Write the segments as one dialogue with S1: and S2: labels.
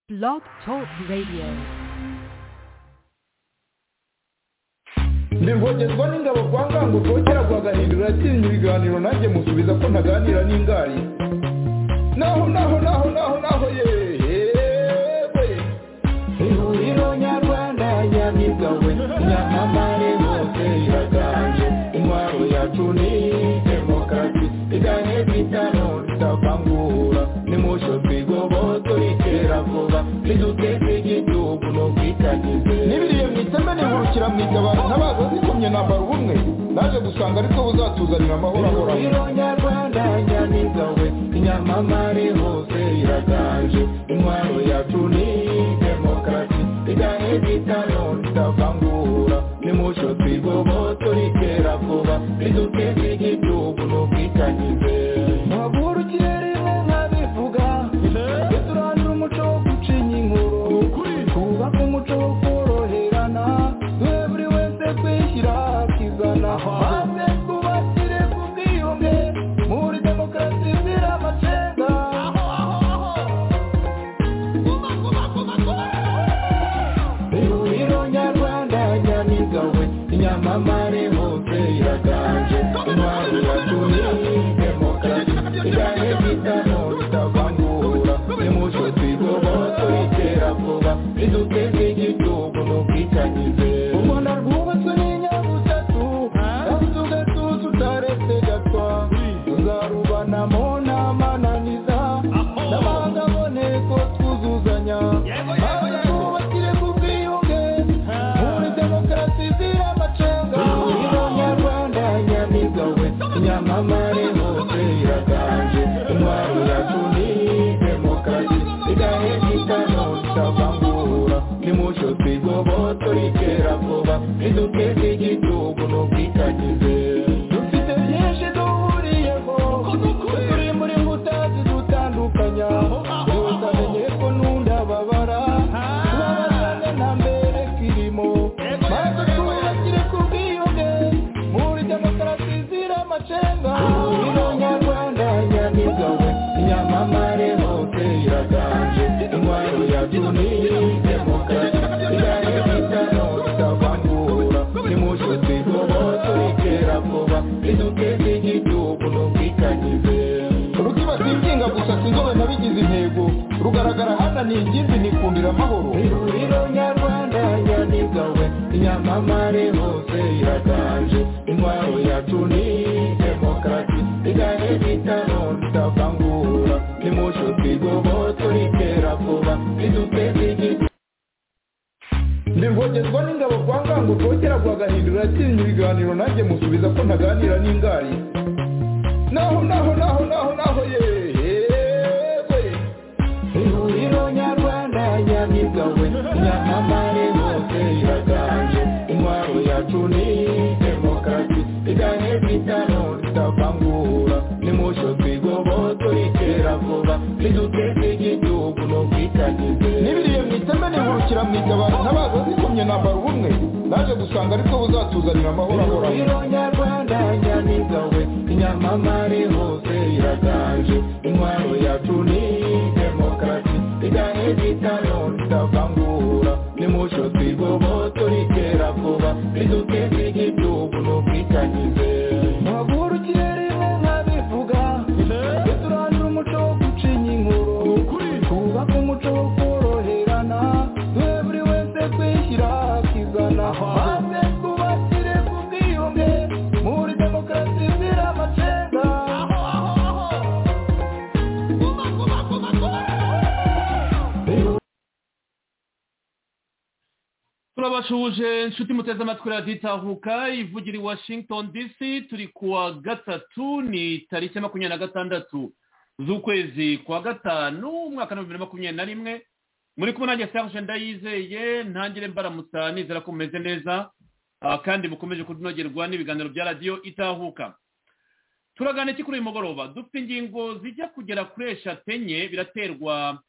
S1: Blog Talk Radio.
S2: ntibwongerwa n'ingabo kwa ngango rwogera rwagahindura atinya ibiganiro nanjye musubiza ko ntaganira n'ingari naho naho naho naho naho yewe ihuriro nyarwanda nyamigawe nyamamare bose iraganje intwaro yacu ni demokarasi iganye bitano tutavangura nimusho twigoboto ritera vuba niduteze igihugu n'ubwitangize n'ibiriye mu iteme nihurukira mu itabaro ntabaza zikomye nambara ubumwe naje gusanga ariko buzatuzanira amahoro ahoraho ihuriro nyarwanda nyamigawe inyamamare hose iraganje intwaro yacu ni demokarasi iganye bitano tutavangura nimucyo twigoboto ritera vuba riduteze igihugu n'ubwitangize muhagurukiye rimwe nkabivuga tujye turandura umuco wo gucinya inkuru twubake umuco wo koroherana duhe buri wese kwishyira akizana maze twubakire ku bwiyunge muri demokarasi zira amacenga ihuriro nyarwanda nyamigawe inyamamare hose iraganje intwaro yatumye demokarasi iganye bitano bitavangura nimucyo twigoboto itera vuba riduteze igihugu n'ubwitangize umuntu rwubatswe n'inyabutatu kandi ugatuza utaretse gatwa tuzarubanamo n'amananiza n'amahanga aboneko twuzuzanya maze twubakire ku bwiyunge muri demokarasi zira amacenga ihuriro nyarwanda nyamigawe inyamamare hose iraganje intwaro yacu ni demokarasi igahe gitano tutavangura nimucyo twigoboto ritera vuba riduteze igihugu n'ubwitangize dufite byinshi duhuriyeho turi muri mbuta zidutandukanya utamenye ko n'undababara tubabazane nta mbere kirimo maze twubakire ku bwiyunge muri demokarasi zira amacenga ihuriro nyarwanda nyamigawe inyamamare hose iraganje intwaro yacu ni demokarasi igahe bitano tutavangura nimucyo twigoboto ritera vuba riduteze igihugu n'ubwitangize rukibata inginga gusa sinzobe nabigize intego rugaragara hana ni ingimbi nikundira amahoro ihuriro nyarwanda nyamigawe inyamamare hose iraganje intwaro yacu ni demokarasi igahe bitano tutavangura nimucyo twigoboto ritera vuba riduteze igihugu ntibwongerwa n'ingabo kwa ngango rwogera rwagahindura atinya ibiganiro nanjye musubiza ko ntaganira n'ingari naho naho naho naho naho yewe ihuriro nyarwanda nyamigawe nyamamare hose iraganje intwaro yacu ni demokarasi igahe bitano tutavangura nimucyo twigoboto ritera vuba riduteze igihugu n'ubwitangize n'ibiriye mu iteme nihurukira mu itabaro ntabaza zikomye nambara ubumwe naje gusanga ariko buzatuzanira amahoro ahoraho ihuriro nyarwanda nyamigawe inyamamare hose iraganje intwaro yacu ni demokarasi igahe bitano tutavangura nimucyo twigoboto ritera vuba riduteze igihugu n'ubwitangize muhagurukiye rimwe nkabivuga tujye turandura umuco wo gucinya inkuru twubake umuco wo koroherana duhe buri wese kwishyira akizana maze twubakire ku bwiyunge muri demokarasi zira amacenga
S3: turabashuje inshuti muteze amatwi radiyo itahuka ivugira i washington dc turi kuwa gatatu ni tariki ya makumyabiri na gatandatu z'ukwezi kwa gatanu umwaka w'ibihumbi bibiri na makumyabiri na rimwe muri kumwe nanjye serge ndayizeye ntangire mbaramutsa nizera ko mumeze neza ah, kandi mukomeje kunogerwa n'ibiganiro bya radiyo itahuka turaganira iki kuri uyu mugoroba dufite ingingo zijya kugera kuri eshatu enye biraterwa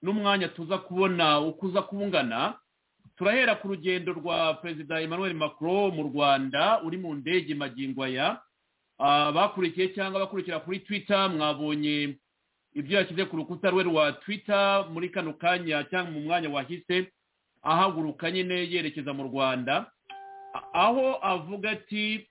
S3: n'umwanya tuza kubona uko uza kungana turahera ku rugendo rwa perezida emmanuel macron mu rwanda uri mu ndege magingo aya abakurikiye cyangwa abakurikira kuri twitter mwabonye ibyo yashyize ku rukuta rwe rwa twita muri kano kanya cyangwa mu mwanya wahise ahaguruka nyine yerekeza mu rwanda aho avuga ati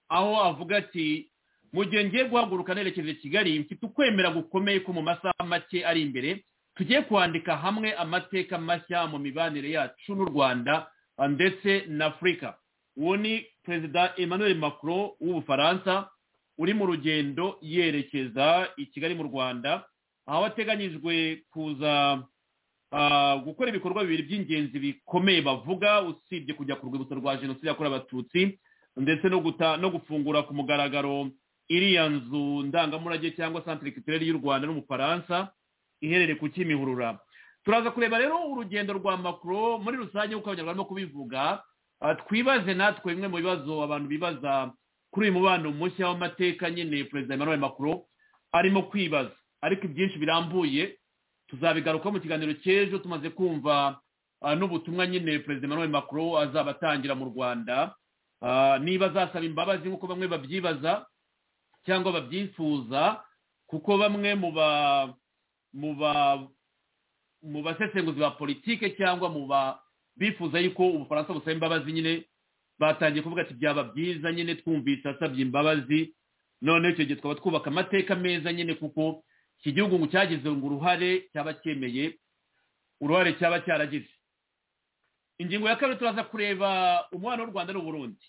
S3: aho avuga ati mu gihe ngiye guhaguruka nerekeza i kigali mfite ukwemera gukomeye ko mu masaha make ari imbere tugiye kwandika hamwe amateka mashya mu mibanire yacu n'u rwanda ndetse n'afurika uwo ni perezida emmanuel macron w'ubufaransa uri mu rugendo yerekeza i kigali mu rwanda aho ateganyijwe kuza gukora ibikorwa bibiri by'ingenzi bikomeye bavuga usibye kujya ku rwibutso rwa jenoside yakorewe abatutsi ndetse no gufungura ku mugaragaro iriya nzu ndangamurage cyangwa santire kiturere y'u rwanda n'umufaransa iherereye ku kimihurura turaza kureba rero urugendo rwa makuru muri rusange nk'uko abanyarwanda barimo kubivuga twibaze natwe bimwe mu bibazo abantu bibaza kuri uyu mubano mushya w'amateka nyine perezida emmanuel makuru arimo kwibaza ariko ibyinshi birambuye tuzabigarukaho mu kiganiro cy'ejo tumaze kumva n'ubutumwa nyine perezida emmanuel makuru azaba atangira mu rwanda niba azasaba imbabazi nk'uko bamwe babyibaza cyangwa babyifuza kuko bamwe mu ba mu ba mu basesenguzi ba politike cyangwa mu ba bifuza yuko ubufaransa busaba imbabazi nyine batangiye kuvuga ati byaba byiza nyine twumvise asabye imbabazi noneho icyo gihe twaba twubaka amateka meza nyine kuko iki gihugu cyagize ngo uruhare cyaba cyemeye uruhare cyaba cyaragize ingingo ya kabiri turaza kureba umubano w'u rwanda n'uburundi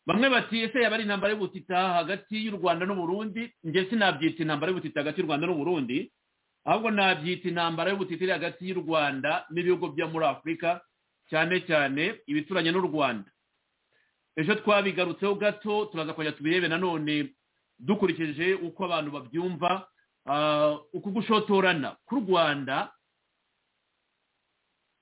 S3: bamwe bati ese yaba ari intambara y'ubutita hagati y'u rwanda n'uburundi njye sinabyita intambara y'ubutita hagati y'u rwanda n'uburundi ahubwo nabyita intambara y'ubutita iri hagati y'u rwanda n'ibihugu byo muri afurika cyane cyane ibituranye n'u rwanda ejo twabigarutseho gato turaza kongera tubirebe nanone dukurikije uko abantu babyumva uku gushotorana k'u rwanda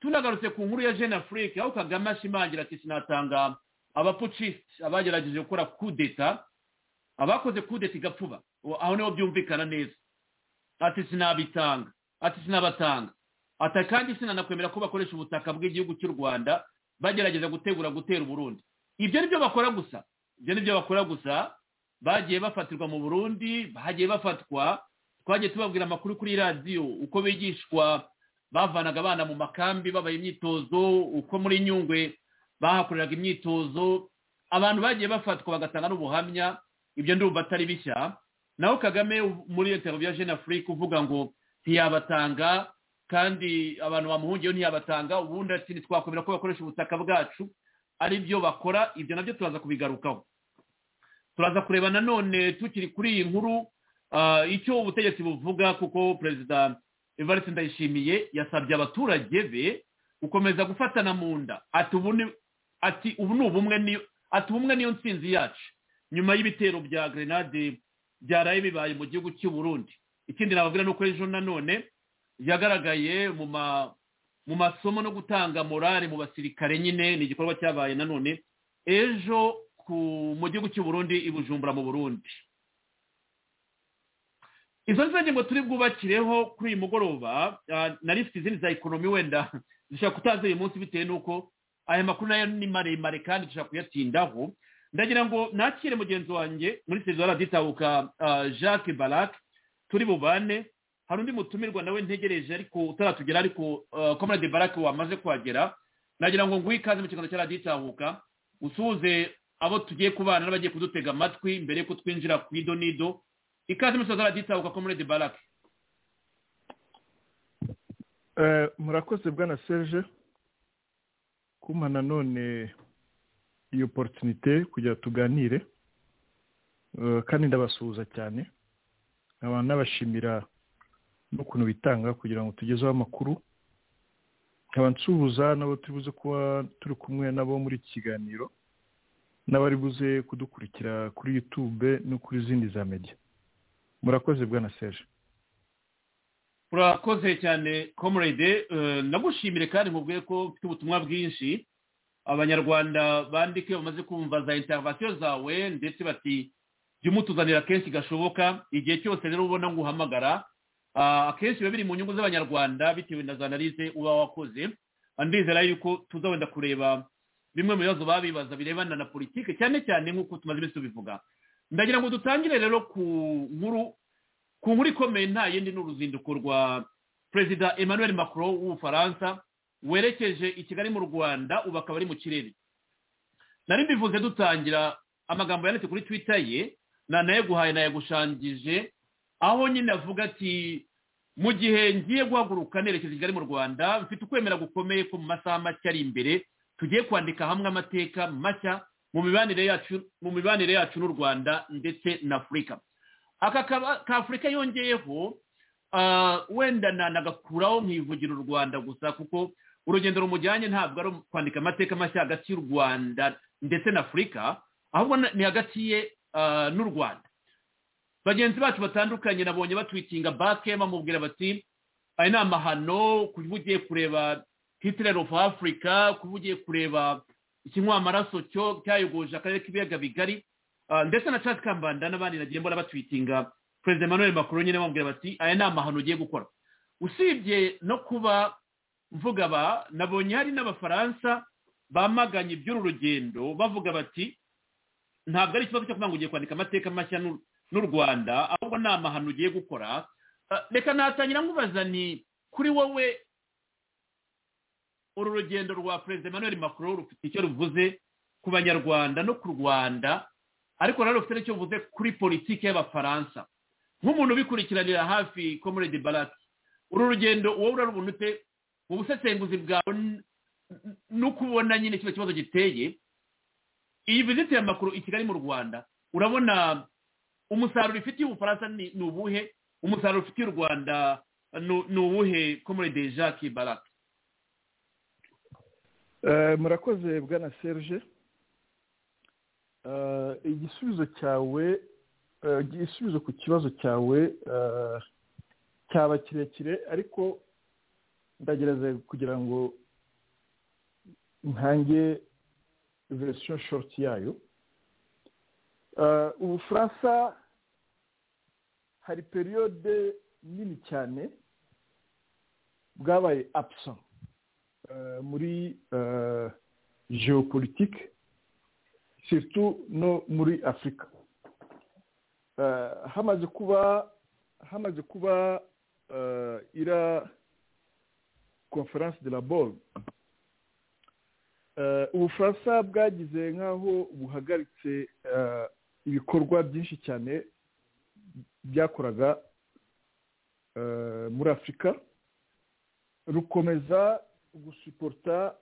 S3: tunagarutse ku nkuru ya jeune afurika aho kagame ashimangira ati sinatanga abapucisite abagerageje gukora kudeta abakoze kudeta igapfuba aho niho byumvikana neza ati sinabitanga ati sinabatanga ati kandi sinanakwemera ko bakoresha ubutaka bw'igihugu cy'u rwanda bagerageza gutegura gutera uburundi ibyo ni byo bakora gusa ibyo ni byo bakora gusa bagiye bafatirwa mu burundi bagiye bafatwa twagiye tubabwira amakuru kuri radiyo uko bigishwa bavanaga abana mu makambi babaye imyitozo uko muri nyungwe bahakoreraga imyitozo abantu bagiye bafatwa bagatanga n'ubuhamya ibyo ndumva atari bishya naho kagame muri leta ya jeune afurika uvuga ngo ntiyabatanga kandi abantu bamuhungiyeho ntiyabatanga ubundi ati ntitwakomera ko bakoresha ubutaka bwacu ari byo bakora ibyo nabyo turaza kubigarukaho turaza kureba nanone tukiri kuri iyi nkuru icyo ubutegetsi buvuga kuko perezida evariste ndayishimiye yasabye abaturage be gukomeza gufatana mu nda ati ubu ni ati ubu ni ubumwe niyo ati ubumwe niyo nsinzi yacu nyuma y'ibitero bya grenade byaraye bibaye mu gihugu cy'u Burundi ikindi nababwira ni uko ejo nanone yagaragaye mu ma mu masomo no gutanga morale mu basirikare nyine ni igikorwa cyabaye nanone ejo ku mu gihugu cy'u Burundi i Bujumbura mu Burundi izo nizo ngingo turi bwubakireho kuri uyu mugoroba nari mfite izindi za ekonomi wenda dushobora kutaza uyu munsi bitewe n'uko aya makuru nayo ni maremare kandi dushobora kuyatindaho ndagira ngo nakire mugenzi wanjye muri televiziyo raditabuka jacques barac turi bubane hari undi mutumirwa nawe ntegereje ariko utaratugera ariko comrade barac wamaze kuhagera nagira ngo nguhe ikaze mu kiganza cya raditabuka usuhuze abo tugiye kubana n'abagiye kudutega amatwi mbere y'uko twinjira ku ido n'ido ikaze mu kiganza cya raditabuka comrade barac
S2: murakoze bwana serge kumpa nanone iyo poritinite kugira tuganire kandi ndabasuhuza cyane nkaba nabashimira n'ukuntu bitanga kugira ngo tugezeho amakuru nkaba nsuhuza n'abo turi buze kuba turi kumwe nabo muri iki kiganiro n'abari buze kudukurikira kuri yutube no kuri izindi za mediya murakoze bwana serge
S3: urakoze cyane comrade nagushimire kandi mubwiye ko mfite ubutumwa bwinshi abanyarwanda bandike bamaze kumva za interivasiyo zawe ndetse bati jya umutuzanira kenshi gashoboka igihe cyose rero ubona ngo uhamagara akenshi biba biri mu nyungu z'abanyarwanda bitewe na za analize uba wakoze ndizera yuko tuza wenda kureba bimwe mu bibazo babibaza birebana na politike cyane cyane nk'uko tumaze iminsi tubivuga ndagira ngo dutangire rero ku nkuru ku nkuru ikomeye nta yindi ni uruzinduko rwa perezida emmanuel macron w'ubufaransa werekeje i kigali mu rwanda ubu akaba ari mu kirere nari mbivuze dutangira amagambo yanditse kuri twita ye nanayeguhaye nayagushangije aho nyine avuga ati mu gihe ngiye guhaguruka nerekeza i kigali mu rwanda mfite ukwemera gukomeye ko mu masaha make ari imbere tugiye kwandika hamwe amateka mashya mu mibanire yacu mu mibanire yacu n'u rwanda ndetse na afurika aka ka afurika yongeyeho wenda nanagakuraho nk'ivugira u rwanda gusa kuko urugendo rumujyanye ntabwo ari kwandika amateka mashya hagati y'u rwanda ndetse na afurika ahubwo ni hagati ye n'u rwanda bagenzi bacu batandukanye nabonye batwikinga bake bamubwira bati aya ni amahano kuba ugiye kureba hitler of africa kuba ugiye kureba ikinywa amaraso cyo cyayogoje akarere k'ibiyaga bigari ndetse na cati kambanda n'abandi nagiye mbona batwitinga perezida emmanuel macron nyine bamubwira bati aya ni amahano ugiye gukora usibye no kuba mvuga ba nabonye hari n'abafaransa bamaganye iby'uru rugendo bavuga bati ntabwo ari ikibazo cyo kuvuga ngo ugiye kwandika amateka mashya n'u rwanda ahubwo ni amahano ugiye gukora reka natangira nkubaza ni kuri wowe uru rugendo rwa perezida emmanuel macron rufite icyo ruvuze ku banyarwanda no ku rwanda ariko rero rufite n'icyo ruvuze kuri politiki y'abafaransa nk'umuntu ubikurikiranira hafi comrade baraki uru rugendo wowe urarubona ute mu busesenguzi bwawe no kubona nyine kino kibazo giteye iyi viziti ya makuru i kigali mu rwanda urabona umusaruro ifitiye ubufaransa ni ubuhe umusaruro ufitiye u rwanda ni uwuhe komoride jacques barake
S4: murakoze bwana serge igisubizo cyawe igisubizo ku kibazo cyawe cyaba kirekire ariko ndagerageza kugira ngo ntange verisiyo shorti yayo ubufaransa hari periyode nini cyane bwabaye apusa muri geopolitike siritu no muri afurika hamaze kuba hamaze kuba ira konferanse de la bol ubufaransa bwagize nk'aho buhagaritse ibikorwa byinshi cyane byakoraga muri afurika rukomeza gusuporta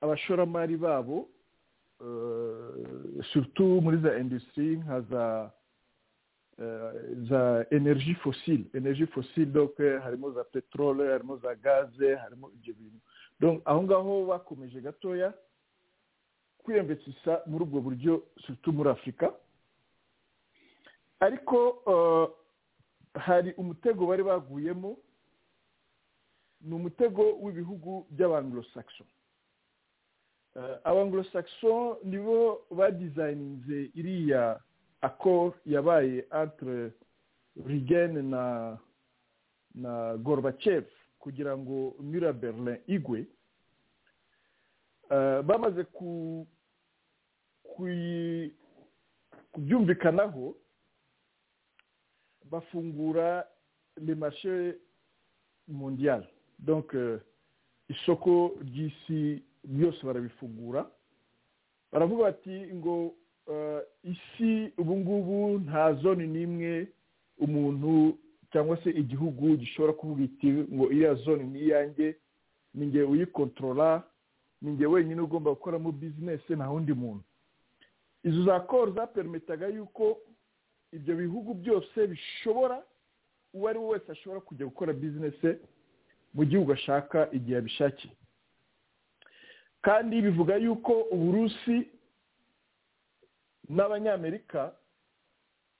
S4: abashoramari babo surutu muri za indusitiri nka za za energy fosile energy fosile doke harimo za peteroli harimo za gaze harimo ibyo bintu aho ngaho bakomeje gatoya kwiyambesisa muri ubwo buryo surutu muri afurika ariko hari umutego bari baguyemo ni umutego w'ibihugu by'abangurosakiso abangurosakiso nibo badizayininze iriya akoro yabaye antire rigene na na gorobacefu kugira ngo mira berlin igwe bamaze kubyumvikanaho bafungura remashe mondiyari donke isoko ry'isi byose barabifungura baravuga bati ngo isi ubu ngubu nta zone n'imwe umuntu cyangwa se igihugu gishobora kuvuga iti ngo iriya zone ni iyanjye ni ngewe uyikontorora ni ngewe wenyine ugomba gukoramo bizinesi nta wundi muntu izo za koro zaperimetaga yuko ibyo bihugu byose bishobora uwo ari we wese ashobora kujya gukora bizinesi mu gihugu ashaka igihe abishakiye kandi bivuga yuko uburusi n'abanyamerika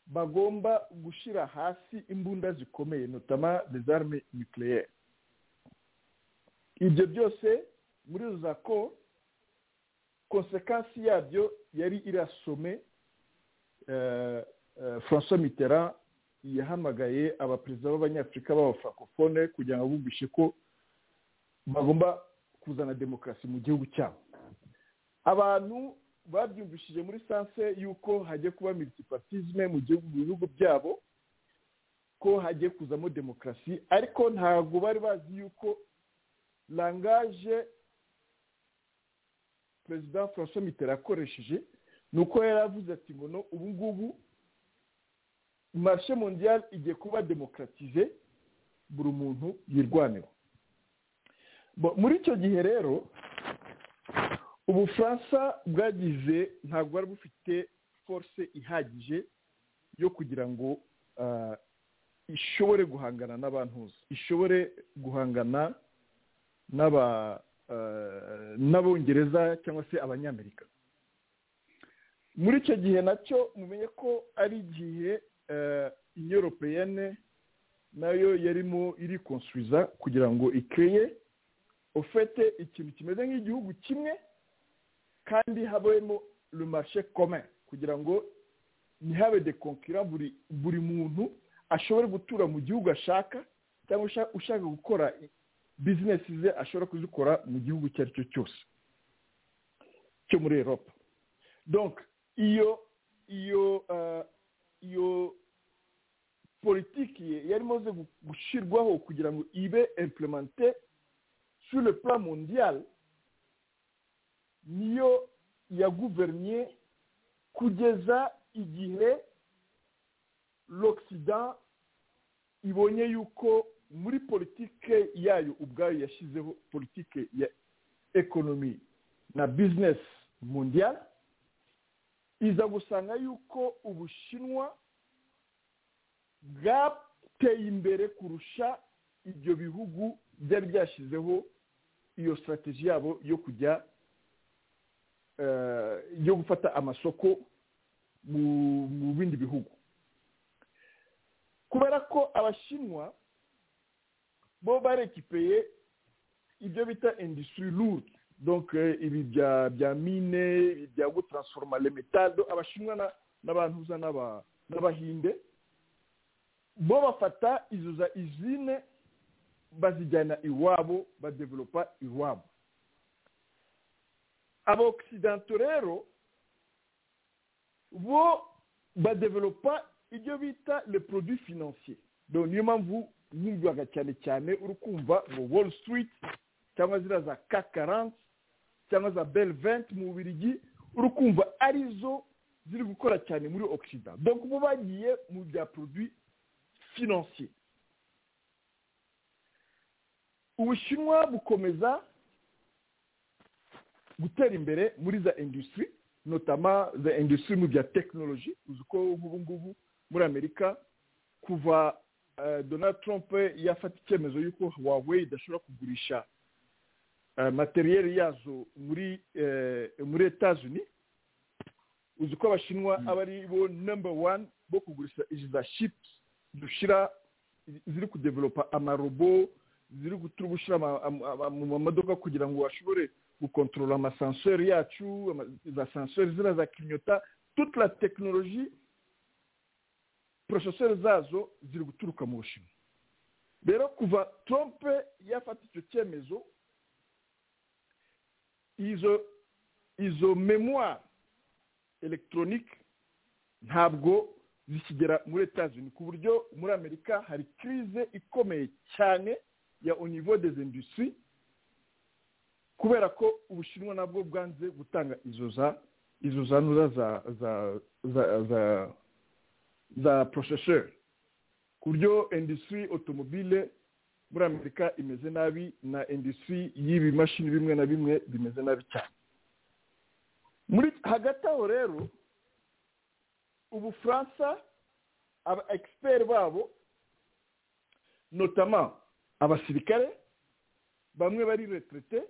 S4: bagomba gushyira hasi imbunda zikomeye notama dezarme nucleaire ibyo byose muri izo za ko konsekansi yabyo yari irasome francois mitterrand yahamagaye abaperezida b'abanyafurika b'abafrankofone kugira ngo bumvishe ko bagomba kuzana demokarasi mu gihugu cyabo abantu babyumvishije muri sanse y'uko hagiye kuba militipatisme mu bihugu byabo ko hagiye kuzamo demokarasi ariko ntabwo bari bazi yuko langaje perezida francois mitterand akoresheje ni uko yari avuze ati ngo no ubu ngubu marishe mondiyari igiye kuba demokaratize buri muntu yirwanira muri icyo gihe rero ubufaransa bwagize ntabwo bwari bufite force ihagije yo kugira ngo ishobore guhangana n'abantuza ishobore guhangana n'aba n'abongereza cyangwa se abanyamerika muri icyo gihe nacyo mumenye ko ari igihe inyoropeyene nayo yarimo irikonsuriza kugira ngo ikeye ufite ikintu kimeze nk'igihugu kimwe kandi habemo rumashe kome kugira ngo ntihabe dekonkira buri buri muntu ashobore gutura mu gihugu ashaka cyangwa ushaka gukora bizinesi ze ashobora kuzikora mu gihugu icyo ari cyo cyose cyo muri eropa donka iyo iyo iyo politiki ye yari imaze gushyirwaho kugira ngo ibe implemente sur le plan mondial niyo yaguverinye kugeza igihe l'occident ibonye yuko muri politike yayo ubwayo yashyizeho politike ya ekonomi na bizinesi mondial iza gusanga yuko ubushinwa bwateye imbere kurusha ibyo bihugu byari byashyizeho iyo sitarateji yabo yo kujya yo gufata amasoko mu bindi bihugu kubera ko abashinwa bo barekipeye ibyo bita indisitiri ludi ibi bya mine bya gutaransforoma remitado abashinwa n'abantuza n'abahinde bo bafata izo za izine bazijyana iwabo badevelopa iwabo abokisidanto rero bo badevelopa ibyo bita le produit financier niyo mpamvu yumvaga cyane cyane uri kumva mu wall street cyangwa ziriya za kakaranti cyangwa za belventi mu bubirigi uri kumva arizo ziri gukora cyane muri okisida dore bo bagiye mu bya produit financier ubushinwa bukomeza gutera imbere muri za industry notama za industry mu bya tekinoloji uzi ko nk'ubu ngubu muri amerika kuva donald trump yafata icyemezo y'uko huawei idashobora kugurisha materiyeri yazo muri muri etazini uzi ko abashinwa aba ari bo number one bo kugurisha izi za ships dushyira ziri kudevelopa amarobo ziri gutuma ushyira mu mamodoka kugira ngo bashobore gukontorora amasanseri yacu za sanseri ziriya za kinyota toute la tekinoloji poroseseri zazo ziri guturuka mu bushinwa rero kuva trompe yafata icyo cyemezo izo izo memoire elegitoronike ntabwo zikigera muri etazini ku buryo muri amerika hari kirize ikomeye cyane ya univo des industries kubera ko ubushinwa nabwo bwanze gutanga izo za izo za nura za za za za za poroseseri ku buryo industry automobile muri amerika imeze nabi na industry y'ibimashini bimwe na bimwe bimeze nabi cyane muri hagati aho rero ubufaransa aba egisiperi babo notama abasirikare bamwe bari retirete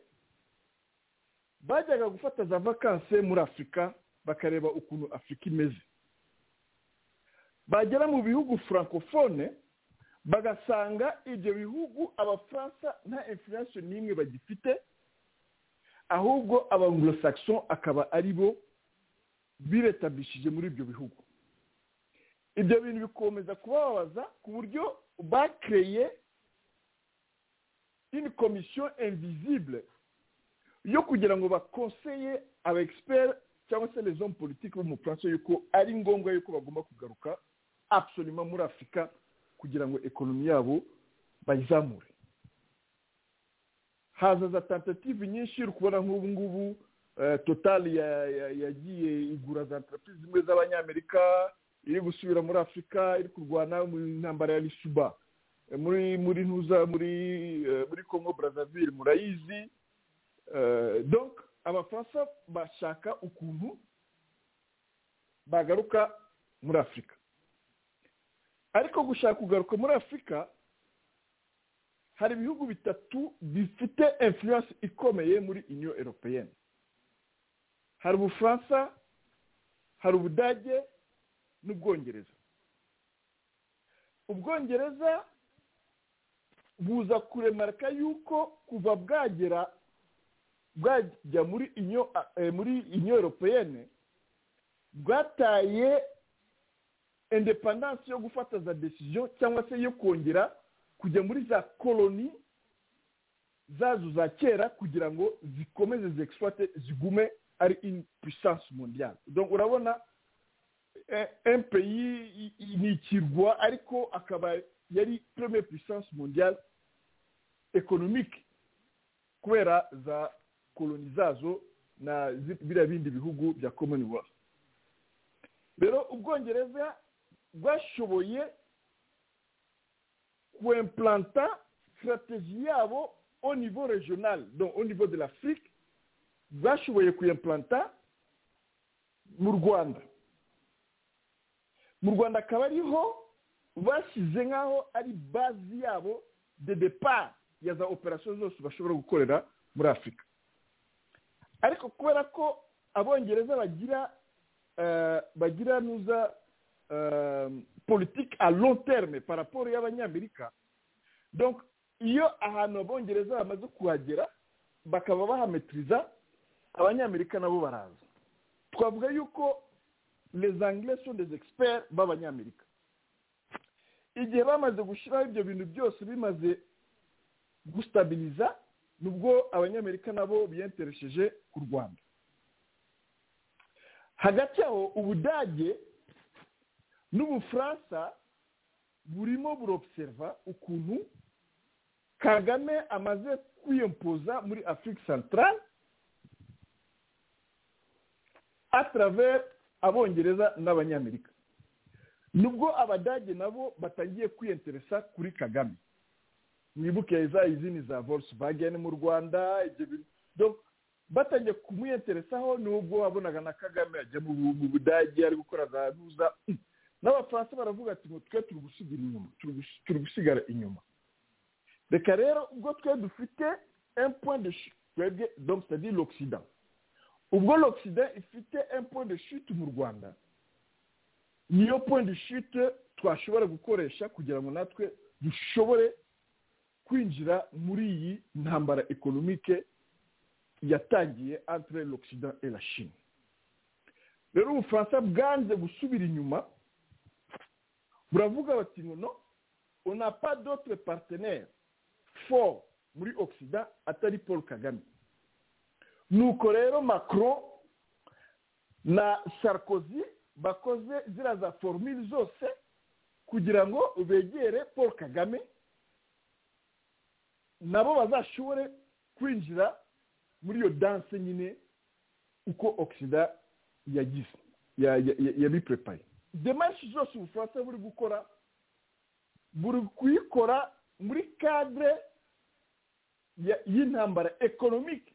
S4: bajyaga gufata za vakanse muri afurika bakareba ukuntu afurika imeze bagera mu bihugu francofone bagasanga ibyo bihugu abafaransa nta influence n'imwe bagifite ahubwo abanglosaxon akaba ari bo biretabishije muri ibyo bihugu ibyo bintu bikomeza kubabaza ku buryo bakereye une commission invisible yo kugira ngo bakonseye aba egisiperi cyangwa se les hommes politiques bo mu bufaransa yuko ari ngombwa yuko bagomba kugaruka absolument muri afurika kugira ngo ekonomi yabo bayizamure haza za tentative nyinshi uri kubona nk'ubu ngubu totali yagiye igura za enterprise zimwe z'abanyamerika iri gusubira muri afurika iri kurwana mu ntambara ya lishuba muri muri ntuza muri muri congo brazzaville murayizi donc abafaransa bashaka ukuntu bagaruka muri afurika ariko gushaka kugaruka muri afurika hari ibihugu bitatu bifite influence ikomeye muri union européenne hari ubufaransa hari ubudage n'ubwongereza ubwongereza buza kuremarika yuko kuva bwagera bwajya muri inyo muri inyo europeyene bwataye indepandanse yo gufata za desiziyo cyangwa se yo kongera kujya muri za koloni zazo za kera kugira ngo zikomeze zekiswate zigume ari in puissance mondiale donc urabona empeyi ni ikirwa ariko akaba yari premier puissance mondiale economique kubera za koloni zazo na biriya bindi bihugu bya commonwealth rero ubwongereza bwashoboye kwemplanta strategie yabo au niveau regional donc au niveau de l'afrique bwashoboye kuyemplanta mu rwanda mu rwanda akaba ariho bashyize nk'aho ari bazi yabo de depart ya za operasiyo zose bashobora gukorera muri afurika ariko kubera ko abongereza bagira bagira nuza politiki a long terme paraporo y'abanyamerika donc iyo ahantu abongereza bamaze kuhagera bakaba bahametiriza abanyamerika nabo baraza twavuga yuko les anglais sont des experts b'abanyamerika igihe bamaze gushyiraho ibyo bintu byose bimaze gustabiriza nubwo abanyamerika nabo biyenteresheje ku rwanda hagati aho ubudage n'ubufaransa burimo burobuseriva ukuntu kagame amaze kwiyempoza muri afurika santarare atravers abongereza n'abanyamerika nubwo abadage nabo batangiye kwiyenteresa kuri kagame mwibuke za izindi za volkswagen mu rwanda batangiye kumuyenteresaho nubwo wabonaga na kagame ajya mu budage ari gukora za ruza n'abafaransa baravuga ati ngo twe turi gusigara inyuma turi gusigara inyuma reka rero ubwo twe dufite point de twebwe donc c'est l'occident ubwo l'occident ifite point de chute mu rwanda niyo point de chute twashobora gukoresha kugira ngo natwe dushobore kwinjira muri iyi ntambara ekonomike yatangiye entre l'occident et la chine rero ubufaransa bwanze gusubira inyuma buravuga bati ngo no on n'a pas d'autre partenaire fort muri occident atari paul kagame nuko rero macron na sarkozy bakoze ziriya za formule zose kugira ngo begere paul kagame nabo bazashobore kwinjira muri iyo danse nyine uko oxida yagize yabiprepaye demarshi zose ubufaransa buri gukora buri kuyikora muri kadire y'intambara ekonomike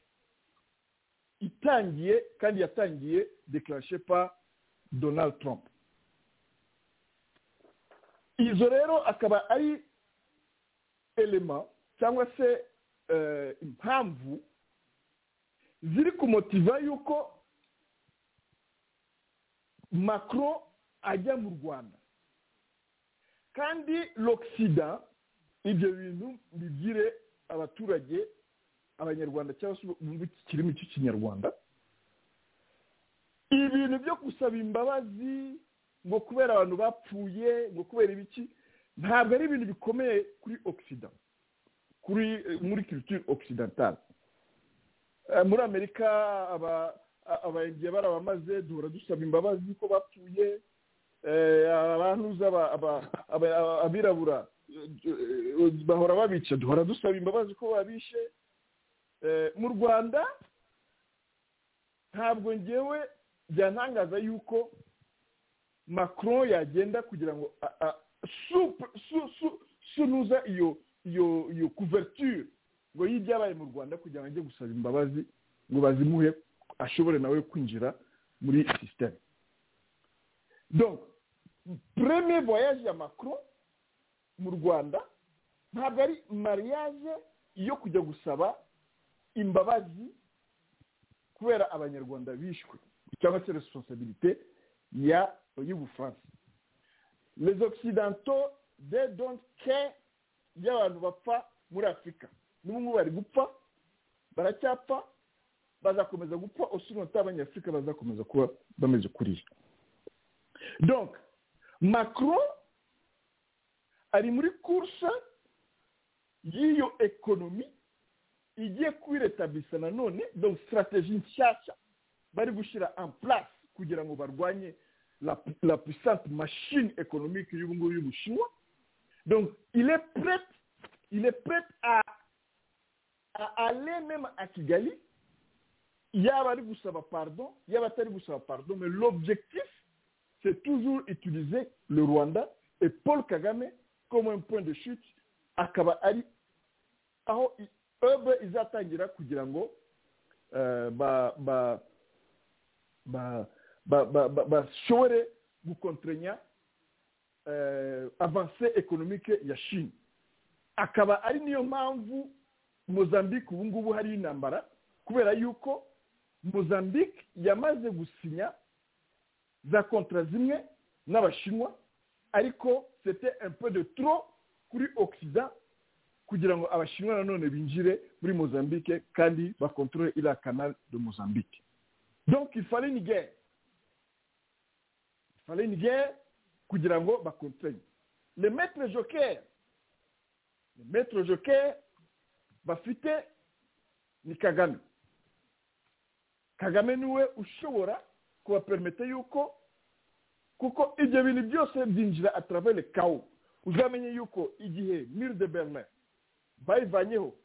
S4: itangiye kandi yatangiye dekarashe pa donald trump izo rero akaba ari elema cyangwa se impamvu ziri kumotiva yuko macro ajya mu rwanda kandi l'oxida ibyo bintu bigire abaturage abanyarwanda cyangwa se mu kirimi cy'ikinyarwanda ibintu byo gusaba imbabazi ngo kubera abantu bapfuye ngo kubera ibiki ntabwo ari ibintu bikomeye kuri ogisida kuri muri kiritire ogisidantari muri amerika abagiye barabamaze duhora dusaba imbabazi ko bapfuye abantuza abirabura bahora babica duhora dusaba imbabazi ko babishe mu rwanda ntabwo ngewe byantangaza yuko macron yagenda kugira ngo sunuza iyo iyo iyo kuverture ngo y'ibyabaye mu rwanda kugira ngo ajye gusaba imbabazi ngo bazimuhe ashobore nawe kwinjira muri sisiteme donc premier voyage ya macron mu rwanda ntabwo ari mariage yo kujya gusaba imbabazi kubera abanyarwanda bishwe cyangwa se responsabilité ya y'ubufaransa les occidentaux they don't care y'abantu bapfa muri afurika n'ubu bari gupfa baracyapfa bazakomeza gupfa usunota abanyafurika bazakomeza kuba bameze kuriya donc macron ari muri kursa y'iyo ekonomi igiye kuyiretabisa nanone donc strategie nshyashya bari gushyira en place kugira ngo barwanye la, la puissante machine économique y'ubu ngubu y'ubushinwa donc il est prêt il est prêt à à aller même à Kigali, yaba ari gusaba pardon, yaba atari gusaba pardon, mais l'objectif, c'est toujours utiliser le Rwanda et Paul Kagame comme un point de chute, akaba ari aho ebe izatangira kugira ngo bashobore gukontrenya avancée économique ya chine akaba ari niyo mpamvu mozambique ubu ngubu hariyo intambara kubera yuko mozambique yamaze gusinya za kontra zimwe n'abashinwa ariko sete un de tro kuri ogisida kugira ngo abashinwa nanone binjire muri mozambique kandi bakontorore iriya kanari de mozambique donc ifare ni gere ifare ni gere kugira ngo bakontorore le maître joker le maître joker bafite ni kagame kagame niwe ushobora kubapermete yuko kuko ibyo bintu byose byinjira atarabere kawo uzamenye yuko igihe mire de berine bayivanyeho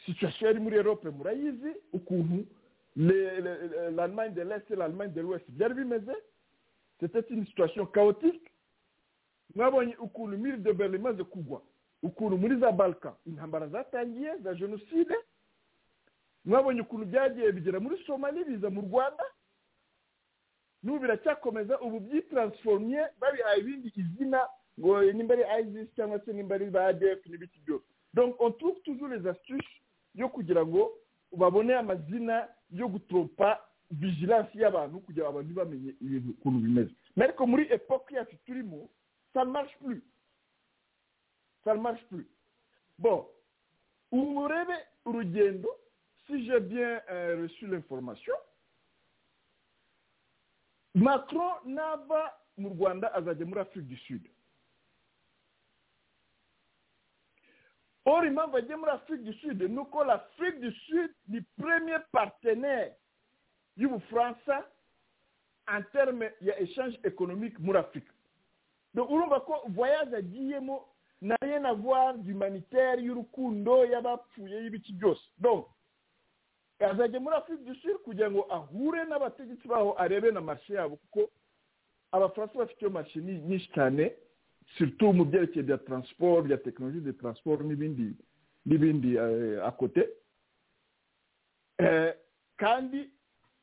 S4: situwasiyo yari muri erope murayizi ukuntu l'allemagne de l'est l'allemagne de l'ouest byari bimeze c'était une situation chaotique mwabonye ukuntu mire de berine imaze kugwa ukuntu muri za balika intambara zatangiye za jenoside mwabonye ukuntu byagiye bigera muri somali biza mu rwanda n'ubu biracyakomeza ubu byitaransifomye babihaye ibindi izina ngo nimba ari ayizisi cyangwa se nimba ari ba adefu n'ibiki byose donc on trouve toujours les astuces yo kugira ngo babone amazina yo gutropa vigilansi y'abantu kugira ngo abantu bamenye ibintu ukuntu bimeze ariko muri epoque yacu turimo ça marche plus ça ne marche plus bon umurebe urugendo si j'ai bien euh, reçu l'information macron nava mu rwanda azajya muri afurika du sud or impamvu agiye muri afurika du sud ni uko l'afurika du sud ni premier partenaire y'ubufaransa en terme ya échange économique muri afurika donc urumva ko voyage agiyemo na renagwari humanitaire y'urukundo y'abapfuye y'ibiki byose donc azajya muri afurika du sud kugira ngo ahure n'abategetsi baho arebe na marishe yabo kuko abafaransa bafite iyo marishe nyinshi cyane surtout mu byerekeye bya taransiporo bya tekinoloji de taransiporo n'ibindi n'ibindi akote kandi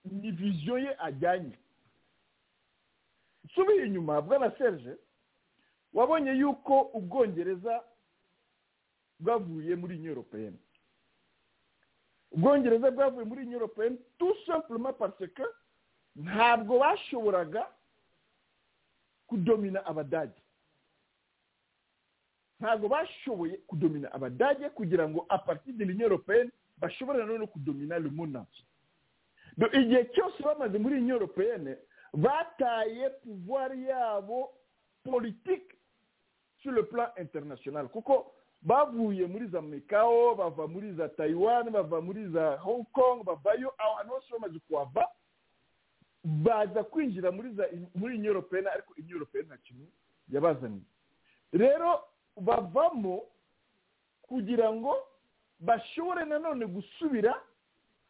S4: ni viziyo ye ajyanye nsubiye inyuma bwana serge wabonye yuko ubwongereza bwavuye muri nyoropeyeni ubwongereza bwavuye muri nyoropeyeni tusemburema paseka ntabwo bashoboraga kudomina abadage ntabwo bashoboye kudomina abadage kugira ngo aparitideri nyoropeyeni bashobore nanone kudomina rumunasi igihe cyose bamaze muri nyoropeyeni bataye puvuwari yabo politiki sur le plan international kuko bavuye muri za mekao bava muri za taiwan bava muri za hong kong bavayo ahantu hose bamaze kuhava baza kwinjira muri za muri inyoropena ariko inyoropena nta kintu yabazaniye rero bavamo kugira ngo bashobore nanone gusubira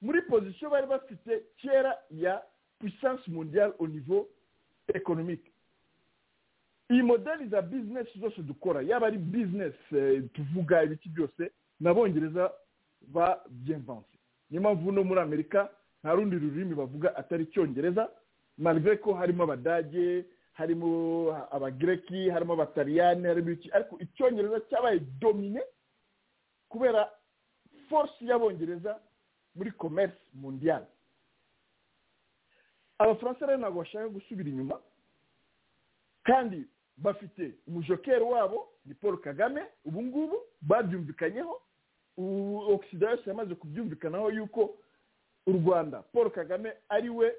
S4: muri pozisiyo bari bafite kera ya puissance mondiale au niveau économique iyi modeli za bizinesi zose dukora yaba ari bizinesi tuvuga ibiki byose n'abongereza ba byemvanse niyo mpamvu no muri amerika nta rundi rurimi bavuga atari icyongereza malve ko harimo abadage harimo abagireki harimo abataliyani harimo iki ariko icyongereza cyabaye domine kubera force y'abongereza muri komerisi mundiyani abafaransa rero ntabwo bashaka gusubira inyuma kandi bafite umujokeri wabo ni paul kagame ubu ngubu babyumvikanyeho ogisida yose yamaze kubyumvikanaho yuko u rwanda paul kagame ari we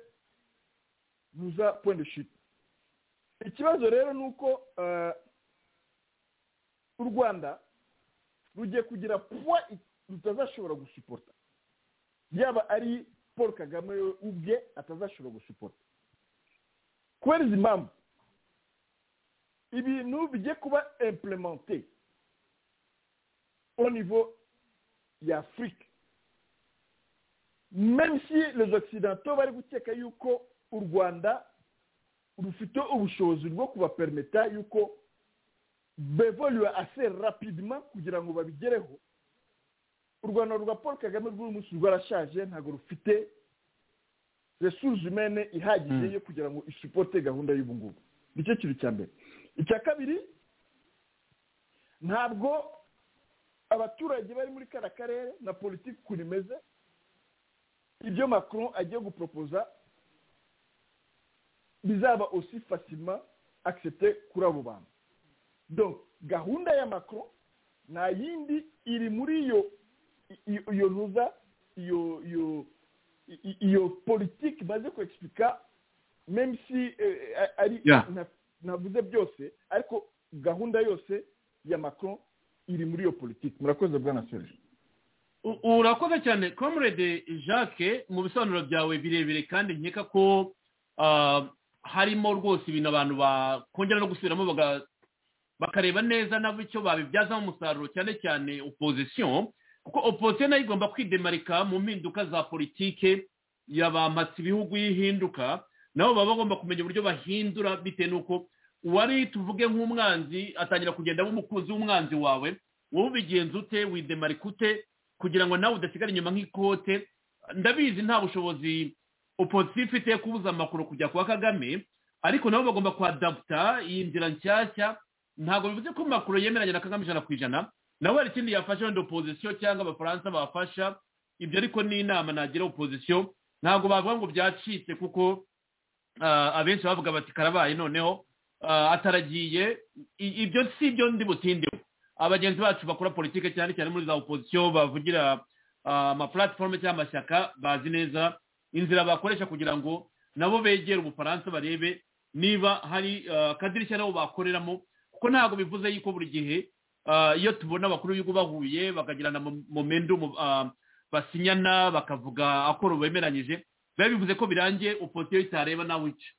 S4: ruza pondeshiti ikibazo rero ni uko u rwanda rugiye kugira puwa rutazashobora gusupota yaba ari paul kagame ubwe atazashobora gusupota kubera izi mpamvu ibintu bijye kuba implemente au niveau y'afurika même si les occidentaux bari gukeka yuko u rwanda rufite ubushobozi bwo kubapermeta yuko bevolue assez rapidement kugira ngo babigereho u rwanda rwa paul kagame rw'uyu munsi rwarashaje ntabwo rufite resource humaine ihagije yo kugira ngo isupote gahunda y'ubungubu nicyo kintu cya mbere icya kabiri ntabwo abaturage bari muri kariya karere na politiki ukuntu imeze ibyo macron agiye guporopoza bizaba osi fasima akisepte kuri abo bantu gahunda ya macron nta yindi iri muri iyo iyo ntuza iyo iyo iyo politiki maze kwegipika memisi ari navuze byose ariko gahunda yose ya macron iri muri iyo politiki murakoze bwana serge
S3: urakoze cyane comrade jacques mu bisobanuro byawe birebire kandi nkeka ko harimo rwose ibintu abantu bakongera no gusubiramo bakareba neza nabo icyo babibyazamo umusaruro cyane cyane opozisiyo kuko opozisiyo nayo igomba kwidemarika mu mpinduka za politike yabamatse ibihugu yihinduka nabo baba bagomba kumenya uburyo bahindura bitewe n'uko uwari tuvuge nk'umwanzi atangira kugenda aba umukunzi w'umwanzi wawe wowe ubigenza ute widemarika ute kugira ngo nawe udasigara inyuma nk'ikote ndabizi nta bushobozi opozisiyo ifite kubuza amakuru kujya kwa kagame ariko nabo bagomba kwadaputa iyi nzira nshyashya ntabwo bivuze ko makuru yemeranya na kagame ijana ku ijana nawe hari ikindi yafasha wenda opozisiyo cyangwa abafaransa bafasha ibyo ariko ni inama nagira opozisiyo ntabwo bavuga ngo byacitse kuko abenshi bavuga bati karabaye noneho ataragiye ibyo si byo ndi butindeho abagenzi bacu bakora politiki cyane cyane muri za opozisiyo bavugira amapuratifomu cyangwa amashyaka bazi neza inzira bakoresha kugira ngo nabo begere ubufaransa barebe niba hari akadirishya nabo bakoreramo kuko ntabwo bivuze yuko buri gihe iyo tubona abakuru b'ibihugu bahuye bakagirana momendu basinyana bakavuga akoro bemeranyije biba bivuze ko birangiye opozisiyo itareba nawe ica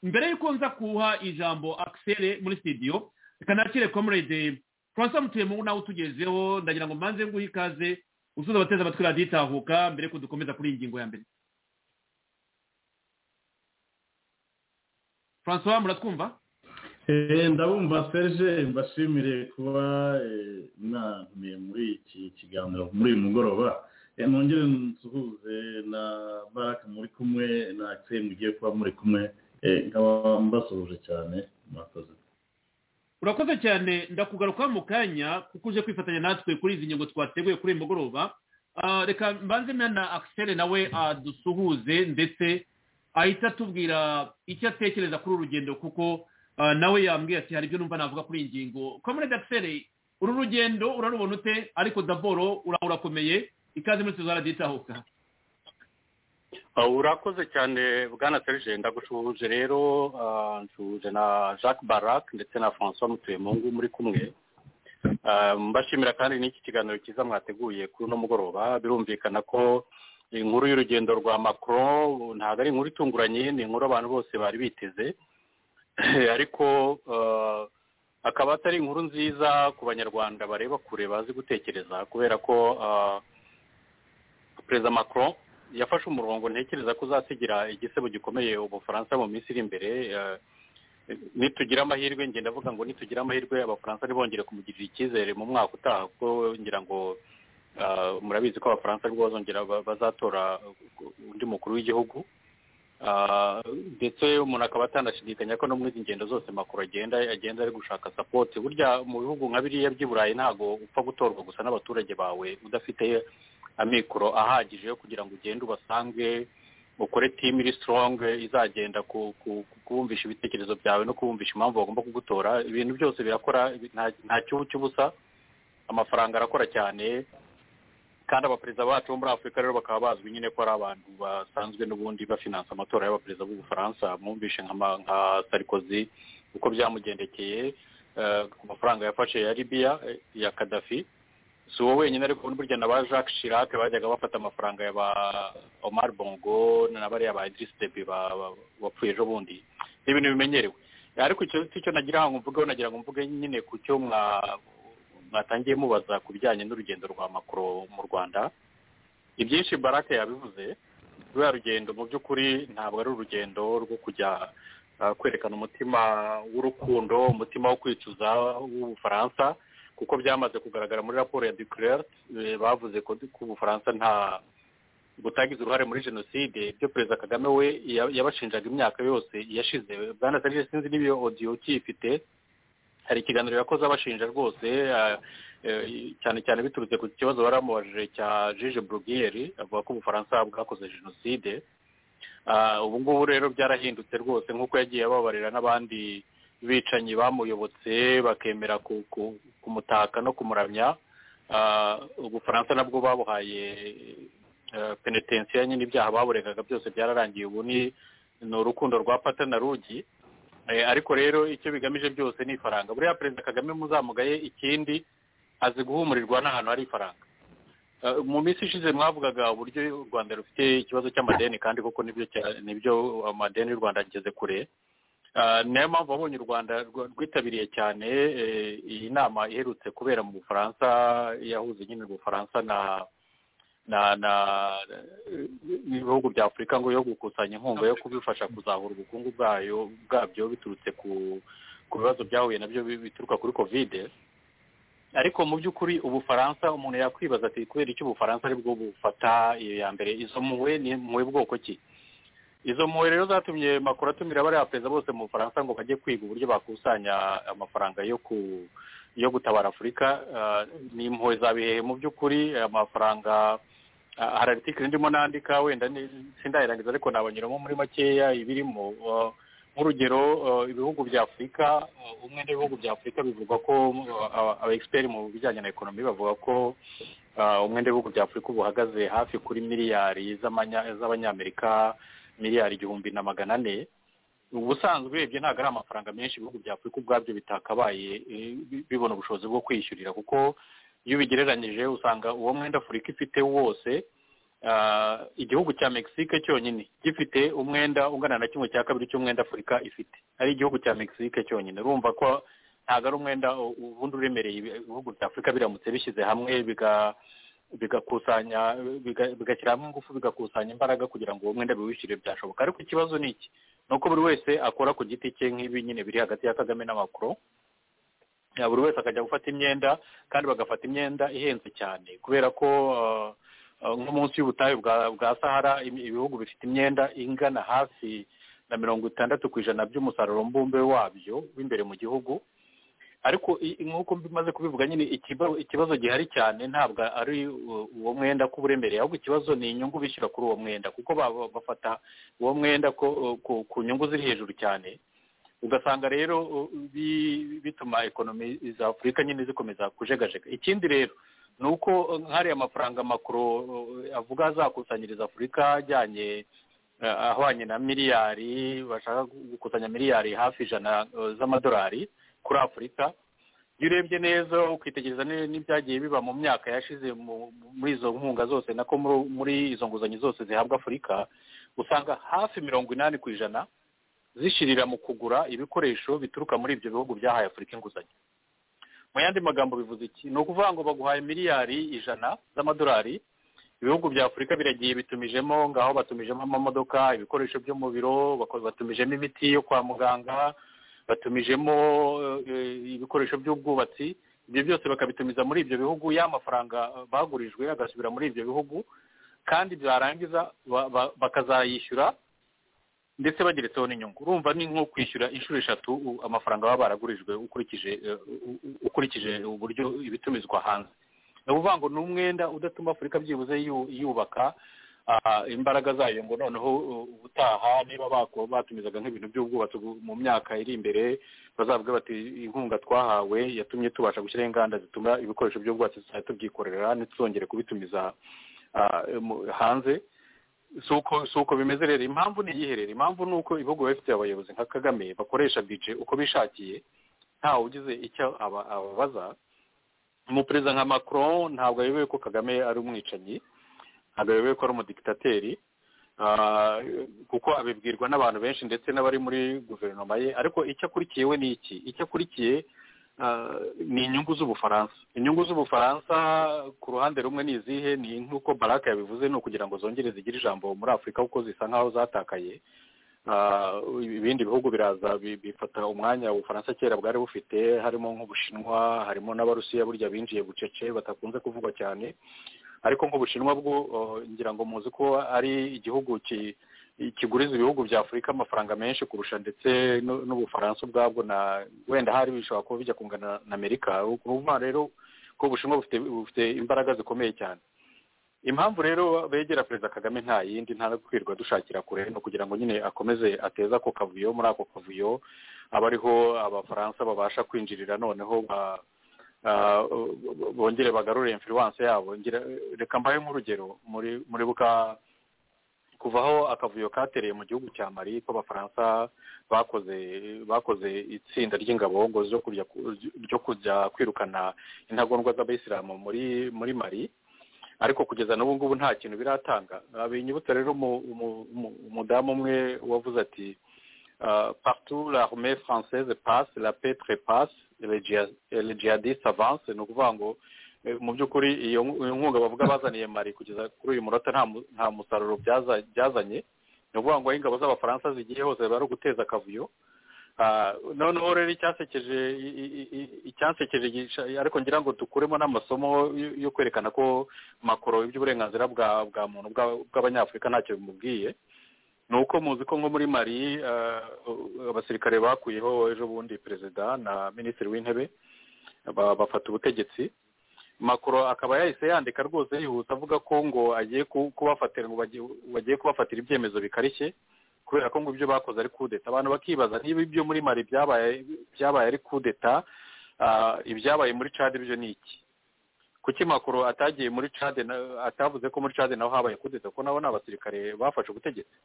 S3: mbere y'uko nza kuha ijambo akisere muri sitidiyo kanakire komurede francois mutuyemungu nawe utugezeho ndagira ngo mbanze nguhe ikaze usuza abateze amatwi radiyo itahuka mbere ko dukomeza kuri iyi ngingo ya mbere francois muratwumva
S5: ndabumva serge mbashimire kuba mwantumiye muri iki kiganiro muri uyu mugoroba nongere nsuhuze na baraka muri kumwe na akiseri mugiye kuba muri kumwe nkaba mbasuhuje cyane mwakoze
S3: urakoze cyane ndakugaruka mu kanya kuko uje kwifatanya natwe kuri izi ngingo twateguye kuri uyu mugoroba reka mbanze na akiseri nawe dusuhuze ndetse ahita atubwira icyo atekereza kuri uru rugendo kuko nawe yambwiye ati hari ibyo numva navuga kuri iyi ngingo komerede akiseri uru rugendo urarubona ute ariko daboro urakomeye ikaze muri tuzara ditahuka
S6: urakoze cyane bwana serge ndagushuhuje rero nsuhuje na jacques barac ndetse na francois mutuyemungu muri kumwe mbashimira kandi n'iki kiganiro cyiza mwateguye kuri uno mugoroba birumvikana ko inkuru y'urugendo rwa macron ntabwo ari inkuru itunguranye ni inkuru abantu bose bari biteze ariko akaba atari inkuru nziza ku banyarwanda bareba kure bazi gutekereza kubera ko perezida macron yafashe umurongo ntekereza ko uzasigira igisebo gikomeye ubufaransa mu minsi iri imbere nitugira amahirwe ngenda avuga ngo nitugira amahirwe abafaransa ntibongere kumugirira icyizere mu mwaka utaha kuko ngira ngo murabizi ko abafaransa aribo bazongera bazatora undi mukuru w'igihugu ndetse umuntu akaba atanashidikanya ko no muri izi ngendo zose makuru agenda agenda ari gushaka sapoti burya mu bihugu nka biriya by'i burayi ntabwo upfa gutorwa gusa n'abaturage bawe udafite amikoro ahagije yo kugira ngo ugende ubasange ukore timu iri sitoronge izagenda kubumvisha ibitekerezo byawe no kubumvisha impamvu bagomba kugutora ibintu byose birakora nta cyubu cy'ubusa amafaranga arakora cyane kandi abaperezida bacu bo muri afurika rero bakaba bazwi nyine ko ari abantu basanzwe n'ubundi bafinansa amatora y'abaperezida b'ubufaransa mwumvishe nka sarikozi uko byamugendekeye ku mafaranga yafashe ya libiya ya kadafi si uwo wenyine ariko burya na ba jacques chirac bajyaga bafata amafaranga ya ba omar bongo na bariya ba idirisi debi bapfuye ejo bundi ni ibintu bimenyerewe ariko icyo nagira ngo mvugeho nagira ngo mvuge nyine ku cyo mwatangiye mubaza ku bijyanye n'urugendo rwa makoro mu rwanda ibyinshi barake yabivuze ruriya rugendo mu by'ukuri ntabwo ari urugendo rwo kujya kwerekana umutima w'urukundo umutima wo kwicuza w'ubufaransa kuko byamaze kugaragara muri raporo ya duclert bavuze ko ubufaransa nta butagize uruhare muri jenoside ibyo perezida kagame we yabashinjaga imyaka yose yashize bwana serge sinzi n'ibiyo odiyo ukiyifite hari ikiganiro yakoze abashinja rwose cyane cyane biturutse ku kibazo baramubajije cya jije burugiyeri avuga ko ubufaransa bwakoze jenoside ubu ngubu rero byarahindutse rwose nk'uko yagiye ababarira n'abandi bicanyi bamuyobotse bakemera kumutaka no kumuramya ubufaransa nabwo babuhaye penetensiyo nyine ibyaha baburegaga byose byararangiye ubu ni urukundo rwa pata na rugi ariko rero icyo bigamije byose ni ifaranga buriya perezida kagame muzamugaye ikindi azi guhumurirwa n'ahantu hari ifaranga mu minsi ishize mwavugaga uburyo u rwanda rufite ikibazo cy'amadeni kandi koko nibyo amadeni y'u rwanda ageze kure niyo mpamvu wabonye u rwanda rwitabiriye cyane iyi nama iherutse kubera mu bufaransa yahuze nyine ubufaransa na na na ibihugu bya afurika ngo yo gukusanya inkunga yo kubifasha kuzahura ubukungu bwayo bwabyo biturutse ku bibazo byahuye nabyo bituruka kuri kovide ariko mu by'ukuri ubufaransa umuntu yakwibaza ati kubera icyo ubufaransa aribwo bufata iyo ya mbere izo mpuwe ni mpuwe bwoko ki izo mpuwe rero zatumye makuru atumira bariya perezida bose mu bufaransa ngo bajye kwiga uburyo bakusanya amafaranga yo ku yo gutabara afurika ni impuwe za bihehe mu by'ukuri amafaranga hari aritikiri ndimo nandika wenda sindayirangiza ariko nabanyuramo muri makeya ibirimo nk'urugero ibihugu bya afurika umwe n'ibihugu bya afurika bivugwa ko aba egisiperi mu bijyanye na ekonomi bavuga ko umwe n'ibihugu bya afurika ubu uhagaze hafi kuri miliyari z'abanyamerika miliyari igihumbi na magana ane ubusanzwe ibyo ntabwo ari amafaranga menshi ibihugu bya afurika ubwabyo bitakabaye bibona ubushobozi bwo kwishyurira kuko iyo ubigereranyije usanga uwo mwenda afurika ifite wose igihugu cya mexique cyonyine gifite umwenda ungana na kimwe cya kabiri cy'umwenda afurika ifite ari igihugu cya mexique cyonyine urumva ko ntabwo ari umwenda ubundi uremereye ibihugu bya afurika biramutse bishyize hamwe bigakusanya bigashyira hamwe ingufu bigakusanya imbaraga kugira ngo uwo mwenda biwishyure byashoboka ariko ikibazo ni iki ni uko buri wese akora ku giti cye nk'ibi nyine biri hagati ya kagame n'amakuru buri wese akajya gufata imyenda kandi bagafata imyenda ihenze cyane kubera ko nko munsi y'ubutayu bwa sahara ibihugu bifite imyenda ingana hafi na mirongo itandatu ku ijana by'umusaruro mbumbe wabyo w'imbere mu gihugu ariko nk'uko bimaze kubivuga nyine ikibazo gihari cyane ntabwo ari uwo mwenda ko uburemereye ahubwo ikibazo ni inyungu bishyura kuri uwo mwenda kuko bafata uwo mwenda ku nyungu ziri hejuru cyane ugasanga rero bituma ekonomi za afurika nyine zikomeza kujegajega ikindi rero ni uko nk'ariya mafaranga makuru avuga azakusanyiriza afurika ajyanye ahwanye na miliyari bashaka gukusanya miliyari hafi ijana z'amadolari kuri afurika iyo urebye neza ukitegereza n'ibyagiye biba mu myaka yashize muri izo nkunga zose nako muri izo nguzanyo zose zihabwa afurika usanga hafi mirongo inani ku ijana zishirira mu kugura ibikoresho bituruka muri ibyo bihugu byahaye afurika inguzanyo mu yandi magambo bivuze iki ni ukuvuga ngo baguhaye miliyari ijana z'amadolari ibihugu bya afurika biragiye bitumijemo ngaho batumijemo amamodoka ibikoresho byo mu biro batumijemo imiti yo kwa muganga batumijemo ibikoresho by'ubwubatsi ibyo byose bakabitumiza muri ibyo bihugu ya mafaranga bagurijwe agasubira muri ibyo bihugu kandi byarangiza bakazayishyura ndetse bageretseho n'inyungu urumva ni nko kwishyura inshuro eshatu amafaranga baba baragurijwe ukurikije ukurikije uburyo ibitumizwa hanze ni ukuvuga ngo ni umwenda udatuma afurika byibuze yubaka imbaraga zayo ngo noneho ubutaha niba batumizaga nk'ibintu by'ubwubatsi mu myaka iri imbere bazavuga bati inkunga twahawe yatumye tubasha gushyiraho inganda zituma ibikoresho by'ubwubatsi tuzajya tubyikorera ntituzongere kubitumiza hanze si uko bimeze rero impamvu ni iyiherera impamvu ni uko ibihugu biba bifite abayobozi nka kagame bakoresha bije uko bishakiye ntawe ugize icyo ababaza umuperezida nka macron ntabwo ayobewe ko kagame ari umwicanyi ntabwo ayobewe ko ari umudikitateri kuko abibwirwa n'abantu benshi ndetse n'abari muri guverinoma ye ariko icyo akurikiye we ni iki icyo akurikiye ni inyungu z'ubufaransa inyungu z'ubufaransa ku ruhande rumwe ni izihe ni nk'uko baraka yabivuze ni ukugira ngo zongere zigire ijambo muri afurika kuko zisa nk'aho zatakaye ibindi bihugu biraza bifata umwanya ubufaransa kera bwari bufite harimo nk'ubushinwa harimo n'abarusiya burya binjiye bucece batakunze kuvugwa cyane ariko nk'ubushinwa bwo ngira ngo muzi ko ari igihugu kiguriza ibihugu bya afurika amafaranga menshi kurusha ndetse n'ubufaransa ubwabwo na wenda hari bishobora kuba bijya kungana na amerika ukuvuga rero ko ubushinwa bufite imbaraga zikomeye cyane impamvu rero begera perezida kagame nta yindi nta no kwirirwa dushakira kure ni ukugira ngo nyine akomeze ateze ako kavuyo muri ako kavuyo aba ariho abafaransa babasha kwinjirira noneho bongere bagarure imfiriwanse yabo reka mbahe nk'urugero muri buka kuvaho akavuyo katereye mu gihugu cya mari ko abafaransa bakoze bakoze itsinda ry'ingabo ngo ryo kujya kwirukana intagondwa z'abayisilamu muri muri mari ariko kugeza n'ubu ngubu nta kintu biratanga binyibutsa rero umudamu umwe wavuze ati partout la armée française passe la paix trépasse le jihadiste avance ni ukuvuga ngo mu by'ukuri iyo nkunga bavuga bazaniye mari kugeza kuri uyu munota nta musaruro byazanye ni ukuvuga ngo aho ingabo z'abafaransa zigiye hose bari uguteza akavuyo noneho rero icyasekeje icyasekeje ariko ngira ngo dukuremo n'amasomo yo kwerekana ko makoro iby'uburenganzira bwa bwa muntu bw'abanyafurika ntacyo bimubwiye ni uko muzi ko nko muri mari abasirikare bakuyeho ejo bundi perezida na minisitiri w'intebe bafata ubutegetsi makoro akaba yahise yandika rwose yihuse avuga ko ngo agiye kubafatira bagiye kubafatira ibyemezo bikarishye kubera ko ngo ibyo bakoze ari kudeta abantu bakibaza niba ibyo muri mari byabaye ari kudeta ibyabaye muri cade byo ni iki kuki makuru atagiye muri cade atavuze ko muri cade naho habaye kudeta kuko nabo ni abasirikare bafashe ubutegetsi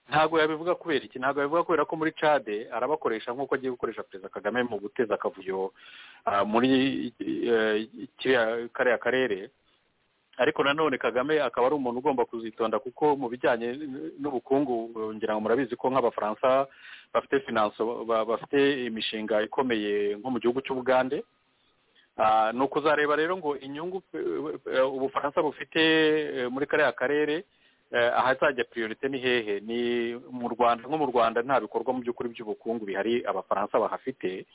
S6: ntabwo yabivuga kubera iki ntabwo yabivuga kubera ko muri cade arabakoresha nk'uko agiye gukoresha perezida kagame mu guteza akavuyo muri kariya karere ariko nanone kagame akaba ari umuntu ugomba kuzitonda kuko mu bijyanye n'ubukungu ngira ngo murabizi ko nk'abafaransa bafite finanso bafite imishinga ikomeye nko mu gihugu cy'ubugande ni ukuzareba rero ngo inyungu ubufaransa bufite muri kariya karere ahazajya priorite ni hehe ni mu rwanda nko mu rwanda nta bikorwa mu by'ukuri by'ubukungu bihari abafaransa bahafite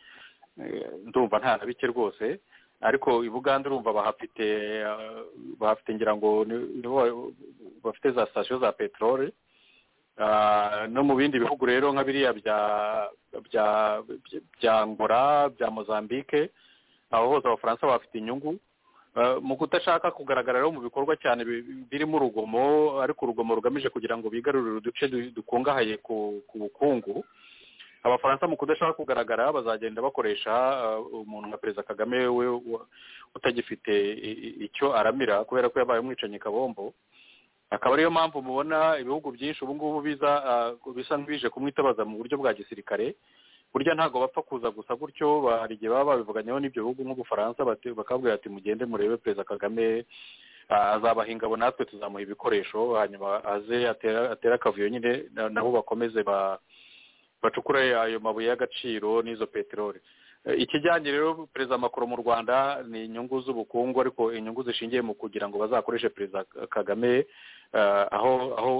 S6: ndumva nta na bike rwose ariko i bugande urumva bahafite bahafite ngira ngo bafite za sitasiyo za peteroli no mu bindi bihugu rero nka biriya bya ngora bya mozambique aho hose abafaransa bafite inyungu mu kudashaka kugaragara rero mu bikorwa cyane birimo urugomo ariko urugomo rugamije kugira ngo bigarurire uduce dukungahaye ku bukungu abafaransa mu kudashaka kugaragara bazagenda bakoresha umuntu nka perezida kagame we utagifite icyo aramira kubera ko yabaye umwicanyi kabombo akaba ariyo mpamvu mubona ibihugu byinshi ubu ngubu bisa nk'ibije kumwitabaza mu buryo bwa gisirikare burya ntabwo bapfa kuza gusa gutyo hari igihe baba babivuganyeho n'ibyo bihugu nk'ubufaransa bakabwira bati mugende murebe perezida kagame azabaha ingabo natwe tuzamuha ibikoresho hanyuma aze atera akavuyo nyine nabo bakomeze bacukure ayo mabuye y'agaciro n'izo peteroli ikijyanye rero perezida makuru mu rwanda ni inyungu z'ubukungu ariko inyungu zishingiye mu kugira ngo bazakoreshe perezida kagame aho aho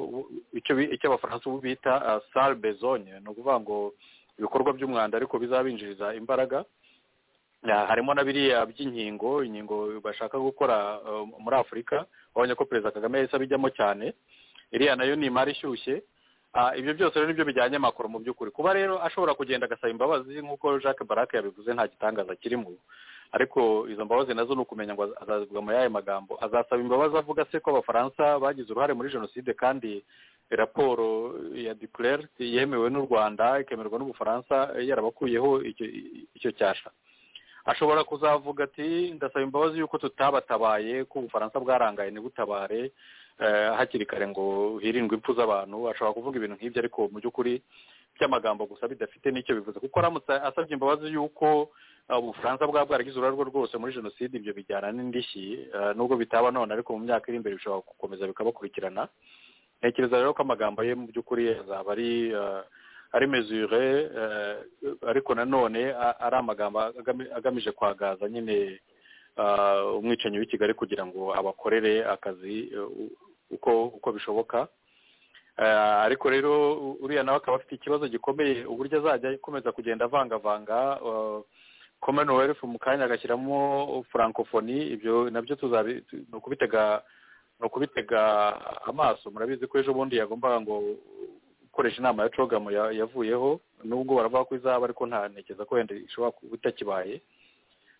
S6: icyo abafaransa ubu bita salbe zone ni ukuvuga ngo ibikorwa by'umwanda ariko bizabinjiriza imbaraga harimo na biriya by'inkingo inkingo bashaka gukora muri afurika urabona ko perezida kagame yahise abijyamo cyane iriya nayo ni imari ishyushye ibyo byose rero nibyo bijyanye amakuru mu by'ukuri kuba rero ashobora kugenda agasaba imbabazi nk'uko jacques barake yabivuze nta gitangaza kirimo ariko izo mbabazi nazo ni ukumenya ngo azazivuga muri aya magambo azasaba imbabazi avuga se ko abafaransa bagize uruhare muri jenoside kandi raporo ya declare yemewe n'u rwanda ikemerwa n'ubufaransa yarabakuyeho icyo cyasha ashobora kuzavuga ati ndasaba imbabazi y'uko tutabatabaye ko ubufaransa bwarangaye ntibutabare hakiri kare ngo hirindwe impfu z'abantu ashobora kuvuga ibintu nk'ibyo ariko mu by'ukuri by'amagambo gusa bidafite n'icyo bivuze kuko aramutse asabye imbabazi y'uko ubufaransa bwaba bwaragize uruhare rwose muri jenoside ibyo bijyana n'indishyi nubwo bitaba none ariko mu myaka iri imbere bishobora gukomeza bikabakurikirana ntekereza rero ko amagambo ye mu by'ukuri azaba ari ari mezure ariko nanone ari amagambo agamije kwagaza nyine umwicanyi w'i kigali kugira ngo abakorere akazi uko uko bishoboka ariko rero uriya nawe akaba afite ikibazo gikomeye uburyo azajya akomeza kugenda avangavanga commonwealth mu kanya agashyiramo francophonie ibyo nabyo ni ukubitega ni ukubitega amaso murabizi ko ejo bundi yagombaga ngo gukoresha inama ya cogamu yavuyeho nubwo baravuga ko izaba ariko nta ntekereza ko wenda ishobora kuba itakibaye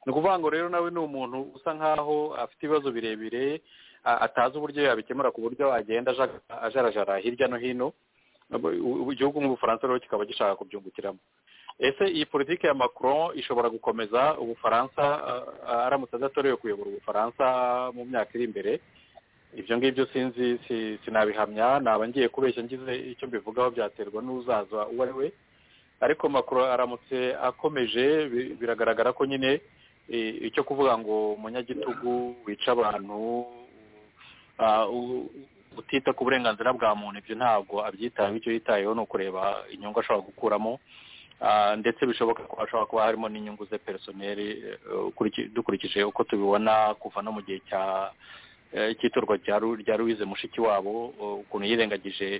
S6: ni ukuvuga ngo rero nawe ni umuntu usa nkaho afite ibibazo birebire atazi uburyo yabikemura ku buryo agenda ajarajara hirya no hino igihugu nk'ubufaransa rero kikaba gishaka kubyungukiramo ese iyi politiki ya macron ishobora gukomeza ubufaransa aramutse adatorewe kuyobora ubufaransa mu myaka iri imbere ibyo ngibyo sinzi sinabihamya naba ngiye kubeshya ngize icyo mbivugaho byaterwa n'uzaza uwo ari we ariko macron aramutse akomeje biragaragara ko nyine icyo kuvuga ngo umunyagitugu wica abantu utita ku burenganzira bwa muntu ibyo ntabwo abyitayeho icyo yitayeho ni ukureba inyungu ashobora gukuramo ndetse bishoboka ko hashobora kuba harimo n'inyungu ze perisoneri dukurikije uko tubibona kuva no mu gihe cy'itorwa rya louise mushiki wabo ukuntu yirengagije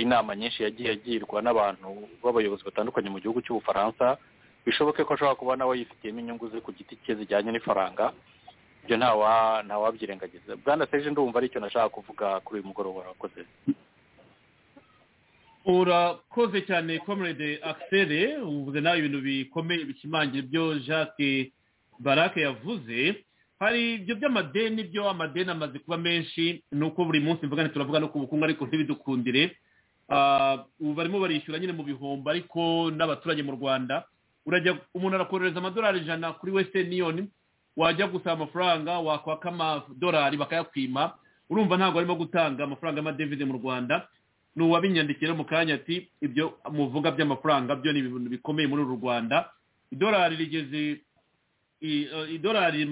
S6: inama nyinshi yagiye agirwa n'abantu b'abayobozi batandukanye mu gihugu cy'ubufaransa bishoboke ko ashobora kuba nawe yifitiyemo inyungu ze ku giti cye zijyanye n'ifaranga ibyo ntawabyirengagiza bwana seje ndumva aricyo nashaka kuvuga kuri uyu mugoroba urakoze
S3: urakoze cyane comrade akisere uvuze nawe ibintu bikomeye bishimangira ibyo jacques barake yavuze hari ibyo by'amadeni byo amadeni amaze kuba menshi ni uko buri munsi mvuga turavuga no ku bukungu ariko ntibidukundire ubu barimo barishyura nyine mu bihombo ariko n'abaturage mu rwanda urajya umuntu arakohereza amadolari ijana kuri wesitani yuniyoni wajya gusaba amafaranga wakwaka amadolari bakayakwima urumva ntabwo arimo gutanga amafaranga y'amadevize mu rwanda ni uwabinyandikira mu kanya ati ibyo muvuga by'amafaranga byo ni ibintu bikomeye muri uru rwanda idolari rigeze idolari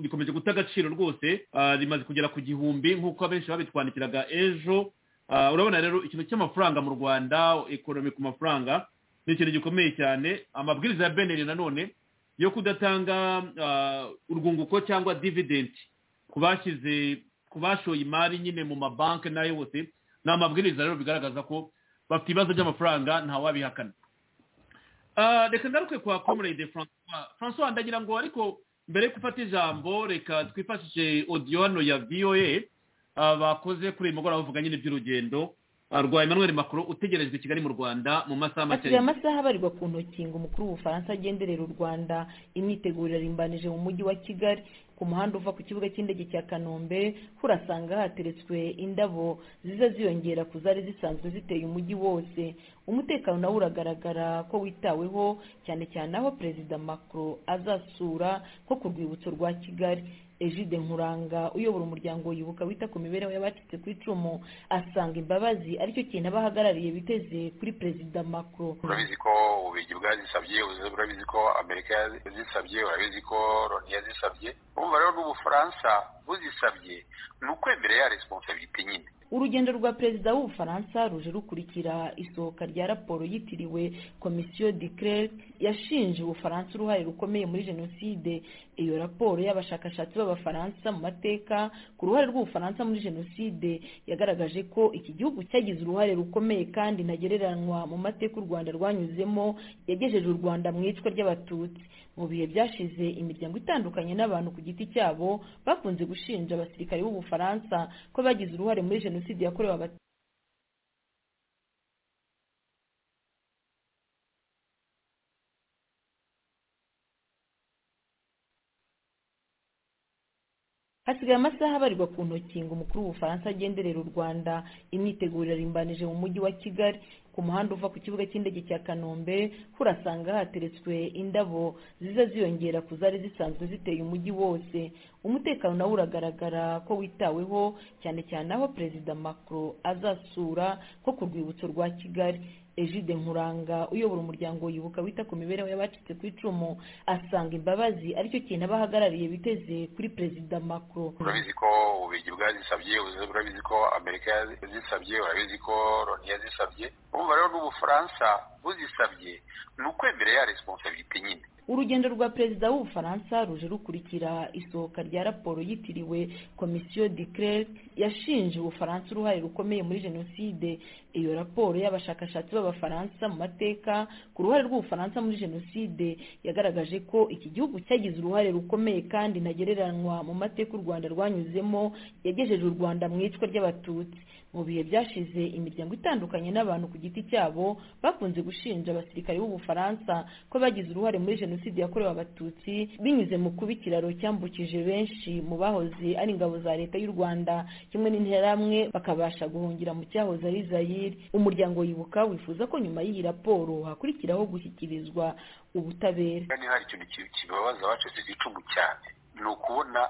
S3: rikomeje guta agaciro rwose rimaze kugera ku gihumbi nk'uko abenshi babitwandikiraga ejo urabona rero ikintu cy'amafaranga mu rwanda ekonomi ku mafaranga ni ikintu gikomeye cyane amabwiriza ya beneri nanone yo kudatanga urwunguko cyangwa dividenti bashyize ku bashoye imari nyine mu mabanki n'ayo yose ni amabwiriza rero bigaragaza ko bafite ibibazo by'amafaranga ntawabihakana reka ngaruke kwa comrade francois francois ndagira ngo ariko mbere yo gufata ijambo reka twifashishe odiyo hano ya voa bakoze kuri uyu mugoroba bavuga nyine iby'urugendo rwa emmanuel macron utegerejwe i kigali mu rwanda mu masaha make
S7: asigaye amasaha abarirwa ku ntoki ngo umukuru w'ubufaransa agenderera u rwanda imyiteguro irimbanije mu mujyi wa kigali ku muhanda uva ku kibuga cy'indege cya kanombe urasanga hateretswe indabo ziza ziyongera ku zari zisanzwe ziteye umujyi wose umutekano nawo uragaragara ko witaweho cyane cyane aho perezida macron azasura nko ku rwibutso rwa kigali ejide nkuranga uyobora umuryango yibuka wita ku mibereho y'abacitse ku icumu asanga imbabazi aricyo kintu abahagarariye biteze kuri perezida macron
S8: urabizi ko ububigi bwazisabye urabizi ko amerika yazisabye urabizi ko loni yazisabye urumva rero n'ubufaransa buzisabye ni ukwemerera ya responsabilite nyine
S7: urugendo rwa perezida w'ubufaransa ruje rukurikira isohoka rya raporo yitiriwe komisiyo de clerc yashinje ubufaransa uruhare rukomeye muri jenoside iyo raporo y'abashakashatsi b'abafaransa mu mateka ku ruhare rw'ubufaransa muri jenoside yagaragaje ko iki gihugu cyagize uruhare rukomeye kandi ntagereranywa mu mateka u rwanda rwanyuzemo yagejeje u rwanda mu icwa ry'abatutsi mu bihe byashize imiryango itandukanye n'abantu ku giti cyabo bakunze gushinja abasirikare b'ubufaransa ko bagize uruhare muri jenoside yakorewe abatutsi hasigaye amasaha abarirwa ku ntoki ngo umukuru w'ubufaransa agenderera u rwanda imyiteguro irimbanije mu mujyi wa kigali ku muhanda uva ku kibuga cy'indege cya kanombe urasanga hateretswe indabo ziza ziyongera ku zari zisanzwe ziteye umujyi wose umutekano nawo uragaragara ko witaweho cyane cyane aho perezida macron azasura nko ku rwibutso rwa kigali ejide nkuranga uyobora umuryango yibuka wita ku mibereho y'abacitse ku icumu asanga imbabazi aricyo kintu abahagarariye biteze kuri perezida macron
S8: urabizi ko ububigi bwazisabye urabizi ko amerika yazisabye urabizi ko loni yazisabye urumva rero n'ubufaransa buzisabye ni ukwemerera ya responsabilite nyine
S7: urugendo rwa perezida w'ubufaransa ruje rukurikira isohoka rya raporo yitiriwe komisiyo de clerc yashinje ubufaransa uruhare rukomeye muri jenoside iyo raporo y'abashakashatsi b'abafaransa mu mateka ku ruhare rw'ubufaransa muri jenoside yagaragaje ko iki gihugu cyagize uruhare rukomeye kandi ntagereranywa mu mateka u rwanda rwanyuzemo yagejeje u rwanda mu icwa ry'abatutsi mu bihe byashize imiryango itandukanye n'abantu ku giti cyabo bakunze gushinja abasirikare b'ubufaransa ko bagize uruhare muri jenoside yakorewe abatutsi binyuze mu kuba ikiraro cyambukije benshi mu bahoze ari ingabo za leta y'u rwanda kimwe n'interahamwe bakabasha guhungira mu cyahoze ari zayire umuryango wibuka wifuza ko nyuma y'iyi raporo hakurikiraho gushyikirizwa ubutabera
S8: kandi hari ikintu kibabaza abacitse ku icumu cyane ni ukubona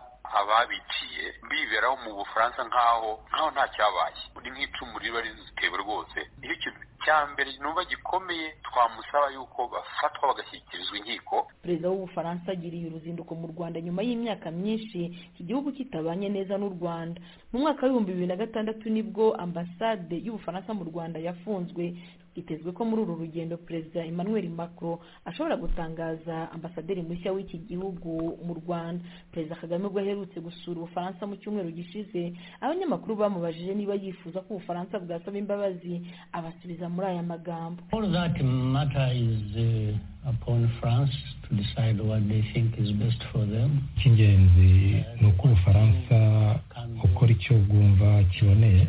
S8: ababiciye biberaho mu bufaransa nk'aho nk'aho nta cyabaye ni nk'icumu riba rizitewe rwose iyo ikintu cya mbere nuba gikomeye twamusaba yuko bafatwa bagashyikirizwa inkiko
S7: perezida w'ubufaransa agiriye uruzinduko mu rwanda nyuma y'imyaka myinshi iki gihugu kitabanye neza n'u rwanda mu mwaka w'ibihumbi bibiri na gatandatu nibwo ambasade y'ubufaransa mu rwanda yafunzwe bitezwe ko muri uru rugendo perezida emmanuel macron ashobora gutangaza ambasaderi mushya w'iki gihugu mu rwanda perezida kagame ubwo aherutse gusura ubufaransa mu cyumweru gishize abanyamakuru bamubajije niba yifuza ko ubufaransa bwasaba imbabazi abasubiza muri aya magambo
S9: all that matter is uh, upon france to decide what they think is best for them
S10: icy'ingenzi ni uko ubufaransa ukora icyo bwumva kiboneye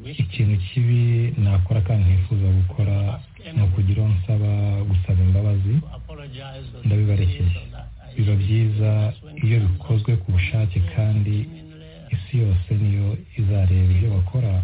S10: ikintu kibi nakora kandi ntifuza gukora ni ukugira uwo nsaba gusaba imbabazi ndabibarekeye biba byiza iyo bikozwe ku bushake kandi isi yose niyo izareba ibyo bakora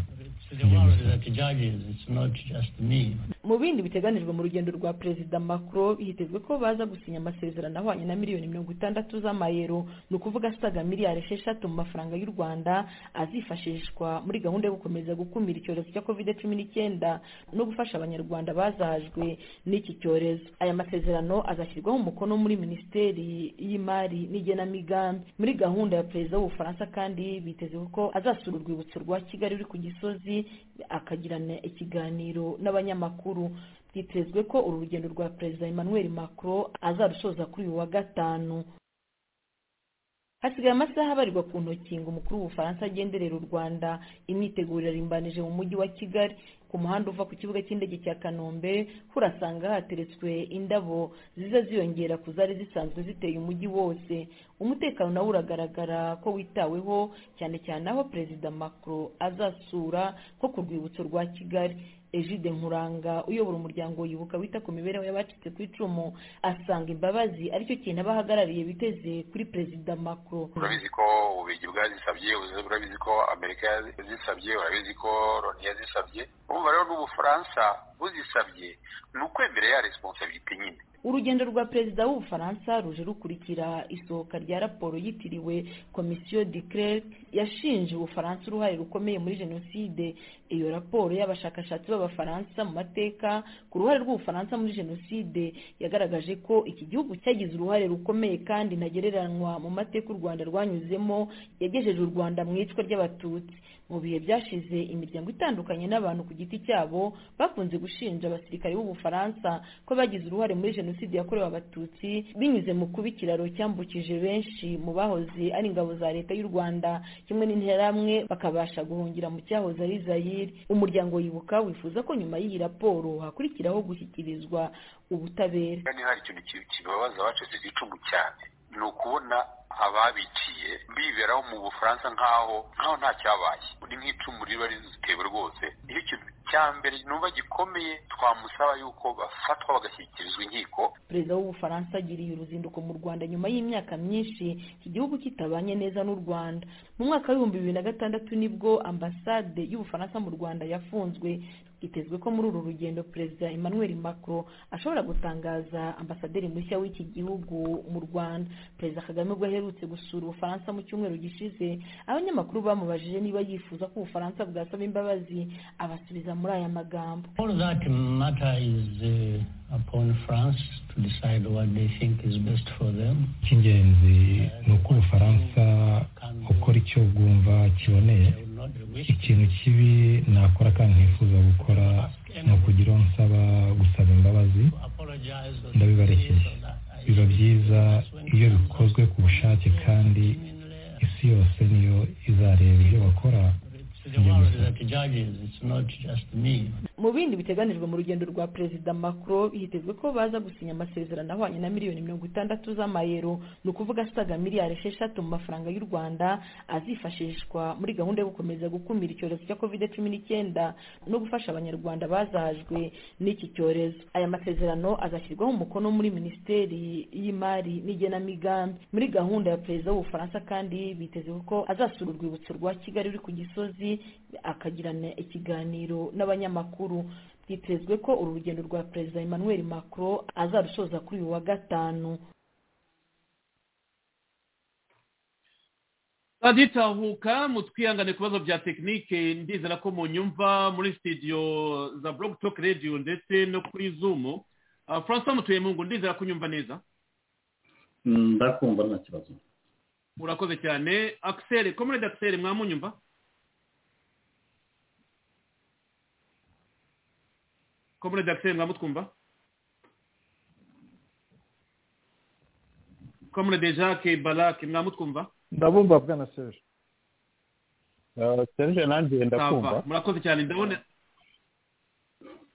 S7: mu bindi biteganijwe mu rugendo rwa perezida macron hitezwe ko baza gusinya amasezerano ahwanye na miliyoni mirongo itandatu z'amayero ni ukuvuga asaga miliyari esheshatu mu mafaranga y'u rwanda azifashishwa muri gahunda yo gukomeza gukumira icyorezo cya covid cumi n'icyenda no gufasha abanyarwanda bazahajwe n'iki cyorezo aya masezerano azashyirwaho umukono muri minisiteri y'imari n'igenamigambi muri gahunda ya perezida w'ubufaransa kandi biteze ko azasura urwibutso rwa kigali ruri ku gisozi akagirana ikiganiro n'abanyamakuru byitezwe ko uru rugendo rwa perezida emmanuel macron azarusoza kuri uyu wa gatanu hasigaye amasaha abarirwa ku ntoki ngo umukuru w'ubufaransa agenderera u rwanda imyiteguro irimbanije mu mujyi wa kigali ku muhanda uva ku kibuga cy'indege cya kanombe urasanga hateretswe indabo ziza ziyongera ku zari zisanzwe ziteye umujyi wose umutekano nawo uragaragara ko witaweho cyane cyane aho perezida macron azasura nko ku rwibutso rwa kigali ejide nkuranga uyobora umuryango yibuka wita ku mibereho y'abacitse ku icumu asanga imbabazi aricyo kintu abahagarariye biteze kuri perezida macron
S8: urabizi ko ububigi bwazisabye urabizi ko amerika yazisabye urabizi ko loni yazisabye urumva rero n'ubufaransa buzisabye ni ukwemera ya resiponsabiriti nyine
S7: urugendo rwa perezida w'ubufaransa ruje rukurikira isohoka rya raporo yitiriwe komisiyo de klerk yashinje ubufaransa uruhare rukomeye muri jenoside iyo raporo y'abashakashatsi b'abafaransa mu mateka ku ruhare rw'ubufaransa muri jenoside yagaragaje ko iki gihugu cyagize uruhare rukomeye kandi ntagereranywa mu mateka u rwanda rwanyuzemo yagejeje u rwanda mu icwa ry'abatutsi mu bihe byashize imiryango itandukanye n'abantu ku giti cyabo bakunze gushinja abasirikare b'ubufaransa ko bagize uruhare muri jenoside yakorewe abatutsi binyuze mu kuba ikiraro cyambukije benshi mu bahoze ari ingabo za leta y'u rwanda kimwe n'interahamwe bakabasha guhungira mu cyahoze ari zayire umuryango wibuka wifuza ko nyuma y'iyi raporo hakurikiraho gushyikirizwa ubutabera
S8: kandi hari ikintu kibabaza abacitse ku icumu cyane ni ukubona ababiciye biberaho mu bufaransa nk'aho nkaho nta cyabaye ni nk'icumu riba rizitewe rwose nicyo kintu cya mbere numva gikomeye twamusaba yuko bafatwa bagashyikirizwa inkiko
S7: perezida w'ubufaransa agiriye uruzinduko mu rwanda nyuma y'imyaka myinshi iki gihugu kitabanye neza n'u rwanda mu mwaka w'ibihumbi bibiri na gatandatu nibwo ambasade y'ubufaransa mu rwanda yafunzwe hitezwe ko muri uru rugendo perezida emmanuel macron ashobora gutangaza ambasaderi mushya w'iki gihugu mu rwanda perezida kagame ubwo aherutse gusura ubufaransa mu cyumweru gishize abanyamakuru bamubajije niba yifuza ko ubufaransa bwasaba imbabazi abasubiza muri aya magambo
S9: all that matter is uh, upon france to decide what they think is best for them
S10: icy'ingenzi ni uko ubufaransa ukora icyo bwumva kiboneye ikintu kibi nakora kandi ntifuza gukora ni ukugira uwo nsaba gusaba imbabazi ndabibarekeye biba byiza iyo bikozwe ku bushake kandi isi yose niyo izareba ibyo bakora
S7: mu bindi biteganijwe mu rugendo rwa perezida macron hitezwe ko baza gusinya amasezerano ahwanye na miliyoni mirongo itandatu z'amayero ni ukuvuga asaga miliyari esheshatu mu mafaranga y'u rwanda azifashishwa muri gahunda yo gukomeza gukumira icyorezo cya covid cumi n'icyenda no gufasha abanyarwanda bazahajwe n'iki cyorezo aya masezerano azashyirwaho umukono muri minisiteri y'imari n'igenamigambi muri gahunda ya perezida w'ubufaransa kandi biteze ko azasura urwibutso rwa kigali ruri ku gisozi akagirana ikiganiro n'abanyamakuru byitezwe ko uru rugendo rwa perezida emmanuel macron azarusoza kuri uyu wa gatanu
S3: baditahuka mutwihangane ku bibazo bya tekinike ndizera ko munyumva muri sitidiyo za blog talk radio ndetse no kuri zumu francois mutuyemungu ndizera ko unyumva neza
S5: ndakumva nta kibazo
S3: murakoze cyane akiseri komerede akiseri mwamunyumva komurede akiseri mwamutwumva komurede jacques barake mwamutwumva
S2: ndabumva bwana serge
S11: serge nanjye ndakumva
S3: murakoze cyane ndabona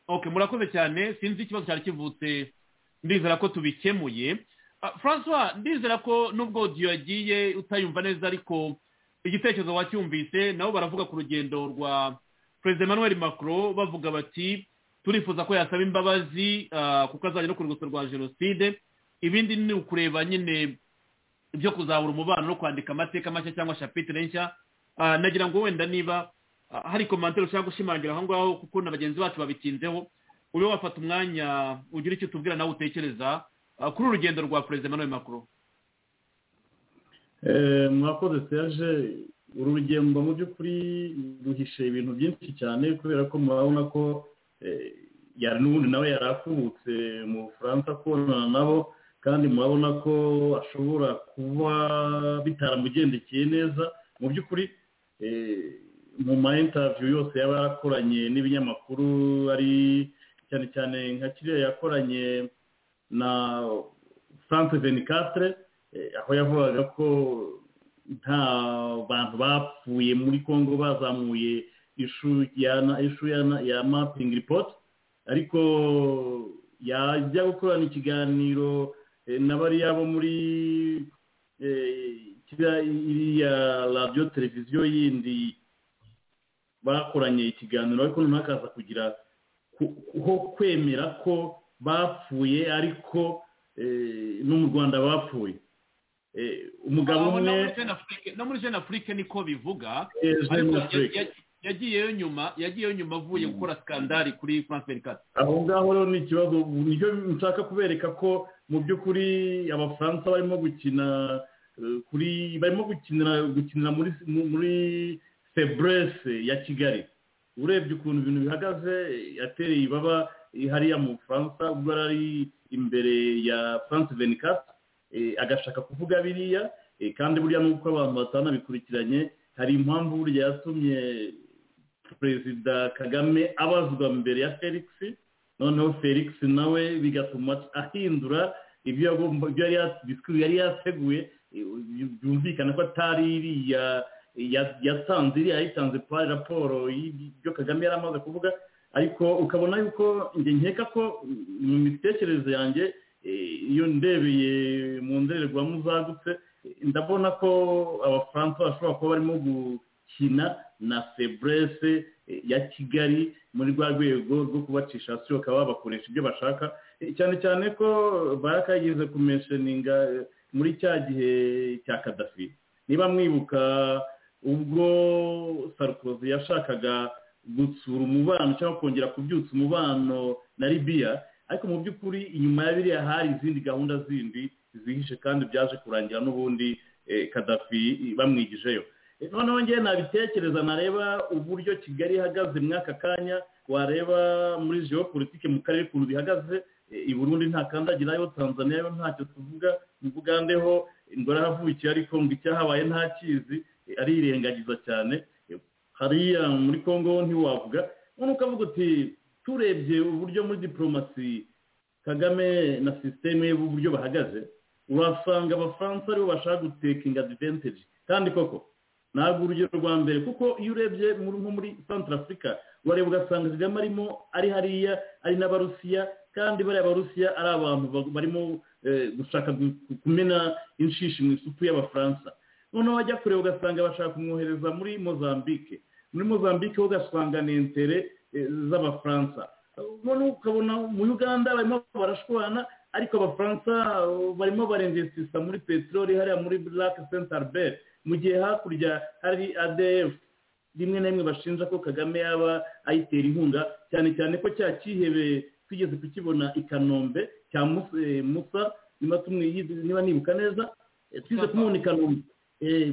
S3: ok murakoze cyane sinzi ikibazo cyari kivutse ndizera ko tubikemuye francois ndizera ko nubwo odiyo yagiye utayumva neza ariko igitekerezo wacyumvise nabo baravuga ku rugendo rwa perezida emmanuel macron bavuga bati turifuza ko yasaba imbabazi kuko azajya no ku rwibutso rwa jenoside ibindi ni ukureba nyine ibyo kuzabura umubano no kwandika amateka mashya cyangwa shapitire nshya nagira ngo wenda niba hari komantere ushaka gushimangira aho ngaho kuko na bagenzi bacu babitinzeho ube wafata umwanya ugira icyo tubwira nawe utekereza kuri uru rugendo rwa perezida Emmanuel Macron
S5: mwakoze serge uru rugendo mu by'ukuri ruhishe ibintu byinshi cyane kubera ko murabona ko yari n'ubundi nawe yari akubutse mu bufaransa kubonana nabo kandi murabona ko ashobora kuba bitaramugendekeye neza mu by'ukuri mu ma intaviyu yose yaba yarakoranye n'ibinyamakuru ari cyane cyane nka kiriya yakoranye na france venikatire aho yavugaga ko nta bantu bapfuye muri congo bazamuye ishu ya ishu ya ya mapping report ariko yajya gukorana ikiganiro na bariya bo muri iriya radiyo televiziyo yindi bakoranye ikiganiro ariko noneho akaza kugira ho kwemera ko bapfuye ariko no mu rwanda bapfuye umugabo umwe
S3: no muri jenoside afurike niko bivuga yagiyeyo nyuma yagiyeyo nyuma avuye gukora sikandari kuri france merikate
S5: aho ngaho rero ni ikibazo nicyo nshaka kubereka ko mu by'ukuri abafaransa barimo gukina kuri barimo gukinira gukinira muri muri seburese ya kigali urebye ukuntu ibintu bihagaze yatereye ibaba hariya mu bufaransa ubwo yari ari imbere ya france venikate agashaka kuvuga biriya kandi buriya n'uko abantu batanabikurikiranye hari impamvu burya yatumye perezida kagame abazwa mbere ya felix noneho felix nawe bigatuma ahindura ibyo yari yateguye byumvikana ko atari iriya yatanze iriya yitanze raporo y'ibyo kagame yari amaze kuvuga ariko ukabona yuko nkeka ko mu mitekerereze yanjye iyo ndebeye mu ndorerwamo zagutse ndabona ko abafaransa bashobora kuba barimo gukina na seburese ya kigali muri rwa rwego rwo kubacisha hasi bakaba babakoresha ibyo bashaka cyane cyane ko barakayigize kumesheninga muri cya gihe cya kadafi niba mwibuka ubwo sarukozi yashakaga gutsura umubano cyangwa kongera kubyutsa umubano na libiya ariko mu by'ukuri inyuma ya biriya hari izindi gahunda zindi zihishe kandi byaje kurangira n'ubundi kadafi bamwigijeyo noneho ngewe nabitekereza nareba uburyo kigali ihagaze muri aka kanya wareba muri geopolitike mu karere ukuntu bihagaze i burundi ntakandagirayo tanzania yo ntacyo tuvuga mvugandeho ingoro aravukiye ariko ngo icyahabaye ntakizi arirengagiza cyane hariya muri congo ntiwavuga none ukavuga uti turebye uburyo muri diporomasi kagame na sisiteme y'uburyo bahagaze urasanga abafaransa aribo bashaka gutekinga adivantage kandi koko ntabwo urugero rwa mbere kuko iyo urebye nko muri santara afurika wareba ugasanga kagame arimo ari hariya ari n'abarusiya kandi bariya barusiya ari abantu barimo gushaka kumena inshishi mu isupu y'abafaransa noneho wajya kureba ugasanga bashaka kumwohereza muri mozambique muri mozambique ho ugasanga ni intere z'abafaransa noneho ukabona mu uganda barimo barashwana ariko abafaransa barimo barengesisa muri peteroli hariya muri black st albert mu gihe hakurya hari adf rimwe na rimwe bashinja ko kagame yaba ayitera inkunga cyane cyane ko cya cyihebe twigeze kukibona i kanombe cya musa niba nibuka neza twize kumubona i kanombe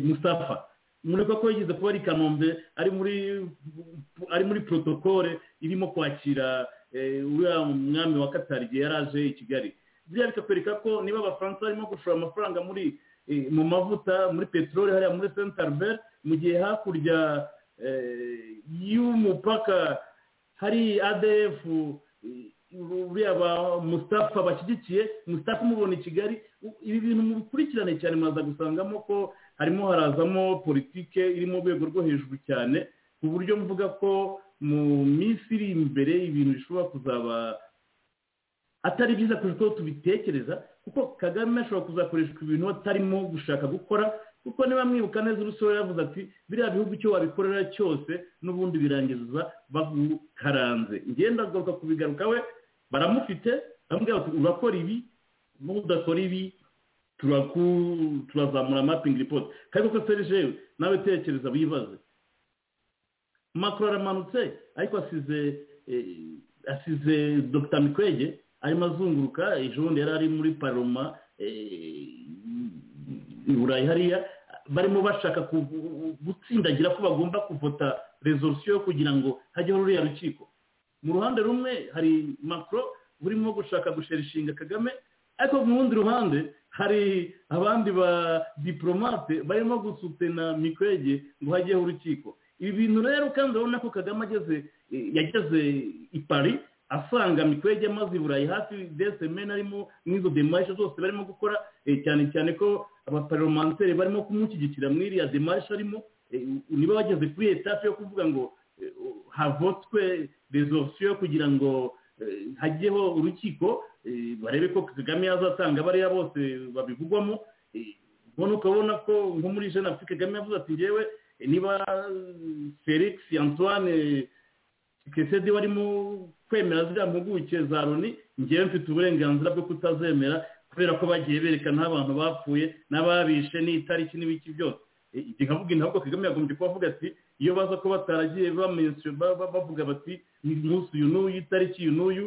S5: musafa mureka ko yigeze kuba ari kanombe ari muri ari muri protokole irimo kwakira uriya mwami wa katari igihe yari aje i kigali biriya bikakwereka ko niba abafaransa barimo gushora amafaranga muri mu mavuta muri peteroli hariya muri senta albert mu gihe hakurya y'umupaka hari adf uriya ba musitafa bashyigikiye musitafa umubona i kigali ibi bintu mubikurikirane cyane mwaza gusangamo ko harimo harazamo politike iri mu rwego rwo hejuru cyane ku buryo mvuga ko mu minsi iri imbere ibintu bishobora kuzaba atari byiza ko tubitekereza kuko kagame ashobora kuzakoreshwa ibintu atarimo gushaka gukora kuko niba mwibuka neza urusoro yavuze ati biriya bihugu icyo wabikorera cyose n'ubundi birangiza bagukaranze ngenda agaruka kubigaruka we baramufite baramubwira bati urakora ibi n'udakora ibi turazamura mapingi ripoti kandi ko serije nawe tekereza wibaze makuru aramanutse ariko asize asize dr mikwege arimo azunguruka ejo bundi yari ari muri paroma i burayi hariya barimo bashaka gutsindagira ko bagomba kuvota rezolusiyo kugira ngo hajyeho ruriya rukiko mu ruhande rumwe hari makuru burimo gushaka gusherishinga kagame ariko mu rundi ruhande hari abandi ba diporomate barimo gusutena mikwege ngo hajyeho urukiko ibi bintu rero kandi urabona ko kagame ageze yageze i paris asanga mikwege amaze i burayi hafi desemeni arimo n'izo demarishe zose barimo gukora cyane cyane ko abaparomanteri barimo kumushyigikira muri iriya demarishe arimo niba bageze kuri etaje yo kuvuga ngo havotswe rezolusiyo kugira ngo hajyeho urukiko barebe ko kagame yazatanga bariya bose babivugwamo ubona ukabona ko nko muri jean afurika kagame yavuze ati ngewe niba felix antoine kesedi warimo kwemera ziriya mpuguke za loni ngewe mfite uburenganzira bwo kutazemera kubera ko bagiye berekana abantu bapfuye n'ababishe n'itariki n'ibiki byose nkavuga intabwo kagame yagombye kuba avuga ati iyo baza ko bataragiye bavuga bati umunsi uyu n'uyu itariki uyu n'uyu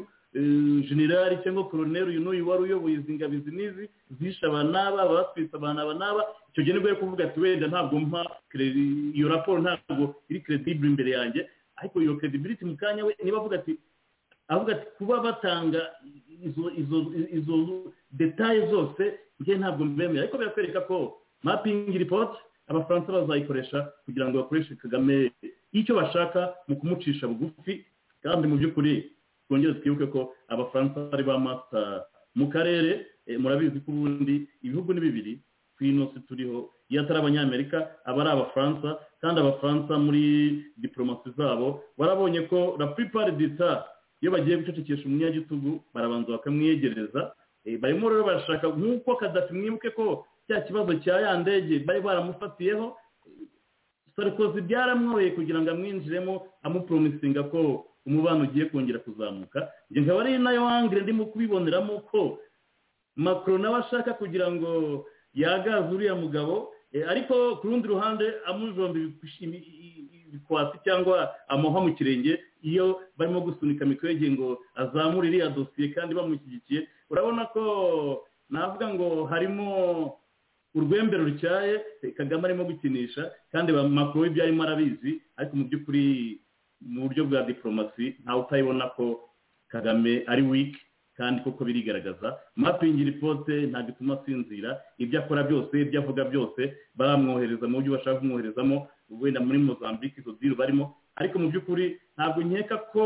S5: generali cyangwa koroneri uyu n'uyu wari uyoboye izi ngabo izi n'izi zishe aba n'aba batwitse abantu aba n'aba icyo gihe nibwo ari kuvuga ati wenda ntabwo mpa iyo raporo ntabwo iri keredibure imbere yanjye ariko iyo keredibiriti mu kanya we niba avuga ati avuga ati kuba batanga izo detaye zose njye ntabwo mbemera ariko birakwereka ko mapingi ripoti abafaransa bazayikoresha kugira ngo bakoreshe kagame icyo bashaka mu kumucisha bugufi kandi mu by'ukuri twongere twibuke ko abafaransa bari ba masita mu karere murabizi ko ubundi ibihugu ni bibiri ku inosi turiho iyo atari abanyamerika aba ari abafaransa kandi abafaransa muri diporomasi zabo barabonye ko la puripari dita iyo bagiye gucecekesha umunyagitugu barabanza bakamwiyegereza barimo rero barashaka nk'uko kadafi mwibuke ko cya kibazo cya ya ndege bari baramufatiyeho sarikozi byaramworoye kugira ngo amwinjiremo amuporomisinga ko umubano ugiye kongera kuzamuka njye nkaba ari nayo wangire ndimo kubiboneramo ko makuru nawe ashaka kugira ngo yagaze uriya mugabo ariko ku rundi ruhande amujomba ibikwasi cyangwa amuha mu kirenge iyo barimo gusunika mikwege ngo azamure iriya dosiye kandi bamushyigikiye urabona ko navuga ngo harimo urwembe rutyaye kagame arimo gukinisha kandi makuru ibyo arimo arabizi ariko mu by'ukuri mu buryo bwa diporomasi ntawe utayibona ko kagame ari wiki kandi koko birigaragaza mapingi ripote ntabwo ituma asinzira ibyo akora byose ibyo avuga byose baramwohereza mu buryo bashaka kumwoherezamo wenda muri mozambique izo diru barimo ariko mu by'ukuri ntabwo nkeka ko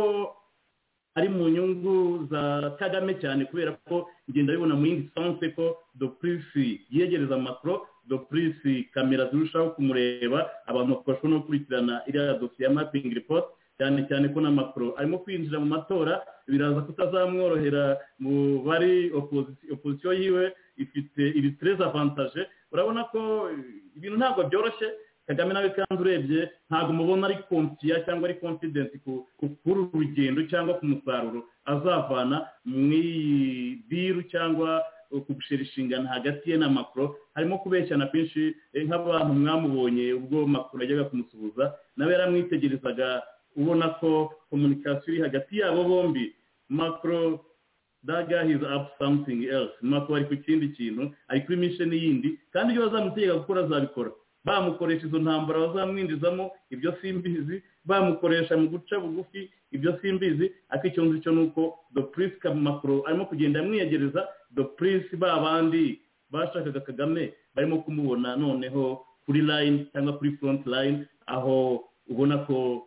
S5: ari mu nyungu za kagame cyane kubera ko ngenda bibona mu yindi sanse ko dopurisi yegereza amakoro dopurisi kamera zirushaho kumureba abantu bakabasha no gukurikirana iriya dosiye ya mapingi ripoti cyane cyane ko n'amakoro arimo kwinjira mu matora biraza kutazamworohera mu bari opozisiyo yiwe ifite iri sitereza avantaje urabona ko ibintu ntabwo byoroshye kagame nawe kandi urebye ntabwo mubona ari konsiya cyangwa ari confidence kuri uru rugendo cyangwa ku musaruro azavana mu iyi biru cyangwa gushira inshingano hagati ye na makoro harimo kubeshyana kwinshi nk'abantu mwamubonye ubwo makoro yajyaga kumusuhuza nawe yaramwitegerezaga ubona ko komunikasiyo iri hagati yabo bombi makoro daga hizi apu samutingi elisi makoro ari ku kindi kintu ari kuri misheni yindi kandi ibyo bazamutegeka gukora azabikora bamukoresha izo ntambara bazamwinjizamo ibyo simbizi bamukoresha mu guca bugufi ibyo simbizi ariko icyo ngicyo ni uko dopurisi kamakuru arimo kugenda amwiyegereza dopurisi ba bandi bashakaga kagame barimo kumubona noneho kuri layini cyangwa kuri furonti layini aho ubona ko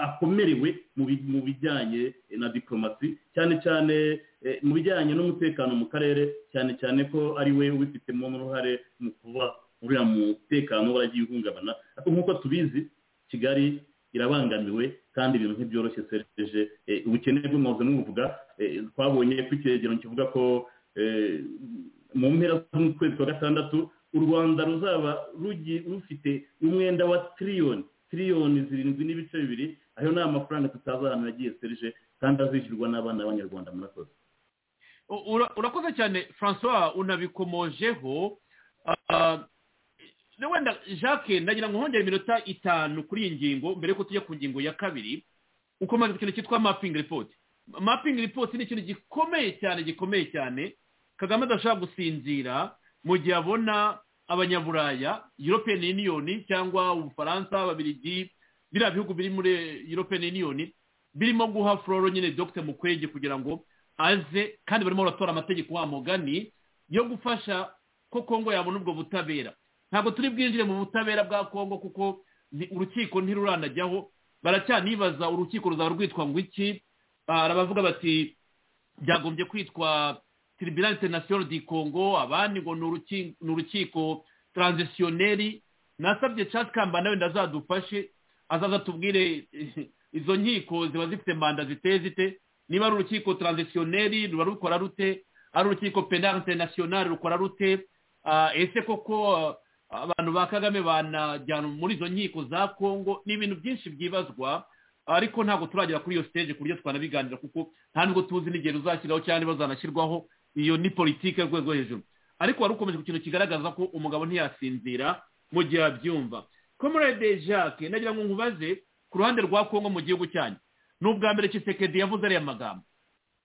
S5: akomerewe mu bijyanye na diporomasi cyane cyane mu bijyanye n'umutekano mu karere cyane cyane ko ari we ubifitemo uruhare mu kuba uriya mutekano waragiye uhungabana ariko nk'uko tubizi kigali irabangamiwe kandi ibintu ntibyoroshye sereje ubukene bw'umwuga n'ubuvuga twabonye ko icyegeranyo kivuga ko mu mpera z'ukwezi kwa gatandatu u rwanda ruzaba rufite umwenda wa tiriyoni tiriyoni zirindwi n'ibice bibiri ayo ni amafaranga tutazahana yagiye sereje kandi azishyurwa n'abana b'abanyarwanda murakoze
S3: urakoze cyane francois unabikomojeho wenda jacques ndagira ngo hongere iminota itanu kuri iyi ngingo mbere yuko tujya ku ngingo ya kabiri ukomaze ku kintu cyitwa mapingi ripoti mapingi ripoti ni ikintu gikomeye cyane gikomeye cyane kagame adashobora gusinzira mu gihe abona abanyaburaya european union cyangwa ubufaransa ababirigi biriya bihugu biri muri european union birimo guha floro nyine dogite mukwege kugira ngo aze kandi barimo baratora amategeko wa mugani yo gufasha ko kongo yabona ubwo butabera ntabwo turi bwinjire mu butabera bwa kongo kuko urukiko ntiruranajyaho baracyanibaza urukiko ruzaba rwitwa ngo iki barabavuga bati byagombye kwitwa tribunal international di congo abandi ngo ni urukiko transisiyoneri nasabye casi kamba nawe ndazadufashe azaza tubwire izo nkiko ziba zifite manda ziteye zite niba ari urukiko transisiyoneri ruba rukora rute ari urukiko penal international rukora rute ese koko abantu ba kagame banajyana muri izo nkiko za kongo ni ibintu byinshi byibazwa ariko ntabwo turagera kuri iyo siteje ku buryo twanabiganira kuko nta nubwo tuzi n'igihe ruzashyiraho cyangwa bazanashyirwaho iyo ni politiki y'urwego rwo hejuru ariko wari ukomeje ku kintu kigaragaza ko umugabo ntiyasinzira mu gihe abyumva comrade jacques nagira ngo nkubaze ku ruhande rwa kongo mu gihugu cyanyu ni ubwa mbere kisekedi yavuze ariya magambo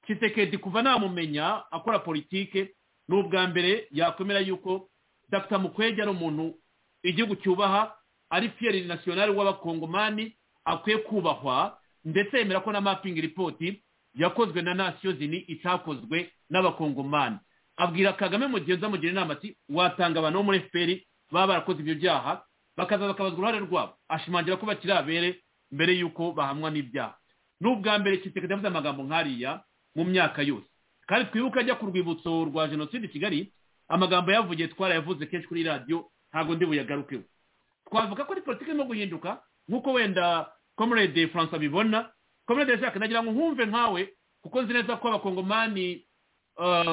S3: kisekedi kuva namumenya akora politike ni ubwa mbere yakwemera yuko dr mukwege ari umuntu igihugu cyubaha ari fiyeri nasiyonari w'abakongomani akwiye kubahwa ndetse yemera ko na mapingi ripoti yakozwe na nasiyo zini itakozwe n'abakongomani abwira kagame mu gihe nzamugira inama ati watanga abantu bo muri fpr baba barakoze ibyo byaha bakaza bakabazwa uruhare rwabo ashimangira ko bakiri abere mbere y'uko bahamwa n'ibyaha n'ubwa mbere kisekedi yavuze amagambo nk'ariya mu myaka yose kandi twibuke ajya ku rwibutso rwa jenoside i kigali amagambo yavugiye twarayavuze kenshi kuri radiyo ntabwo ndi buyagarukeho twavuga ko ari politiki irimo guhinduka nk'uko wenda comrade francois abibona comrade jacques nagira ngo nkumve nkawe kuko nzi neza ko abakongomani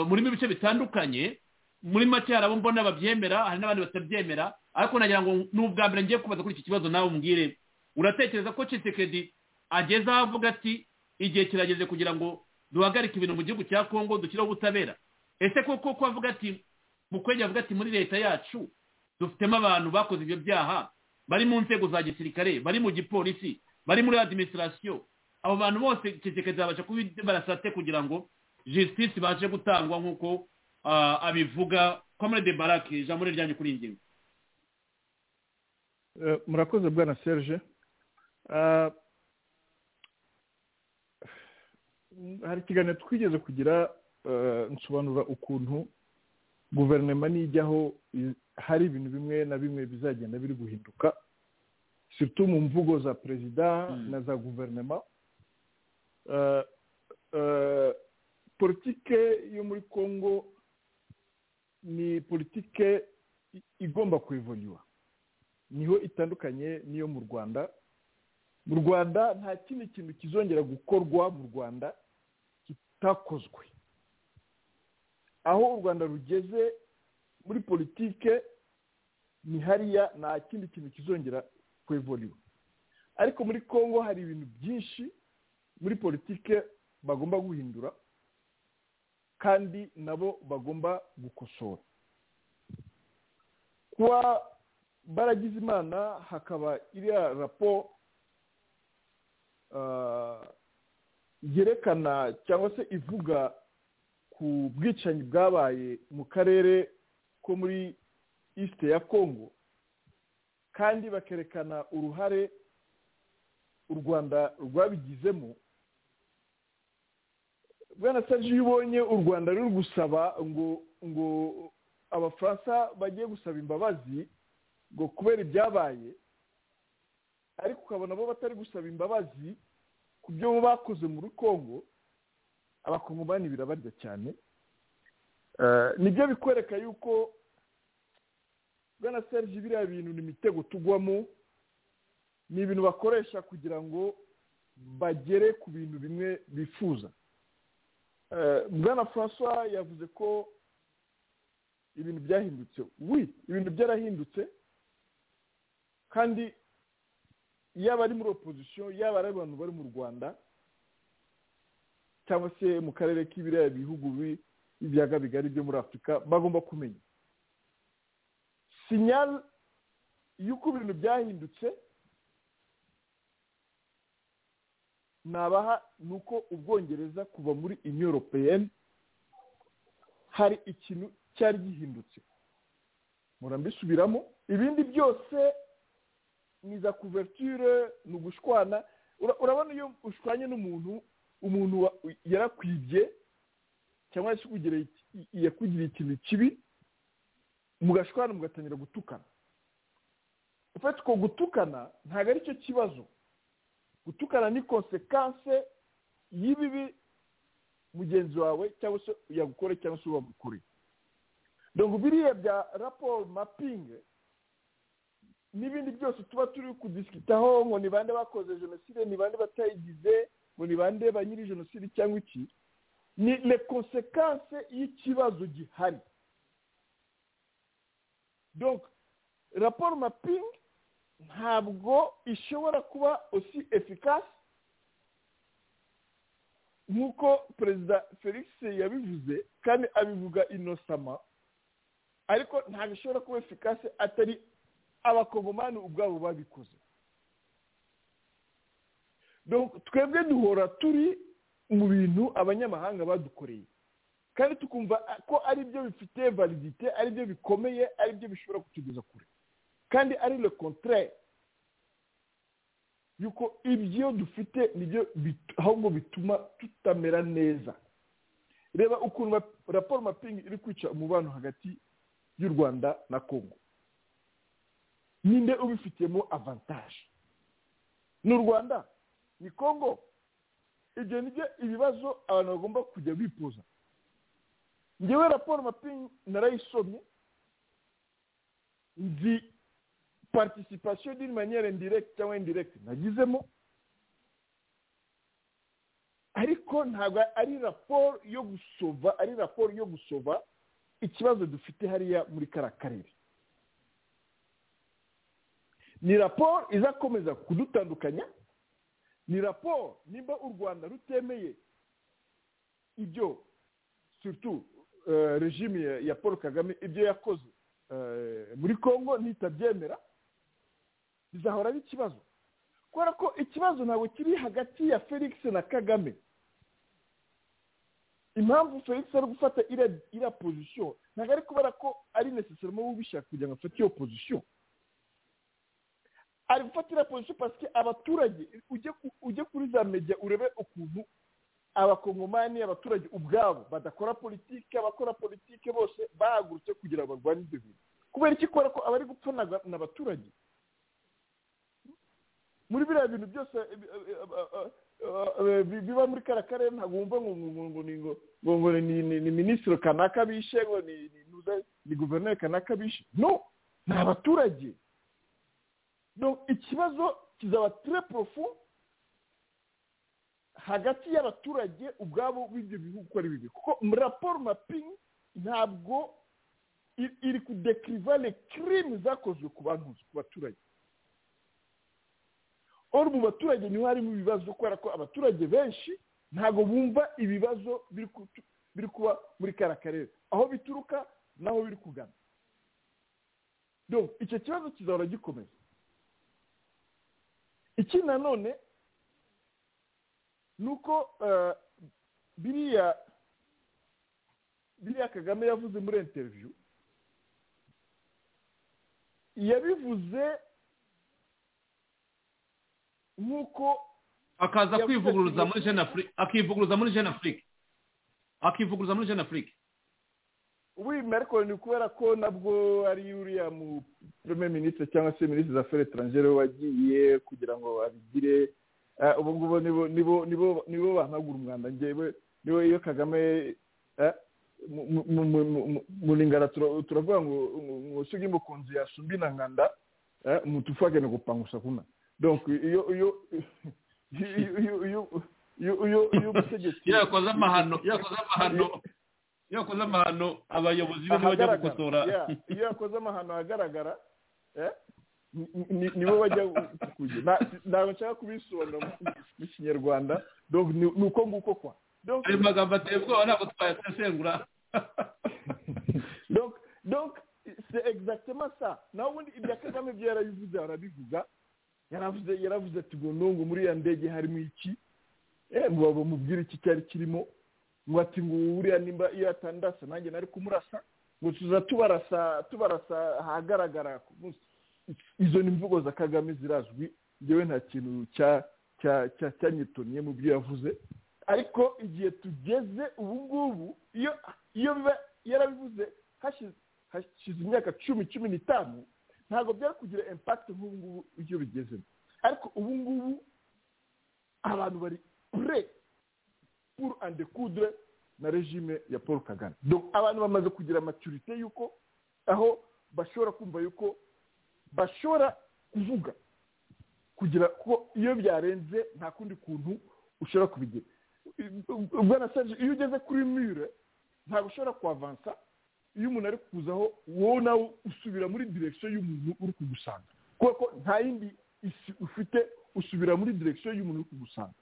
S3: murimo ibice bitandukanye muri make hari abo mbona babyemera hari n'abandi batabyemera ariko nagira ngo ni ubwa mbere ngiye kubaza kuri iki kibazo nawe umbwire uratekereza ko cisekedi ageze aho avuga ati igihe kirageze kugira ngo duhagarike ibintu mu gihugu cya kongo dushyireho ubutabera ese koko ko avuga ati mukwege avuga ati muri leta yacu dufitemo abantu bakoze ibyo byaha bari mu nzego za gisirikare bari mu gipolisi bari muri adiminisitirasiyo abo bantu bose cisekedi babasha kubibarasate kugira ngo justice baje gutangwa nk'uko abivuga comrade barake ijambo ni ryanjye kuri iyi ngingo
S4: murakoze bwana serge hari ikiganiro twigeze kugira nsobanura ukuntu guverinoma nijyaho hari ibintu bimwe na bimwe bizagenda biri guhinduka situ mu mvugo za perezida na za guverinoma politike yo muri congo ni politike igomba kuivonywa niho itandukanye n'iyo mu rwanda mu rwanda nta kindi kintu kizongera gukorwa mu rwanda kitakozwe aho u rwanda rugeze muri politike ni hariya nta kindi kintu kizongera kuivonywa ariko muri congo hari ibintu byinshi muri politike bagomba guhindura kandi nabo bagomba gukosora kuba baragize imana hakaba iriya rapo yerekana cyangwa se ivuga ku bwicanyi bwabaye mu karere ko muri isite ya kongo kandi bakerekana uruhare u rwanda rwabigizemo bwana serge iyo ubonye u rwanda ruri gusaba ngo ngo abafaransa bagiye gusaba imbabazi ngo kubera ibyabaye ariko ukabona bo batari gusaba imbabazi ku byo bo bakoze muri congo abakongomani birabarya cyane nibyo bikwereka yuko bwana serge biriya bintu ni imitego tugwamo ni ibintu bakoresha kugira ngo bagere ku bintu bimwe bifuza bwana francois yavuze ko ibintu byahindutse wi ibintu byarahindutse kandi yaba ari muri opozisiyo yaba ari abantu bari mu rwanda cyangwa se mu karere k'ibiriya bihugu b'ibiyaga bigari byo muri afurika bagomba kumenya sinyari y'uko ibintu byahindutse nabaha ni uko ubwongereza kuva muri inyoropeyeni hari ikintu cyari gihindutse murambisubiramo ibindi byose ni za kuverture ni ugushwana urabona iyo ushwanye n'umuntu umuntu yarakwibye cyangwa se yakugiriye ikintu kibi mugashwana mugatangira gutukana ufite uko gutukana ntabwo ari cyo kibazo gutukana ni konsekanse y'ibibi mugenzi wawe cyangwa se yagukore cyangwa se uba dongo biriya bya raporo mapingi n'ibindi byose tuba turi kudisikitaho ngo ni bande bakoze jenoside ni bande batayigize ngo ni bande ba nyiri jenoside cyangwa iki ni le konsekanse y'ikibazo gihari dongo raporo mapingi ntabwo ishobora kuba osi efikasi nk'uko perezida felix yabivuze kandi abivuga inosama ariko ntabwo ishobora kuba efikasi atari abakongomani ubwabo babikoze twebwe duhora turi mu bintu abanyamahanga badukoreye kandi tukumva ko ari byo bifite validite ari byo bikomeye ari byo bishobora kutugeza kure kandi ari le contraire yuko ibyo dufite nibyo ahubwo bituma tutamera neza reba ukuntu raporo mapingi iri kwica umubano hagati y'u rwanda na congo ninde ubifitiyemo avantaje ni u rwanda ni congo ibyo nibyo ibibazo abantu bagomba kujya bifuza ngewe raporo mapingi narayisomye nzi participation d'une manière indirecte cyangwa indirecte nagizemo ariko ntabwo ari raporo yo gusova ari raporo yo gusova ikibazo dufite hariya muri kariya karere ni raporo izakomeza kudutandukanya ni raporo nimba u rwanda rutemeye ibyo surtout regime ya paul kagame ibyo yakoze muri congo nitabyemera bizahora ari ikibazo kubera ko ikibazo ntabwo kiri hagati ya felix na kagame impamvu felix ari gufata iriya pozisiyo ntabwo ari kubera ko ari necessarement w'ubishaka kugira ngo afate iyo pozisiyo ari gufata iriya pozisiyo pasike abaturage ujye kuri za media urebe ukuntu abakongomani abaturage ubwabo badakora politike abakora politike bose bahagurutse kugira ngo barwanye ibyo bintu kubera iki kubera ko abari gupfa ni abaturage muri biriya bintu byose biba muri kariya karere ntabwo wumva ngo ni minisitiri kanaka bishe ngo ni guverineri kanaka bishe no ni abaturage ikibazo kizaba tire porofu hagati y'abaturage ubwabo b'ibyo bihugu uko ari bibi kuko raporo mapingi ntabwo iri kudekiriva le kirimi zakozwe ku bantu ku baturage oro mu baturage niho harimo ibibazo kubera ko abaturage benshi ntabwo bumva ibibazo biri kuba muri kariya karere aho bituruka n'aho biri kugana icyo kibazo kizahora gikomeza ikindi nanone ni uko biriya biriya kagame yavuze muri interiviyu yabivuze nk'uko
S3: akaza kwivuguruza muri jene afurika akivuguruza muri jene afurika akivuguruza muri jene afurika
S4: wimwe ariko ni kubera ko nabwo ari uriya mu premier minisitiri cyangwa se minisitiri za fere etrangere wagiye kugira ngo abigire ubu ngubu nibo bahagura umwanda ngewe niwe iyo kagame mu ringana turavuga ngo usige umukunzi yasumbina nkanda umuntu ufagene gupangusa kuna donc iyo iyo iyo iyo umutegetsi
S3: yakoze amahano yakoze amahano yakoze amahano abayobozi be bajya gukosora
S4: iyo yakoze amahano ahagaragara nibo bajya kujya ntabwo nshaka kubisobanura mu kinyarwanda ni uko nguko kwa
S3: ayo magambo ateye ubwoba ntabwo twayasesengura
S4: se egisagitema sa naho ubundi ibya kagame ibyo yarabivuze barabivuga yaravuze yaravuze ati ngo nungu muri iriya ndege harimo iki ngo mubwire iki cyari kirimo ngo ati ngo uriya nimba iyo atandasa nanjye nari kumurasa ngo tuza tubarasa tubarasa ahagaragara ku munsi izo ni imvugo za kagame zirazwi ngewe nta kintu cyanyitoniye mu byo yavuze ariko igihe tugeze ubu ngubu iyo biba yarabivuze hashize imyaka cumi cumi n'itanu ntabwo byari kugira impakiti nk'ubu ngubu iyo bigezemo ariko ubu ngubu abantu bari pure puru ande kudure na regime ya paul kagame abantu bamaze kugira amaturite y'uko aho bashobora kumva yuko bashobora kuvuga kugira ko iyo byarenze nta kundi kuntu ushobora kubigira ubwo serge iyo ugeze kuri mure ntabwo ushobora kwavansa iyo umuntu ari kuzaho wowe nawe usubira muri direkisiyo y'umuntu uri kugusanga kuko nta yindi isi ufite usubira muri direkisiyo y'umuntu uri kugusanga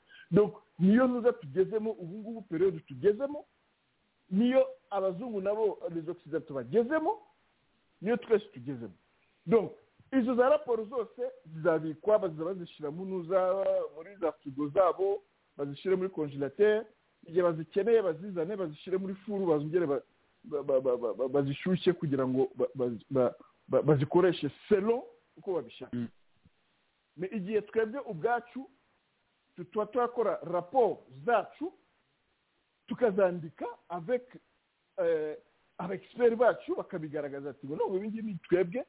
S4: niyo ntuza tugezemo ubu ngubu periyodi tugezemo niyo abazungu nabo rezo bagezemo niyo twese tugezemo izo za raporo zose zizabikwa bazajya bazishyira muri za firigo zabo bazishyire muri konjerateri igihe bazikeneye bazizane bazishyire muri furu bazongere bazishyushye kugira ngo bazikoreshe selo uko babishaka igihe twebwe ubwacu tuba turakora raporo zacu tukazandika aveke abegisiperi bacu bakabigaragaza ati ngo ntabwo ibingibi ni twebwe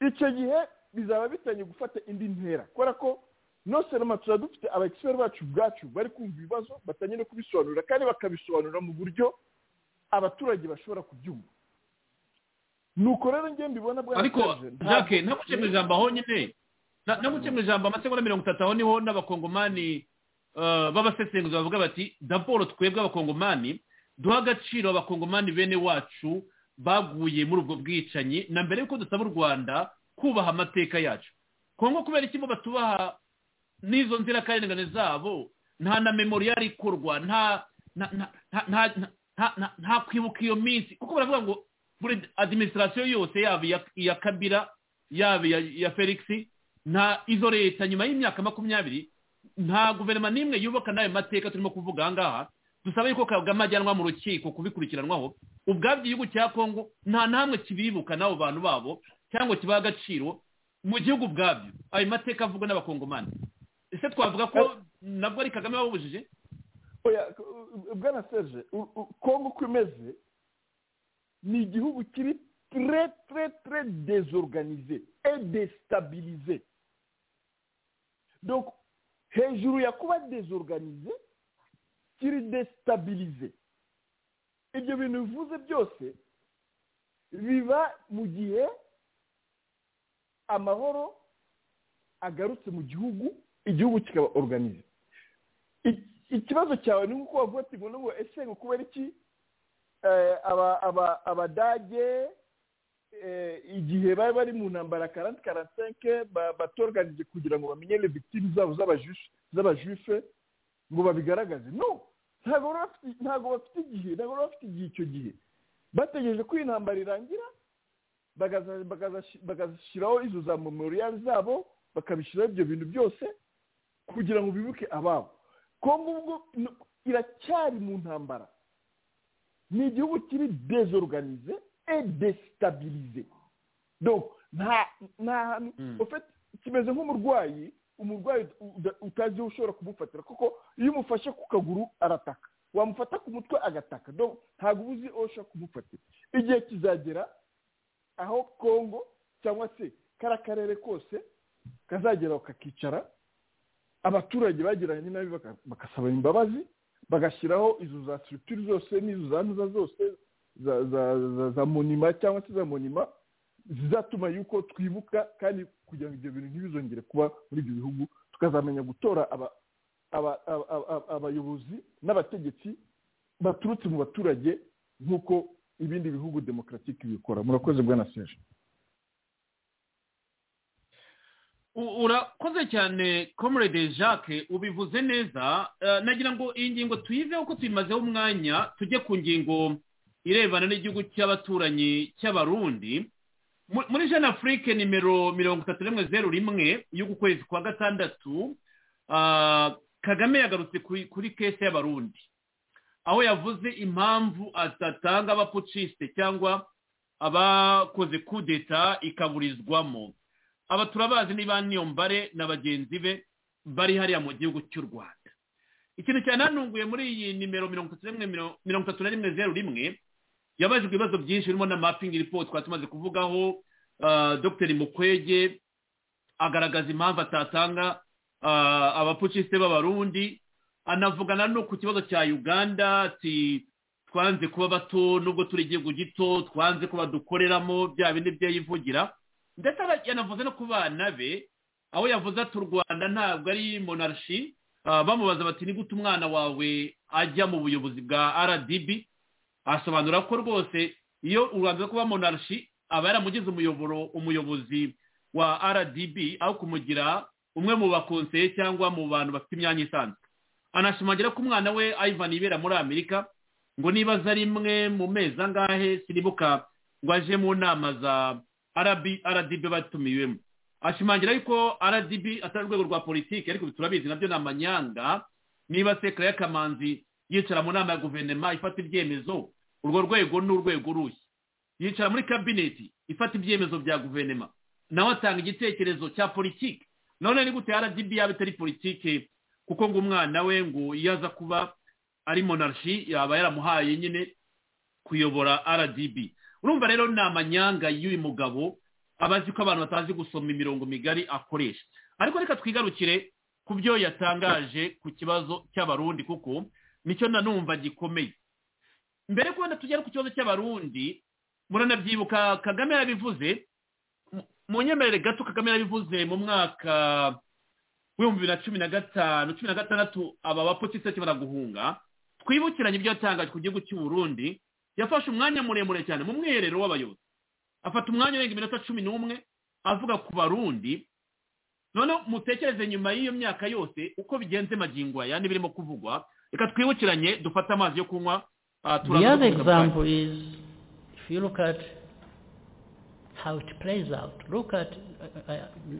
S4: icyo gihe bizaba bitangiye gufata indi ntera kubera ko noseroma tuba dufite abagisiperi bacu ubwacu bari kumva ibibazo batangiye no kubisobanurira kandi bakabisobanura mu buryo abaturage bashobora kubyumva nuko rero njye mbibona bwa
S3: ariko jacques ntamuce mu ijambo aho nyine ntamuce mu ijambo amasegonda mirongo itatu aho niho n'abakongomani b'abasesenguzi bavuga bati daboro twebwe abakongomani duha agaciro abakongomani bene wacu baguye muri ubwo bwicanyi na mbere y'uko dusaba u rwanda kubaha amateka yacu kongo kubera ikigo batubaha n'izo nzirakarengane zabo nta na memoriyari ikorwa nta kwibuka iyo minsi kuko baravuga ngo buri adiminisitirasiyo yose yaba iya kabira yaba iya felix nta izo leta nyuma y'imyaka makumyabiri nta guverinoma n'imwe yubaka n'ayo mateka turimo kuvuga aha ngaha dusaba yuko kagame ajyanwa mu rukiko kubikurikiranwaho ubwabyo igihugu cya kongo nta n'amwe kibibuka n'abo bantu babo cyangwa kibaha agaciro mu gihugu ubwabyo ayo mateka avugwa n'abakongomani ese twavuga ko nabwo ari kagame wabubujije
S4: bwana serge kongo uko imeze ni igihugu kiri tre tre tre dezorganize et destabilize donc hejuru ya kuba dezorganize kiri destabilize ibyo bintu bivuze byose biba mu gihe amahoro agarutse mu gihugu igihugu kikaba organize ikibazo cyawe ni nk'uko bavuga ati ngo ngo ese ngo kubera iki abadage igihe bari bari mu ntambara karanti karansenke batorganije kugira ngo bamenye victime zabo z'abajufe ngo babigaragaze no ntabwo bafite igihe ntabwo bafite igihe icyo gihe bategereje ko iyi ntambara irangira bagashyiraho izo za memoriyari zabo bakabishyiraho ibyo bintu byose kugira ngo bibuke ababo kongo ubwo iracyari mu ntambara ni igihugu kiri dezorganize e desitabilize nta hantu kimeze nk'umurwayi umurwayi utazi aho ushobora kumufatira kuko iyo umufashe ku kaguru arataka wamufata ku mutwe agataka ntabwo uba uzi aho ushobora kumufatira igihe kizagera aho kongo cyangwa se kariya karere kose kazageraho kakicara abaturage bagiranye nabi bagasaba imbabazi bagashyiraho izo za sirutiri zose n'izo za ntuza zose za monima cyangwa se za monima zizatuma yuko twibuka kandi kugira ngo ibyo bintu ntibizongere kuba muri ibyo bihugu tukazamenya gutora abayobozi n'abategetsi baturutse mu baturage nk'uko ibindi bihugu demokaratike bikora murakoze bwana seje
S3: urakoze cyane comrade jacques ubivuze neza nagira ngo iyi ngingo tuyiveho ko tuyimazeho umwanya tujye ku ngingo irebana n'igihugu cy'abaturanyi cy'abarundi muri jean afurike nimero mirongo itatu rimwe zeru rimwe y'ukwezi kwa gatandatu kagame yagarutse kuri kese y'abarundi aho yavuze impamvu adatanga abapucisite cyangwa abakoze kudeta ikaburizwamo aba turabazi niba niyo mbare na bagenzi be bari hariya mu gihugu cy'u rwanda ikintu cyananunguye muri iyi nimero mirongo itatu na rimwe zeru rimwe yabajijwe ibibazo byinshi birimo na mapingi ripoti twari tumaze kuvugaho dr mukwege agaragaza impamvu atatanga abapucisite b'abarundi anavugana no ku kibazo cya uganda ati twanze kuba bato nubwo turi igihugu gito twanze kuba dukoreramo bya bindi byo yivugira ndetse yanavuze no ku bana be aho yavuze ati u rwanda ntabwo ari monarshi bamubaza bati nigute umwana wawe ajya mu buyobozi bwa rdb asobanura ko rwose iyo u rwanda rwo kuba monarshi aba yaramugize umuyoboro umuyobozi wa rdb aho kumugira umwe mu bakonseye cyangwa mu bantu bafite imyanya isanzwe anashimangira ko umwana we ivan ibera muri amerika ngo niba aza rimwe mu mezi angahe sinibuka ngo aje mu nama za rdb batumiwemo ashimangira yuko rdb atari urwego rwa politiki ariko turabizi nabyo ni amanyanga niba sekara y'akamanzi yicara mu nama ya guverinoma ifata ibyemezo urwo rwego ni urwego rushya yicara muri kabineti ifata ibyemezo bya guverinoma nawe atanga igitekerezo cya politiki none ni gute rdb yaba itari politiki kuko ngo umwana we ngo iyo aza kuba ari monarshi yaba yaramuhaye nyine kuyobora rdb urumva rero ni amanyanga y'uyu mugabo abazi ko abantu batazi gusoma imirongo migari akoresha ariko reka twigarukire ku byo yatangaje ku kibazo cy'abarundi kuko nicyo nanumva gikomeye mbere ko wenda tugera ku kibazo cy'abarundi muranabyibuka kagame yarabivuze mu nyemerere gato kagame yarabivuze mu mwaka w'ibihumbi bibiri na cumi na gatanu cumi na gatandatu aba bapositisi bakimara guhunga twibukiranye ibyo yatangaje ku gihugu cy'u Burundi yafashe umwanya muremure cyane mu mwiherero w'abayobozi afata umwanya urenga iminota cumi n'umwe avuga ku barundi noneho mutekereze nyuma y'iyo myaka yose uko bigenze magingo aya n'ibirimo kuvugwa reka twibukiranye dufate amazi yo kunywa
S11: the other example is if you look at how it plays out look at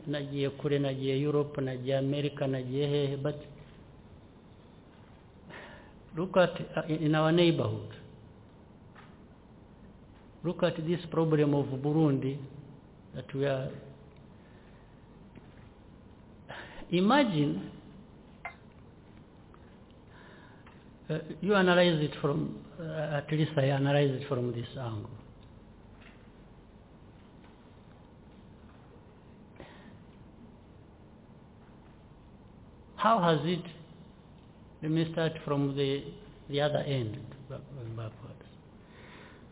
S11: nagiye kure nagiye europe nagiye america nagiye hehe but look at uh, in our neighborhood look at this problem of Burundi that we are imagine uh, you analyze it from uh, at least I analyze it from this angle how has it let me start from the the other end backwards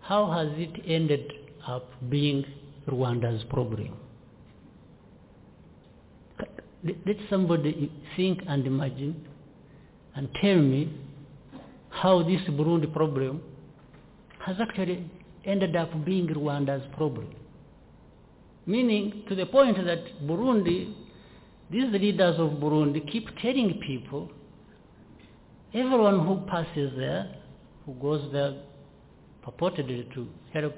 S11: how has it ended up being Rwanda's problem? Let somebody think and imagine and tell me how this Burundi problem has actually ended up being Rwanda's problem. Meaning to the point that Burundi, these leaders of Burundi keep telling people, everyone who passes there, who goes there purportedly to help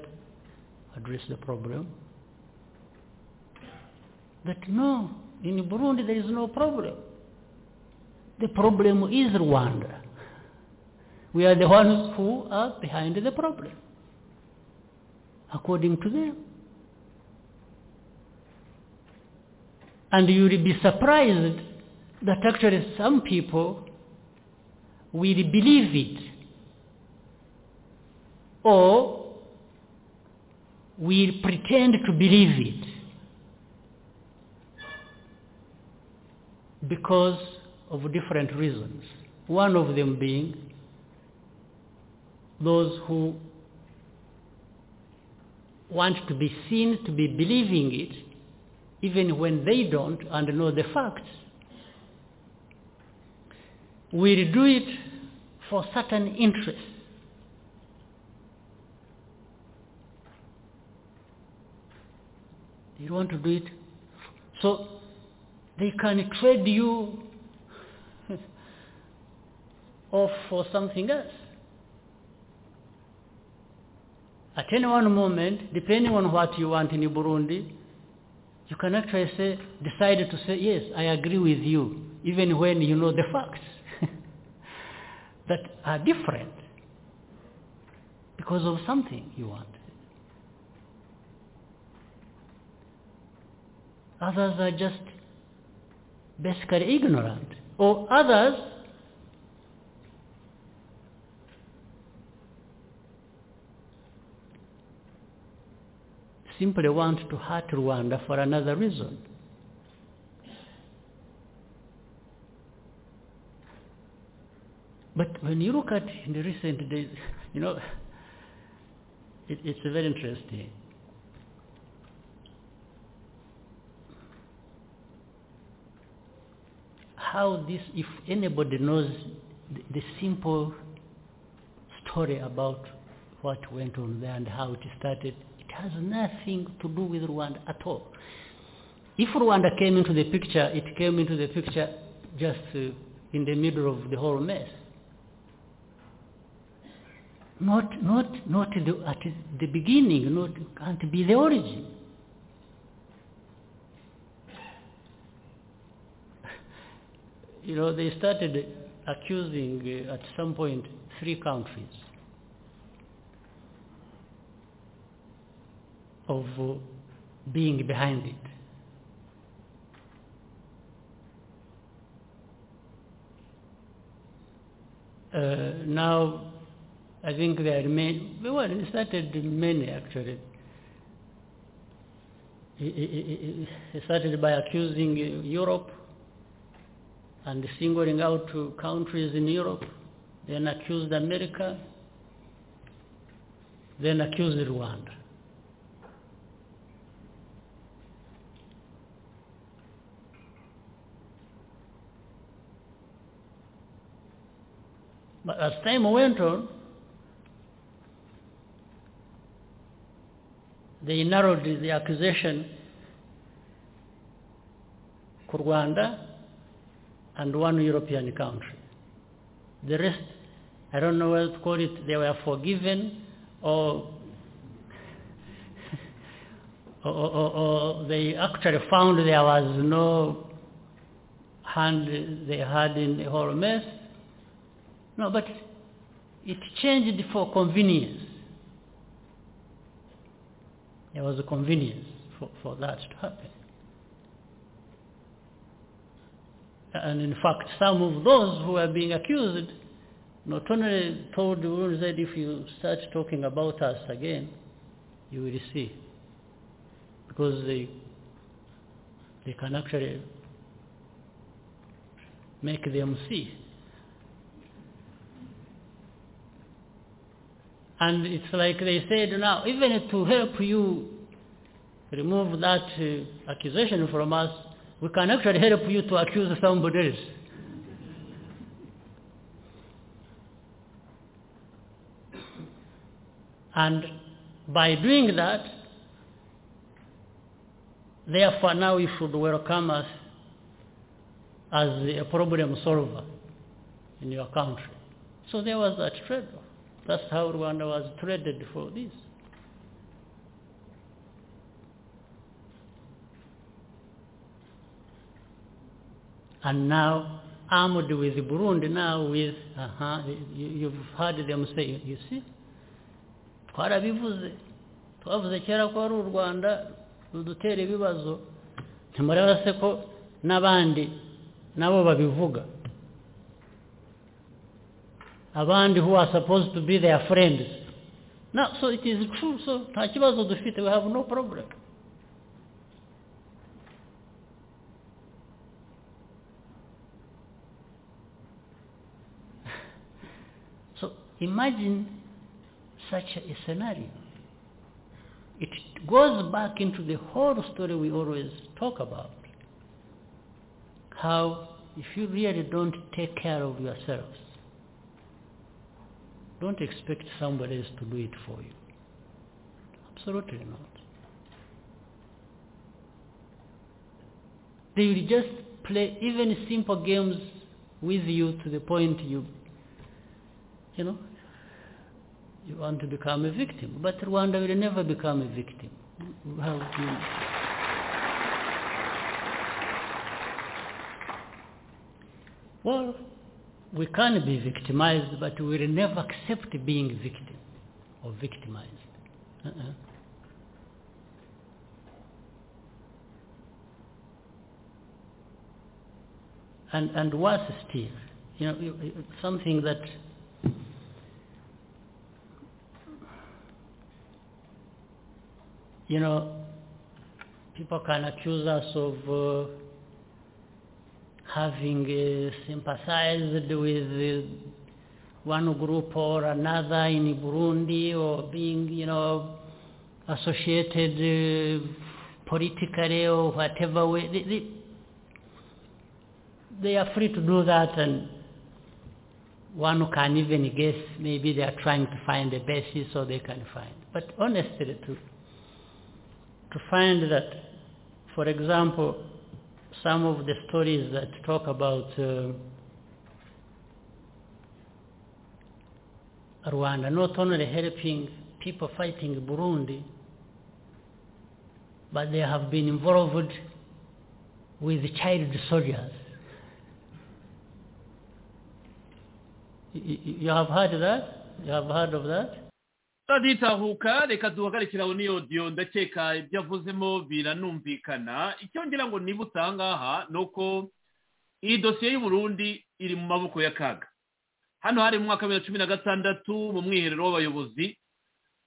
S11: address the problem. That no, in Burundi there is no problem. The problem is Rwanda. We are the ones who are behind the problem, according to them. And you will be surprised that actually some people will believe it or we pretend to believe it because of different reasons. One of them being those who want to be seen to be believing it even when they don't and know the facts. We do it for certain interests. You want to do it. So they can trade you off for something else. At any one moment, depending on what you want in Burundi, you can actually say, decide to say, yes, I agree with you, even when you know the facts that are different because of something you want. others are just basically ignorant, or others simply want to hurt Rwanda for another reason. But when you look at in the recent days, you know, it, it's very interesting. how this, if anybody knows the, the, simple story about what went on there and how it started, it has nothing to do with Rwanda at all. If Rwanda came into the picture, it came into the picture just uh, in the middle of the whole mess. Not, not, not the, at the beginning, not, can't be the origin. you know, they started accusing uh, at some point three countries of uh, being behind it. Uh, now, I think there are many, well, it started many actually. It- It it started by accusing uh, Europe and singling out uh, countries in Europe, then accused America, then accused Rwanda. But as time went on, they narrowed the accusation to Rwanda and one European country. The rest, I don't know what to call it, they were forgiven or or, or, or they actually found there was no hand they had in the whole mess. No, but it changed for convenience. There was a convenience for, for that to happen. And in fact, some of those who were being accused not only told the world that if you start talking about us again, you will see. Because they, they can actually make them see. And it's like they said now, even to help you remove that uh, accusation from us, we can actually help you to accuse somebody else. And by doing that, therefore now you should welcome us as a problem solver in your country. So there was that trade-off. That's how Rwanda was traded for this. And now, armed with Burundi now with, uh you, you've heard them say, you see, twarabivuze twavuze kera ko ari u rwanda rudutera ibibazo ntimureba se ko n'abandi nabo babivuga abandi who are supposed to be their friends now so it is true so nta kibazo dufite we have no problem so imagine such a scenario it goes back into the whole story we always talk about how if you really don't take care of yourselves don't expect somebody else to do it for you. Absolutely not. They will just play even simple games with you to the point you, you know, you want to become a victim. But Rwanda will never become a victim. Well, you- well we can be victimized, but we will never accept being victim or victimized. Uh-uh. And and worse still, you know, you- you- something that you know people can accuse us of. Uh, having uh, sympathized with uh, one group or another in Burundi or being, you know, associated uh, politically or whatever way. They, they, they are free to do that and one can even guess maybe they are trying to find a basis so they can find. But honestly, to, to find that, for example, some of the stories that talk about uh, Rwanda not only helping people fighting Burundi, but they have been involved with child soldiers you have heard that you have heard of that
S3: turatahuka reka duhagarikira aho niyo diyo ndakeka ibyo avuzemo biranumvikana icyo ngira ngo niba utangaha ni uko iyi dosiye y'uburundi iri mu maboko ya kaga hano hari mu mwaka wa bibiri na cumi na gatandatu mu mwiherero w'abayobozi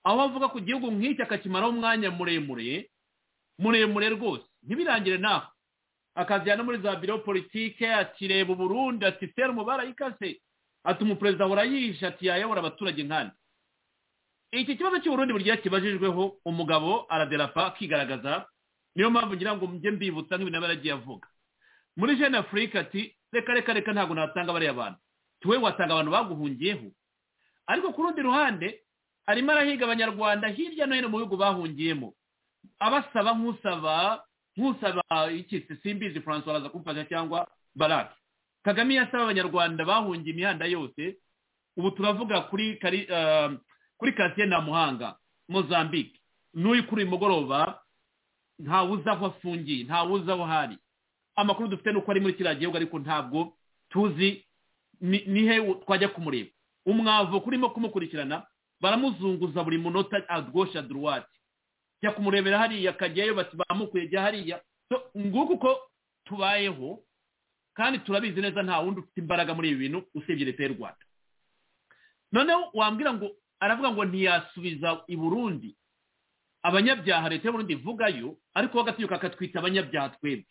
S3: aho avuga ku gihugu nk'iki akakimaraho umwanya muremure muremure rwose ntibirangire naho akazijyana muri za biro politike akireba uburundi ati fera umubare ayikase atuma umuperezida ahora yihisha ati yayobora abaturage nkandi iki kibazo cy'uburundi burya kibajijweho umugabo araderapa akigaragaza niyo mpamvu ngira ngo mujye mbibutsa nk'ibintu aba yaragiye avuga muri jene afurika ati reka reka reka ntabwo natanga bariya bantu tuwe watanga abantu baguhungiyeho ariko ku rundi ruhande arimo arahiga abanyarwanda hirya no hino mu bihugu bahungiyemo abasaba nk'usaba nk'usaba iki simbizi francois araza kumfasha cyangwa barake kagame iyo asaba abanyarwanda bahungiye imihanda yose ubu turavuga kuri kuri kasiye na muhanga mozambique n'uyu kuri uyu mugoroba ntawe uzi aho afungiye ntawe uzi aho hari amakuru dufite ni uko ari muri kiriya gihugu ariko ntabwo tuzi ni he twajya kumureba umwavu kurimo kumukurikirana baramuzunguza buri munota adwosha duruwati jya kumurebera hariya akajyayo bati bamukuye jya hariya nguko uko tubayeho kandi turabizi neza nta wundi ufite imbaraga muri ibi bintu usibye leta y'u rwanda noneho wambwira ngo aravuga ngo ntiyasubiza i burundi abanyabyaha leta y'uburundi ivugayo ariko we agatinyuka akatwita abanyabyaha twebwe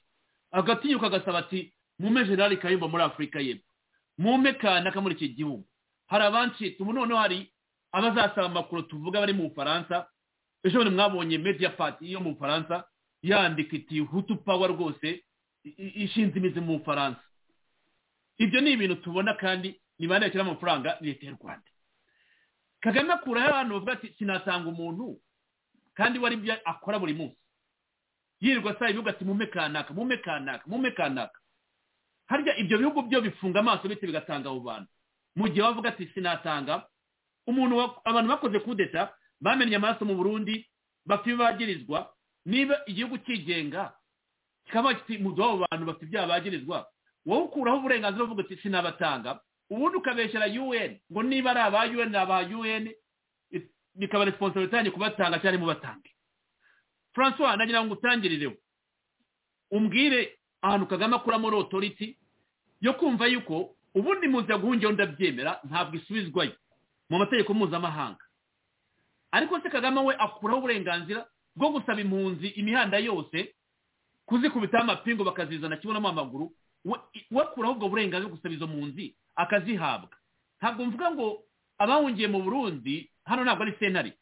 S3: agatinyuka agasaba ati mume generali kayumba muri afurika y'epfo mume kanaka muri iki gihugu hari abancitse ubu noneho hari abazasaba amakuru tuvuga bari mu bufaransa ejo bundi mwabonye media pati yo mu bufaransa yandika iti hutu pawa rwose ishinze imizi mu bufaransa ibyo ni ibintu tubona kandi ni bande bashyiramo amafaranga leta y'u rwanda kagame akuraho abantu bavuga ati sinatanga umuntu kandi wari ibyo akora buri munsi yirirwa asaba ibihugu ati mume kanaka mume kanaka mume kanaka harya ibyo bihugu byo bifunga amaso bityo bigatanga abo bantu mu gihe bavuga ati sinatanga umuntu abantu bakoze kudeta bamenye amaraso mu burundi bapfa ibibagirizwa niba igihugu kigenga kikaba kiti mu abo bantu bafite ibyaha bagirizwa wowe ukuraho uburenganzira uvuga uti sinabatanga ubundi ukabeshyira un ngo niba ari aba un ni aba un bikaba resiponsabiriti yanyu kubatanga cyangwa mubatange francois nagira ngo utangirireho umbwire ahantu kagame akuramo otoriti yo kumva yuko ubundi muzi yaguhungiyeho ndabyemera ntabwo isubizwayo mu mategeko mpuzamahanga ariko se kagame we akuraho uburenganzira bwo gusaba impunzi imihanda yose kuzikubitaho amapingu bakazizana kibonamo amaguru we akuraho ubwo burenganzira gusaba izo mpunzi akazihabwa ntabwo mvuga ngo abahungiye mu burundi hano ntabwo ari senari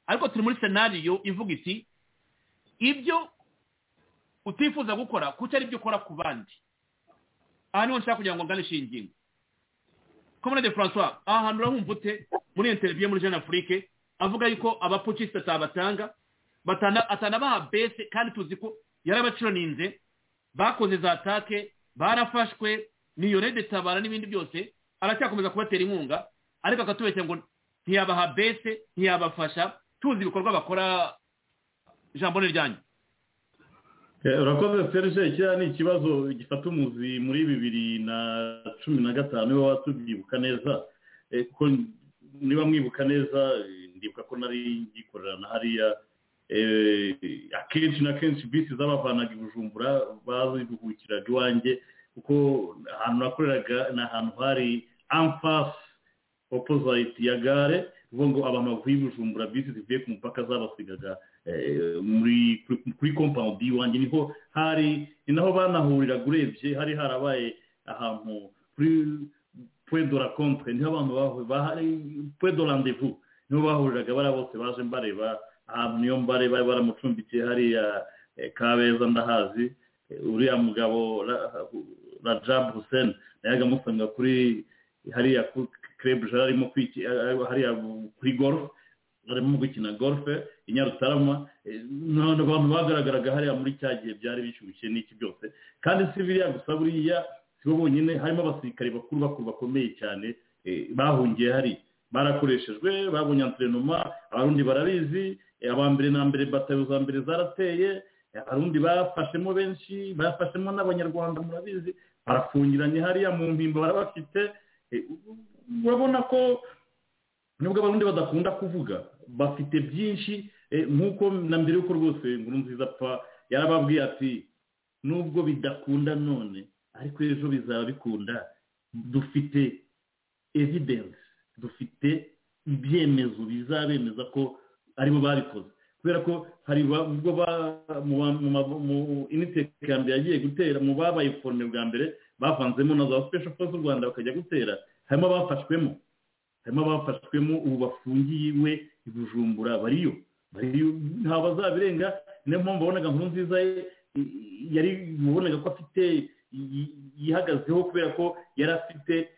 S3: ariko turi muri senariyo ivuga iti ibyo utifuza gukora kuko ari byo ukora ku bandi aha niho nshaka kugira ngo nganishe iyi ngingo komanade francois aha hantu urahumva ute muri interiviyo muri jean afurike avuga yuko abapukisita atabatanga atana baha bese kandi tuzi ko yarabacironinze bakoze za take barafashwe niyorede tabara n'ibindi byose aracyakomeza kubatera inkunga ariko akatubeshya ngo ntiyabaha bese ntiyabafasha tuzi ibikorwa bakora ijambo ryanyu
S5: urakoze serge kiriya ni ikibazo gifata umuzi muri bibiri na cumi na gatanu niba watubyibuka neza kuko niba mwibuka neza ndibuka ko nari ngikorera na hariya akenshi na kenshi bisi z'abavanaga bujumbura baziruhukiraga iwanjye kuko ahantu nakoreraga ni ahantu hari amfasi opozayiti ya gare uvuga ngo abamavu y'ubujumbura bisi zivuye ku mupaka zabasigaga kuri kompawundi y'iwanjye niho hari ni naho banahuriraga urebye hari harabaye ahantu kuri puwedo rakonte niho abantu bahari puwedo randevu niho bahuriraga bariya bose baje mbareba ahantu niyo mbare bari baramucumbikiye hariya kabeza ndahazi uriya mugabo rajab hussein nayaga amusanga kuri hariya kerebuje arimo hariya kuri golf arimo gukina golf i nyarutarama ni abantu bagaragaraga hariya muri cya gihe byari bishyushye n'iki byose kandi si biriya gusa buriya si bo bonyine harimo abasirikare bakuru bakuru bakomeye cyane bahungiye hariya barakoreshejwe babonye anterinoma abarundi barabizi abambere na mbere batayo za mbere zarateye abarundi bafashemo benshi bafashemo n'abanyarwanda murabizi barafungiranye hariya mu mpimbo barabafite urabona ko nubwo abarundi badakunda kuvuga bafite byinshi nk'uko na mbere y'uko rwose inkuru nziza apfa yarababwiye ati nubwo bidakunda none ariko ejo bizaba bikunda dufite evidence dufite ibyemezo bizabemeza ko aribo babikoze kubera ko hari ubwo mu initeke ya mbere yagiye gutera mu babaye forome bwa mbere bavanzemo na za special force z'u rwanda bakajya gutera harimo abafashwemo harimo abafashwemo ubu bafungiwe i bujumbura bariyo bariyo ntabwo bazabirenga niyo mpamvu wabonaga nkuru nziza ye yari wabonaga ko afite yihagazeho kubera ko yari afite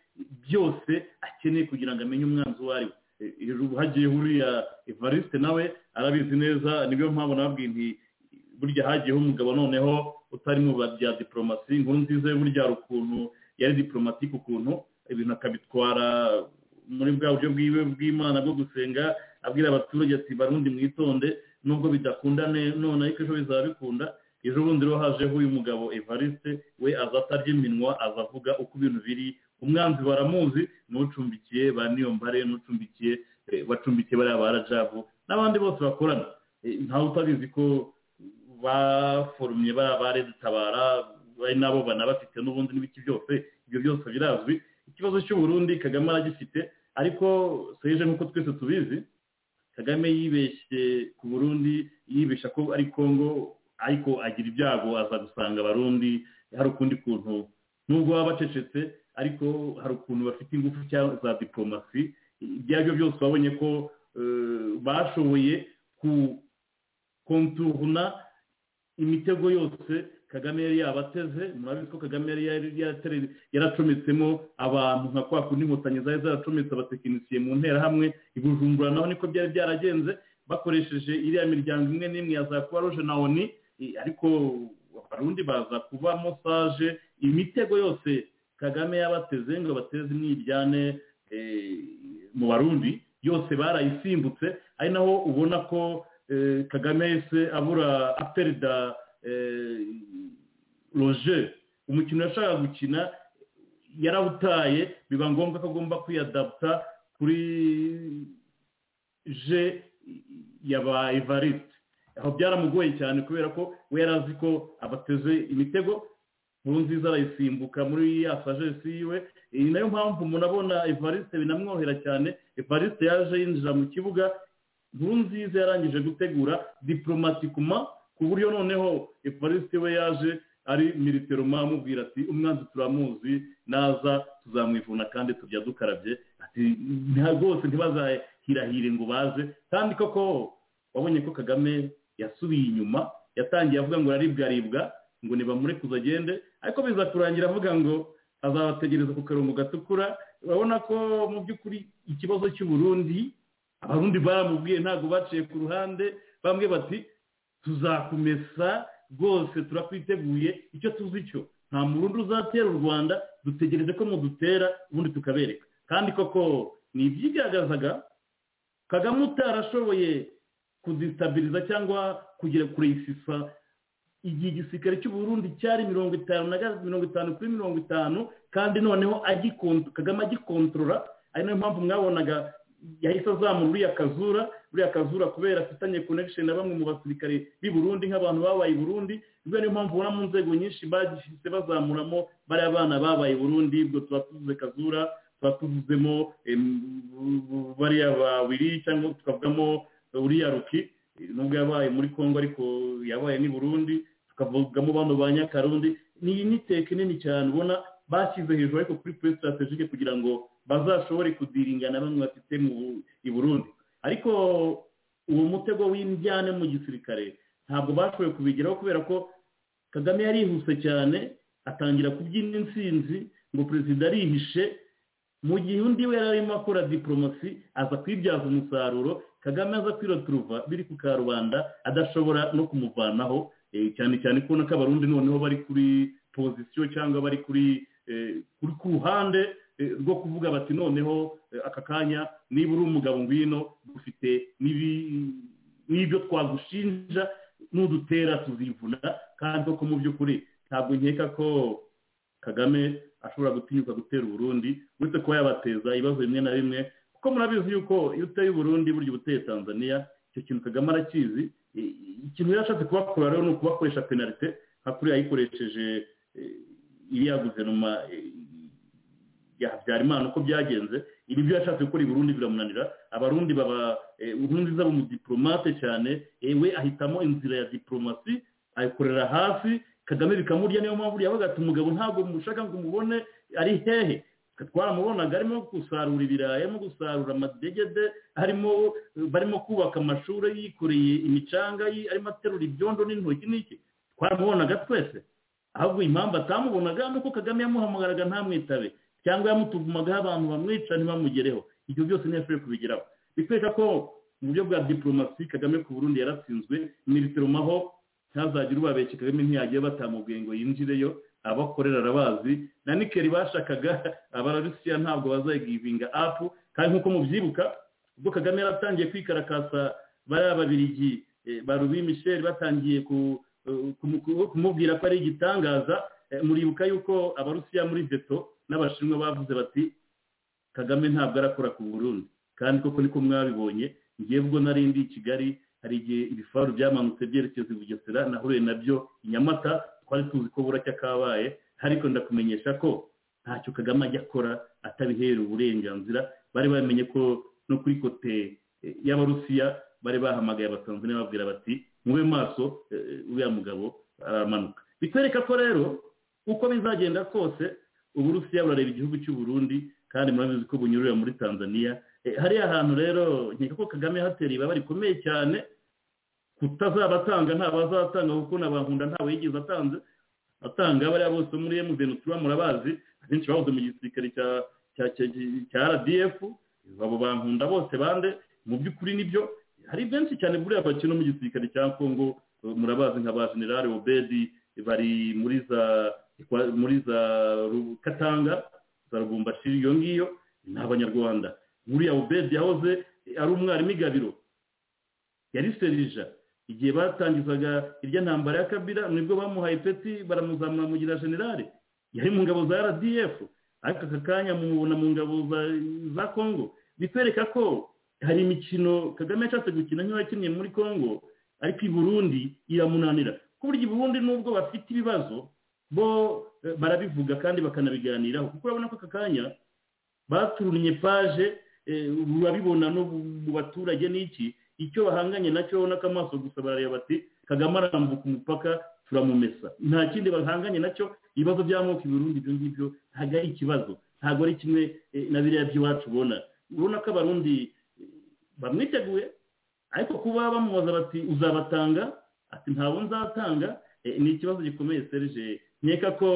S5: byose akeneye kugira ngo amenye umwanzi uwo ari we hagiye huriya evariste nawe arabizi neza niyo mpamvu nababwiye nti burya hagiyeho umugabo noneho utari mu bya diporomasi inkuru nziza yo burya hari ukuntu yari diporomatike ukuntu ibintu akabitwara muri bwa buryo bwiwe bw'imana bwo gusenga abwira abaturage ati barundi mwitonde nubwo bidakunda none ariko ejo bizaba bikunda ejo bundi rero hajeho uyu mugabo evariste we aza atarya iminwa aza avuga uko ibintu biri umwanzi baramuzi n'ucumbikiye ba niyombare n'ucumbikiye bacumbikiye bariya barajabu n'abandi bose bakorana ntawe utabizi ko baforumye bariya baredutabara bari nabo banabafite n'ubundi n'ibiki byose ibyo byose birazwi ikibazo cy'uburundi kagame aragifite ariko seje nk'uko twese tubizi kagame yibeshye ku burundi yibeshya ko ari kongo ariko agira ibyago aza gusanga abarundi hari ukundi kuntu nubwo baba bacecetse ariko hari ukuntu bafite ingufu za diporomasi ibyo ari byo byose babonye ko bashoboye konturuna imitego yose kagame yari yabateze murabizi ko kagame yari yaracometsemo abantu nka kwa kundi inkotanyi zari zaracometse abatekinisiye mu nterahamwe ibujumbura naho niko byari byaragenze bakoresheje iriya miryango imwe n'imwe ya za kuba ruje na oni ariko abarundi baza kuba mosaje imitego yose kagame yabateze ngo bateze imyiryane mu barundi yose barayisimbutse ari naho ubona ko kagame yese abura aperida roje umukino yashaka gukina yarawutaye biba ngombwa ko agomba kwiyadaputa kuri je ya ba evariste aho byaramugoye cyane kubera ko we yari azi ko abateze imitego nziza arayisimbuka muri ya sajesi yiwe iyi nayo mpamvu umuntu abona evariste binamworohera cyane evariste yaje yinjira mu kibuga nziza yarangije gutegura diporomatikuma ku buryo noneho evariste we yaje ari militeroma amubwira ati umwanzi turamuzi naza tuzamwivuna kandi tujya dukarabye ati rwose ntibazahirahire ngo baze kandi koko wabonye ko kagame yasubiye inyuma yatangiye avuga ngo araribwaribwa ngo nibamurekuze agende ariko biza kurangira avuga ngo azabategereza ku karongo gatukura urabona ko mu by'ukuri ikibazo cy'uburundi abarundi baramubwiye ntabwo baciye ku ruhande bamwe bati tuzakumesa rwose turakwiteguye icyo tuzi cyo nta murundi uzatera u rwanda dutegereje ko mudutera ubundi tukabereka kandi koko ni ibyigaragazaga kagame utarashoboye kudisitabiriza cyangwa kugira kuresisa igihe igisirikare cy'uburundi cyari mirongo itanu na mirongo itanu kuri mirongo itanu kandi noneho kagame agikontorora ari nayo mpamvu mwabonaga yahise azamura uriya kazura uriya kazura kubera afitanye connection na bamwe mu basirikare b'i burundi nk'abantu babaye i burundi ubwo niyo mpamvu ubona mu nzego nyinshi bagishyize bazamuramo bariya bana babaye i burundi ubwo tuba tuvuze kazura tuba tuvuzemo bariya ba wiri cyangwa tukavugamo uriya ruki nubwo yabaye muri congo ariko yabaye n'i burundi tukavugamo bano ba nyakarundi iyi niteke nini cyane ubona bashyize hejuru ariko kuri pure sitarategike kugira ngo bazashobore kudiringana bamwe bafite i burundi ariko uwo mutego w'imbyane mu gisirikare ntabwo bashoboye kubigeraho kubera ko kagame yarihuse cyane atangira kubyina insinzi ngo perezida arihishe mu gihe undi we yari arimo akora diporomasi aza kwibyaza umusaruro kagame aza kwiroturuva biri ku karubanda adashobora no kumuvanaho cyane cyane kubona ko abarundi noneho bari kuri pozisiyo cyangwa bari kuri ku ruhande rwo kuvuga bati noneho aka kanya niba uri umugabo ngwino dufite n'ibyo twagushinja n'udutera tuzivuna kandi koko mu by'ukuri ntabwo nkeka ko kagame ashobora gutinyuka gutera uburundi uretse kuba yabateza ibibazo bimwe na bimwe kuko murabizi yuko iyo uteye uburundi burya ubuteye tanzania icyo kintu kagame arakizi ikintu yarashatse kubakora rero ni ukubakoresha penalite nka kuriya yayikoresheje iriya guverinoma ya habyarimana uko byagenze ibi byo yashatse gukora i biramunanira abarundi baba uburundi zabo mu diporomate cyane we ahitamo inzira ya diporomasi ayikorera hafi kagame bikamurya niyo mpamvu yavuga ati umugabo ntabwo mushaka ngo umubone ari hehe twaramubonaga arimo gusarura ibirayi arimo gusarura amadegede harimo barimo kubaka amashuri yikoreye imicanga arimo aterura ibyondo n'intoki n'iki twaramubonaga twese ahubwo impamvu atamubonaga ni uko kagame yamuhamagaraga ntamwitabe cyangwa yamutugumagaho abantu bamwica ntibamugereho ibyo byose ntiyashoboye kubigeraho bitwereka ko mu buryo bwa diporomasi kagame ku burundi yaratsinzwe militoromaho ntazagire ubabeshye kagame ntiyagiye batamubwiye ngo yinjireyo abakorera arabazi na nikeri bashakaga abarusiya ntabwo bazayigivinga apu kandi nk'uko mubyibuka ubwo kagame yaratangiye kwikarakasa bariya babirigi barubi misheli batangiye kumubwira ko ari igitangaza muribuka yuko abarusiya muri veto n'abashinwa bavuze bati kagame ntabwo arakora ku burundi kandi koko niko mwabibonye ngiye ubwo narindi i kigali hari igihe ibifaru byamanutse byerekeza i bugesera nahuye nabyo i nyamata twari tuzi ko buracya kabaye ariko ndakumenyesha ko ntacyo kagame ajya akora atabiherera uburenganzira bari bamenye ko no kuri kote y'abarusiya bari bahamagaye abatanzaniya babwira bati mube maso uriya mugabo aramanuka bitwereka ko rero uko bizagenda kose uburusiya burareba igihugu cy'u Burundi kandi murabizi ko bunyurira muri tanzania hariya hantu rero nkeka ko kagame hatera ibaba rikomeye cyane kutazaba atanga ntabwo azatanga kuko n'abankunda ntawe yigeze atanze atanga bariya bose muri emuveni tuba murabazi abenshi bahoze mu gisirikare cya rdf abo bankunda bose bande mu by'ukuri nibyo hari benshi cyane buriya bakina mu gisirikare cya kongo murabazi nka ba generale obedi bari muri za muri za katanga za rugumbashiri iyo ngiyo ni abanyarwanda buriya ubedi yahoze ari umwarimu igabiro yari serija igihe batangizaga irya ntambara ya kabira nibwo bamuhaye peti baramuzamura mugira generale yari mu ngabo za rdf ariko aka kanya mubona mu ngabo za kongo bitwereka ko hari imikino kagame yashatse gukina nk'iyo yakinnye muri kongo ariko i burundi iramunanira ku buryo i burundi nubwo bafite ibibazo bo barabivuga kandi bakanabiganiraho kuko urabona ko aka kanya baturunye paje urabibona no mu baturage n'iki icyo bahanganye nacyo n'akamaso gusa barareba bati kagame arambuka umupaka turamumesa nta kindi bahanganye nacyo ibibazo by'amoko ibirundi ibyo ngibyo ntabwo ari ikibazo ntabwo ari kimwe na biriya by'iwacu ubona urabona ko abarundi bamwiteguye ariko kuba bamubaza bati uzabatanga ati ntabwo nzatanga ni ikibazo gikomeye serije nkeka ko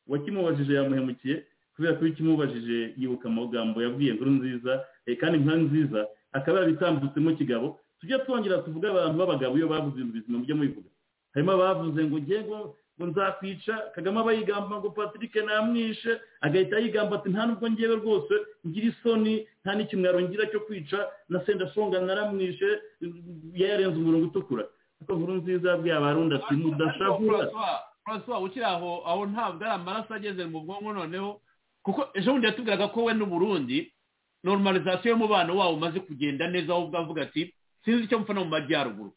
S5: wakimubajije yamuhemukiye kubera ko iyo ukimubajije yibuka amagambo yabwiye inkuru nziza kandi inkuru nziza akaba yabitambutsemo kigabo tujya twongera tuvuge abantu b'abagabo iyo bavuze ibintu bizima mujya mubivuga harimo abavuze ngo nge ngo nzakwica kagame aba yigamba ngo patrick namwishe agahita yigamba ati nta nubwo ngewe rwose ngira isoni nta n'ikimwaro ngira cyo kwica na sendashonga naramwishe yarenze umurongo utukura kuko nkuru nziza yabwiye abarundi ati mudashavura
S3: francois ukiri aho aho ntabwo ari amaraso ageze mu bwonko noneho kuko ejo bundi yatubwiraga ko we n'uburundi normalizasiyo y'umubano wawo umaze kugenda neza aho ubwo avuga ati sinzi icyo mfana mu majyaruguru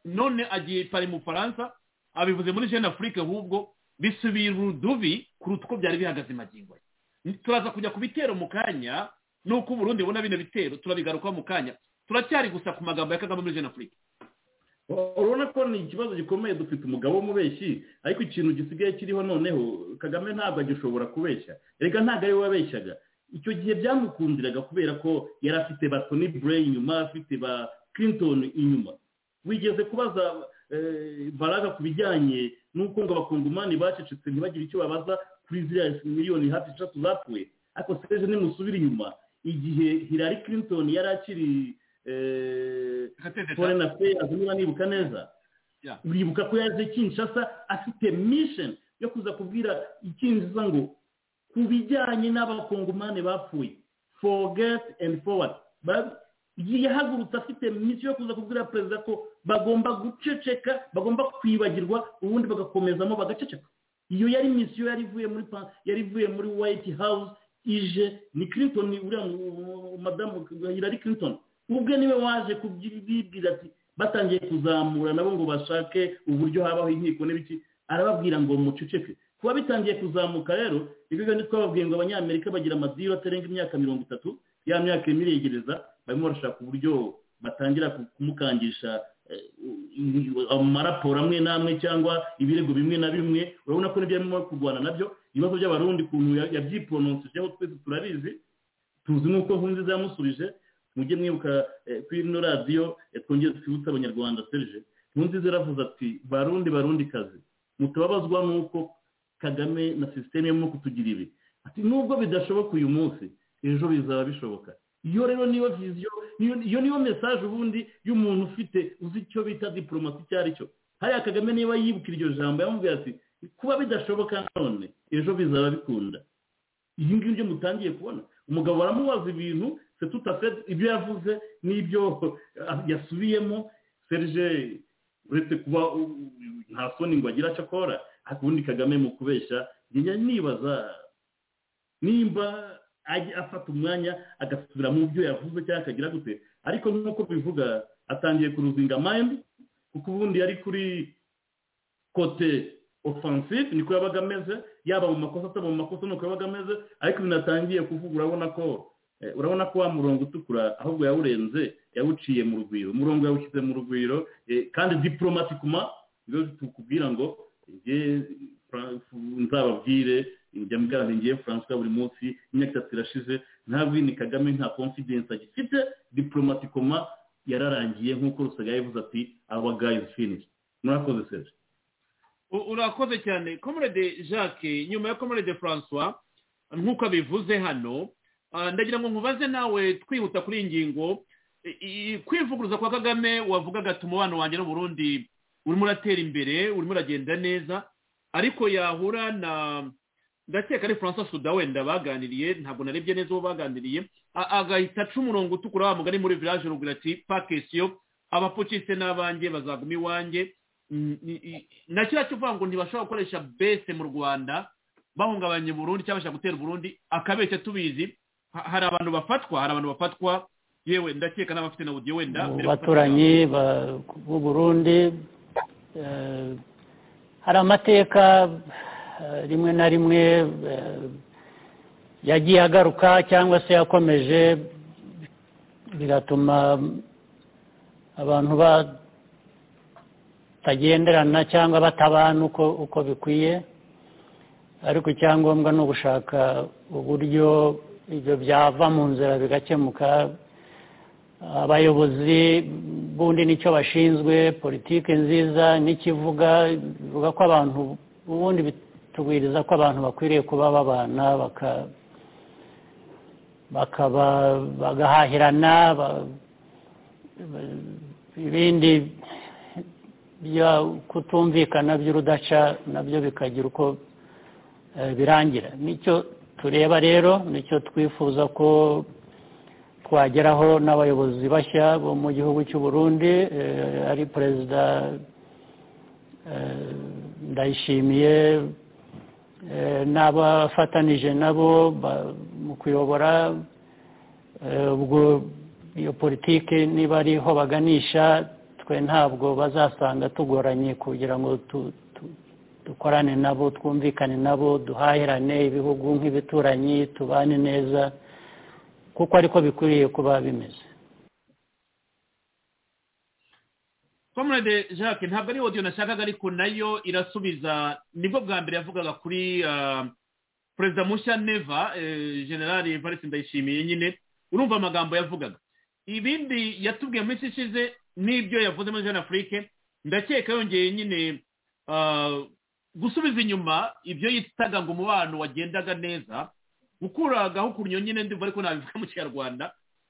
S3: none agiye pari mu faransa abivuze muri jeune afurike ahubwo bisubira urudubi kuruta uko byari bihagaze magingo turaza kujya ku bitero mu kanya nuko uburundi bubona bino bitero turabigarukaho mu kanya turacyari gusa ku magambo ya kagame muri jeune afurike
S5: urabona ko ni ikibazo gikomeye dufite umugabo w'umubeshyi ariko ikintu gisigaye kiriho noneho kagame ntabwo agishobora kubeshya reka ntabwo ariwe wabeshyaga icyo gihe byamukundiraga kubera ko yari afite ba toni bure inyuma afite ba clinton inyuma wigeze kubaza baraga ku bijyanye n'uko ngo abakungumani bacecetse ntibagire icyo babaza kuri ziriya miliyoni hafi eshatu zapfuye ariko seje nimusubira inyuma igihe hilary clinton yari akiri forena peyazi niba nibuka neza uribuka ko yaje kinshasa afite misheni yo kuza kubwira ikinjiza ngo ku bijyanye n'abakongomani bapfuye forget and forward yahagurutse afite misiyo yo kuza kubwira perezida ko bagomba guceceka bagomba kwibagirwa ubundi bagakomezamo bagaceceka iyo yari misiyo yari ivuye muri pa- yari ivuye muri white house ije ni clinton uriya mu- madamu hillary clinton ubwe niwe waje kubibwira ati batangiye kuzamura nabo ngo bashake uburyo habaho inkiko n'ibiki arababwira ngo muceceke kuba bitangiye kuzamuka rero ibigo twababwiye ngo abanyamerika bagira amadiyo atarenga imyaka mirongo itatu ya myaka irimo iregereza barimo barashaka uburyo batangira ku- kumukangisha eh, u- amaraporo amwe n'amwe cyangwa ibirego bimwe na bimwe urabona ko n'ibyo arimo kurwana nabyo ibibazo by'abarundi ukuntu ya- yabyiporonsisheho twese turabizi tuzi nk'uko nkunzi zamusubije mujye mwibuka eh, kuri ino radiyo eh, twongere twibutse abanyarwanda serije nkunzi zaravuze ati barundi barundi kazi mutababazwa n'uko kagame na sisiteme irimo kutugira ibi ati nubwo bidashoboka uyu munsi ejo bizaba bishoboka iyo rero niyo viziyo niyo- iyo niyo mesaje ubundi y'umuntu ufite uzi icyo bita diporomasi icyo ari cyo hariya kagame niba yibukira iryo jambo yamubwira ati kuba bidashoboka none ejo bizaba bikunda ibi ngibyo mutangiye kubona umugabo baramubaza ibintu se tutafe ibyo yavuze n'ibyo yasubiyemo serge uretse kuba u- u- nta soni ngo agira icyo akora ariko ubundi kagame mu kubeshya njya nibaza nimba ajya afata umwanya agasubira mu byo yavuze cyangwa akagira gute ariko nk'uko bivuga atangiye kuruzinga mayindi kuko ubundi yari kuri kote offensive niko yabaga ameze yaba mu makosa ataba mu makosa nuko yabaga ameze ariko ibintu atangiye kuvuga urabona ko eh, urabona ko wa murongo utukura ahubwo yawurenze yawuciye mu rugwiro umurongo yawushyize mu rugwiro eh, kandi diporomatikuma rero tukubwira ngo njye Fra- nzababwire njya mbwira ngiye francois buri munsi imyaka itatu irashize nta vini kagame nta confidence agifite diporomatikoma yararangiye nk'uko rusaga yavuze ati our guy is finished murakoze serge
S3: U- urakoze cyane comrade jacques nyuma ya comrade francois nk'uko abivuze hano ah, ndagira ngo nkubaze nawe twihuta kuri iyi ngingo I- i- kwivuguruza kwa kagame wavugaga ati umubano wanjye n'uburundi urimo uratera imbere urimo uragenda neza ariko yahura na ndakeka ari francois suda wenda baganiriye ntabwo narebye neza uwo baganiriye a- agahita aca umurongo utukura wa mugari muri village rugura ati pakesiyo abapfukitse n'abanjye bazaguma iwanjye Mm, i- i- na kiriya cyo uvuga ngo ntibashobora gukoresha bese mu rwanda bahungabanya burundi cyangwa bashaka gutera burundi akabeshya tubizi Ha- hari abantu bafatwa hari abantu bafatwa yewe ndakeka n'abafite na audio wenda mbere yo gufata-
S11: abaturanyi ba- b'u burundi eh, hari amateka eh, rimwe na rimwe eh, yagiye agaruka cyangwa se yakomeje bigatuma abantu batagenderana cyangwa batabana uko uko bikwiye ariko icyangombwa ni ugushaka uburyo ibyo byava mu nzira bigakemuka abayobozi bundi nicyo bashinzwe politiki nziza n'ikivuga bivuga ko abantu ubundi bitubwiriza ko abantu bakwiriye kuba babana baka- bakaba bagahahirana ba- ba- ibindi byo kutumvikana by'urudaca nabyo bikagira uko eh, birangira nicyo tureba rero nicyo twifuza ko twageraho n'abayobozi bashya bo mu gihugu cy'u Burundi eh, ari perezida eh, ndayishimiye eh, n'abafatanije nabo ba- mu kuyobora eh, ubwo iyo politiki niba ariho baganisha twe ntabwo bazasanga tugoranye kugira ngo tu- tu- dukorane nabo twumvikane nabo duhahirane ibihugu nk'ibituranyi tubane neza kuko ariko bikwiriye kuba bimeze
S3: comrade jacques ntabwo ari audio nashakaga ariko nayo irasubiza nibwo bwa mbere yavugaga kuri ah, perezida mushya neva eh, general evariste ndayishimiye nyine urumva amagambo yavugaga ibindi yatubwiye mu minsi ishize n'ibyo yavuze muri jeune afurike ndakeka yongeye nyine ah, gusubiza inyuma ibyo yitaga ngo umubano wagendaga neza gukuragaho ukuntu nyine ndumva ariko nabivuga mu kinyarwanda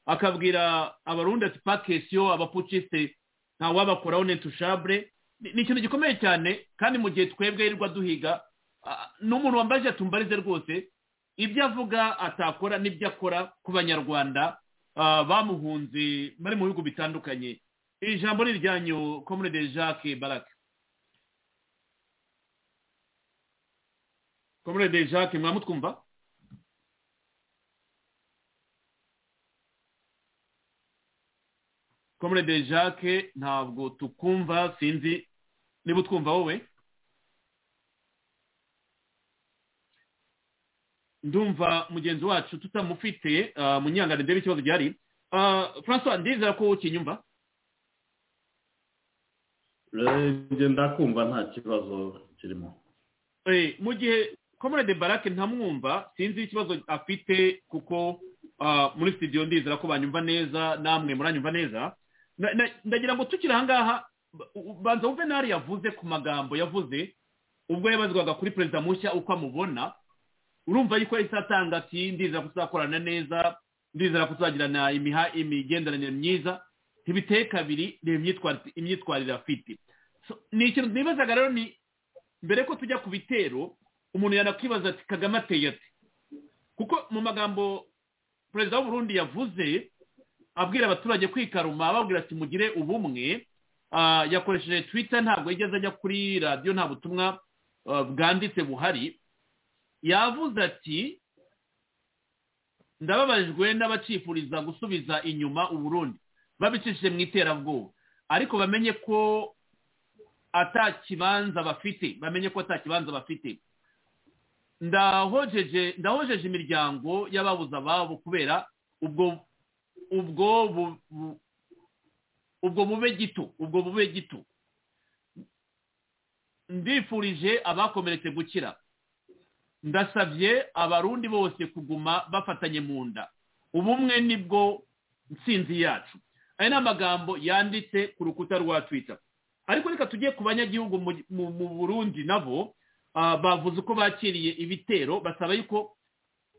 S3: akabwira abarundi ati pakesiyo abaputiste ntawabakoraho netushabure ni ni ikintu gikomeye cyane kandi mu gihe twebwe yirirwa duhiga ah, ni umuntu wambaje atumbarize rwose ibyo avuga atakora n'ibyo akora ku banyarwanda ah, bamuhunze bari mu bihugu bitandukanye ijambo ni iryanyu comrade jacques barake comrade jacques mwamutwumva comrade jacques ntabwo tukumva sinzi niba utwumva wowe ndumva mugenzi wacu tutamufite munyangane ndebe ikibazo gihari francois ndizera ko ukinyumva
S5: ndakumva nta kibazo kirimo
S3: mu gihe comrade barake ntamwumva sinzi ikibazo afite kuko muri studio ndizera ko banyumva neza namwe muranyumva neza ndagira ngo tukiri ahangaha banza juvenali yavuze ku magambo yavuze ubwo yabazwaga kuri perezida mushya uko amubona urumva yuko yahise atanga ati ndizera ko tuzakorana neza ndizera ko tuzagirana imigenderanire myiza ntibiteye kabiri ni imyitwarire afite ni ikintu nibazaga rero ni mbere ko tujya ku bitero umuntu yanakwibaza ati kagame ateye ati kuko mu magambo perezida w'uburundi yavuze abwira abaturage kwikaruma ababwira ati mugire ubumwe yakoresheje twita ntabwo yigeze ajya kuri radiyo nta butumwa bwanditse buhari yavuze ati ndababajwe n'abacipuriza gusubiza inyuma uburundi babicishije mu iterabwoba ariko bamenye ko atakibanza bafite bamenye ko atakibanza bafite ndahojeje imiryango y'ababuze ababo kubera ubwo ubwo ubwo bube gito ubwo bube gito ndifurije abakomeretse gukira ndasabye abarundi bose kuguma bafatanye mu nda ubumwe nibwo nsinzi yacu aya ni amagambo yanditse ku rukuta rwa twita ariko reka tujye ku banyagihugu mu burundi nabo bavuze uko bakiriye ibitero basaba yuko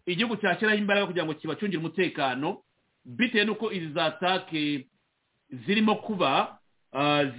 S3: igihugu cyashyiraho imbaraga kugira ngo kibacungire umutekano bitewe n'uko izi za take zirimo kuba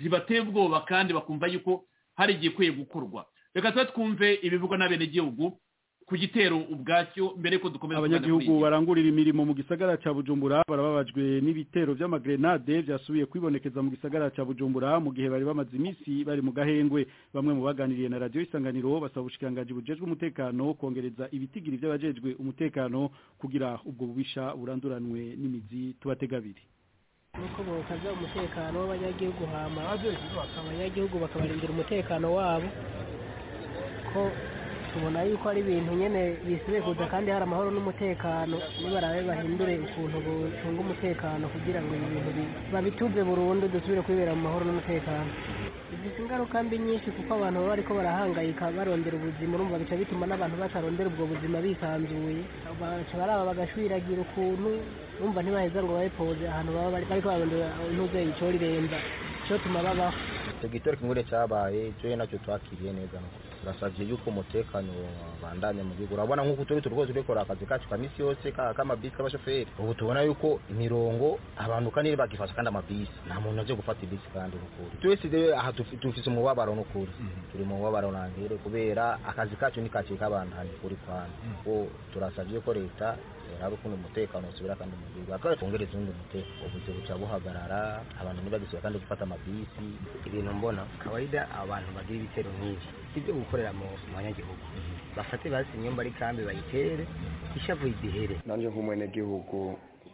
S3: zibateye ubwoba kandi bakumva yuko hari igikwiye gukorwa reka tuba twumve ibivugwa n'abenegihugu ku gitero ubwacyo mbere ko dukomeza
S12: abanyagihugu barangurira imirimo mu gisagara cya bujumbura barababajwe n'ibitero by'amagrenade byasubiye kwibonekeza mu gisagara cya bujumbura mu gihe bari bamaze iminsi bari mu gahengwe bamwe mu baganiriye na radiyo isanganiro basaba ubushikiranganji bujejwe umutekano kongereza ibitigiri by'abajejwe umutekano kugira ubwo bubisha buranduranwe n'imizi tubatega abiri
S1: nuko bokaza umutekano w'abanyagihugu hama abanyagihugu bakabarindira umutekano wabo ko tubona yuko ari ibintu nyine bisigaye kuza kandi hari amahoro n'umutekano nibarabe bahindure ukuntu bucunga umutekano kugira ngo ibi bintu babituze burundu dusubire kwibera mu mahoro n'umutekano bifite ingaruka mbi nyinshi kuko abantu baba bariko barahangayika barondera ubuzima urumva bica bituma n'abantu batarondera ubwo buzima bisanzuye baca baraba bagashwiragira ukuntu urumva ntibaheza ngo babe poze ahantu baba bariko barondera ntuze ico rirenza cyo tuma babaho
S13: icyo gitero kingure cyabaye cyo nacyo twakiriye neza turasabye yuko umutekano wabandanya mu gihugu urabona nk'uko turi turi rwose dukora akazi kacu ka minsi yose k'amabisi k'abashoferi ubu tubona yuko imirongo abantu kandi bagifasha kandi amabisi nta muntu aje gufata ibisi kandi n'ukuri twese rero aha dufite umubabaro n'ukuri turi mu mubabaro ntangere kubera akazi kacu ni kake k'abandanya kuri kwani kuko turasabye ko leta hari ukuntu umutekano usubira kandi mu gihugu akaba kongereza undi umutekano ubuze buca buhagarara abantu ntibagisubira kandi gufata amabisi ibintu mbona kawaida abantu bagira ibitero nk'ibi ibyo gukorera mu banyagihugu bafate basi inyumba ari kambi bayitere ishavu izihere
S14: nanje nk'umwenegihugu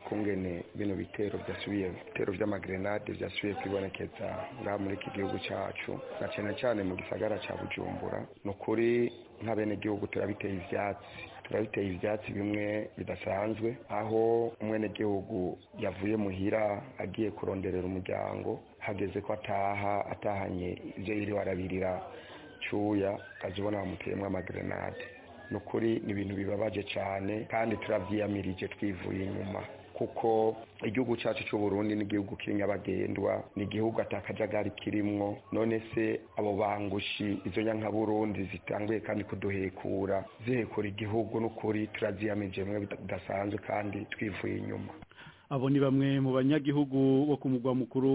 S14: kungene bino bitero byasubiye bitero by'amagrenade byasubiye kwibonekeza ngaha muri iki gihugu cyacu na cyane cyane mu gisagara cya bujumbura ni ukuri nk'abenegihugu turabiteye ivyatsi turabiteye ivyatsi bimwe bidasanzwe aho umwenegihugu yavuye muhira agiye kuronderera umuryango hageze ko ataha atahanye ivyo yiriwe arabirira cyuya ukazibona bamuteyemo amagrenade ni ukuri ni ibintu bibabaje cyane kandi turavyiyamirije twivuye inyuma kuko igihugu cyacu cy'u Burundi ni igihugu kiri nyabagendwa ni igihugu atakajagari kirimwo none se abo bangushi izo nyankaburundi zitanguye kandi kuduhekura zihekura igihugu n'ukuri turaziyamije mwe bidasanzwe kandi twivuye inyuma
S12: abo ni bamwe mu banyagihugu bo ku mugwa mukuru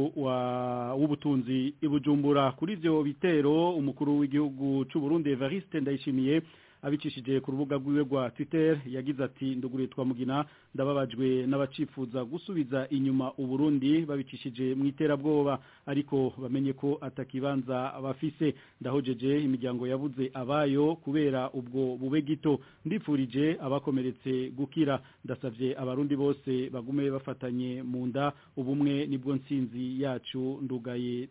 S12: w'ubutunzi ibujumbura kuri ibyo bitero umukuru w'igihugu cy'u Burundi Evariste ndayishimiye abicishije ku rubuga rwiwe rwa twitter yagize ati nduguriye twamugina ndababajwe n'abacifuza gusubiza inyuma uburundi babicishije mu iterabwoba ariko bamenye ko atakibanza bafise ndahojeje imiryango yabuze abayo kubera ubwo bube gito ndifurije abakomeretse gukira ndasabye abarundi bose bagume bafatanye mu nda ubumwe nibwo nsinzi yacu ndugaye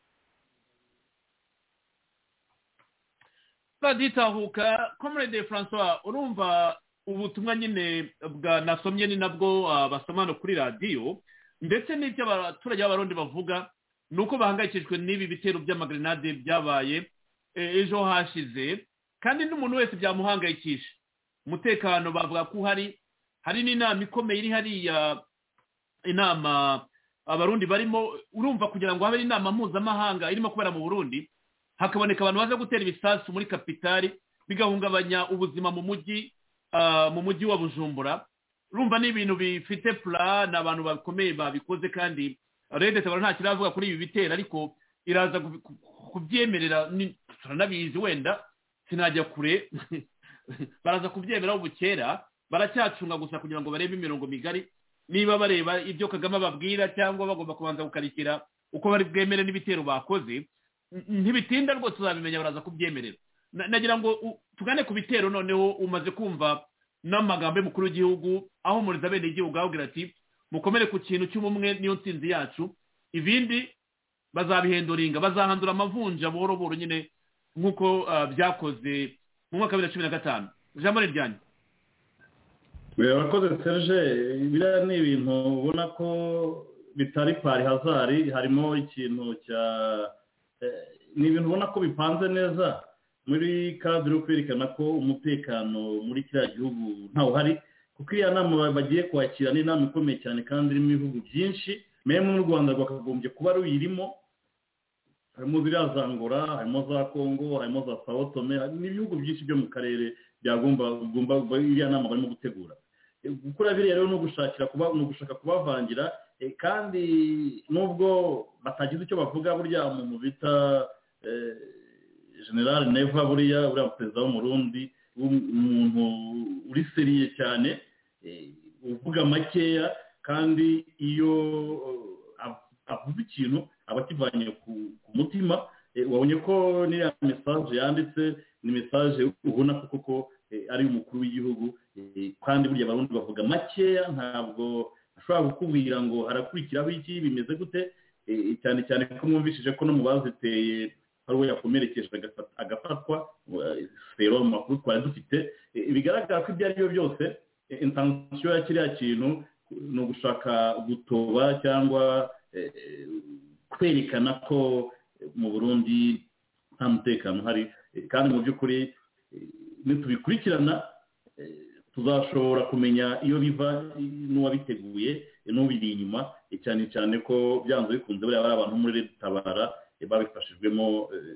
S3: baditahuka comrade francois urumva ubutumwa nyine bwa nasomye ni nabwo ah, basoma no kuri radiyo ndetse n'ibyo abaturage b'abarundi bavuga ni uko bahangayikishijwe n'ibi bitero by'amagrenade byabaye eh, ejo hashize kandi n'umuntu wese byamuhangayikisha umutekano bavuga ko uhari hari n'inama ikomeye iri hariya inama abarundi barimo urumva kugira ngo habe inama mpuzamahanga irimo kubera mu burundi hakaboneka abantu baza gutera ibisasu muri kapitali bigahungabanya ubuzima mu mujyi ah, mu mujyi wa bujumbura urumva ni ibintu bifite pura ni abantu bakomeye babikoze kandi rede tabara nta kiravuga kuri ibi bitero ariko iraza kubi- ku- kubyemerera ni- turanabizi wenda sinajya kure baraza kubyemera ubu kera baracyacunga gusa kugira ngo barebe imirongo migari niba bareba ibyo kagame ababwira cyangwa bagomba kubanza gukarikira uko bari bwemere n'ibitero bakoze n- ntibitinda rwose uzabimenya baraza kubyemerera Na- nagira ngo u- tugane ku bitero noneho umaze kumva n'amagambo y'umukuru w'igihugu ahumuriza bene igihugu ahabwira ati mukomere ku kintu cy'ubumwe niyo nsinzi yacu ibindi bazabihenduringa bazahandura amavunja buhoro buhoro nyine nk'uko ah, byakoze mu mwaka wa bibiri na cumi na gatanu ijambo ni ryanyu
S5: birabakoze serge biriya ni ibintu ubona ko bitari pari hazari harimo ikintu cya eh, ni ibintu ubona ko bipanze neza muri kadire yo kwerekana ko umutekano muri kiriya gihugu ntawo uhari kuko iyo nama bagiye kwakira ni inama ikomeye cyane kandi irimo ibihugu byinshi memu n'u rwanda rwakagombye kuba ruyirimo harimo ziriya za angola harimo za kongo harimo za sao tome hari n'ibihugu byinshi byo mu karere byagomba bigomba iriya nama barimo gutegura Eh, gukora biriya rero ni ugushakira kuba ni ugushaka kubavangira eh, kandi nubwo batagize icyo bavuga burya umuntu bita eh, general neva buriya buriya perezida w'umurundi umuntu uri seriye cyane eh, uvuga makeya kandi iyo eh, av- avuze ikintu aba akivanye ku ku mutima eh, wabonye ko n'iriya mesaje yanditse ni mesaje ubona ko koko eh, ari umukuru w'igihugu eh, kandi burya abarundi bavuga makeya ntabwo ashobora kukubwira ngo harakurikiraho iki bimeze gute eh, cyane cyane ko mwumvishije ko no mu baziteye hari uwo yakomerekeje agafat- agafatwa eh, rero mu makuru twari dufite Eh, bigaragara ko ibyo ari byo byose eh, intansiyo ya kiriya kintu ni ugushaka gutoba cyangwa eh, eh, kwerekana ko eh, mu burundi nta mutekano uhari Eh, kandi mu by'ukuri eh, nitubikurikirana eh, tuzashobora kumenya iyo biva eh, n'uwabiteguye eh, n'ubiri inyuma eh, cyane cyane ko byanze bikunze buriya bari abantu bo muri leta tabara eh, babifashijwemo eh,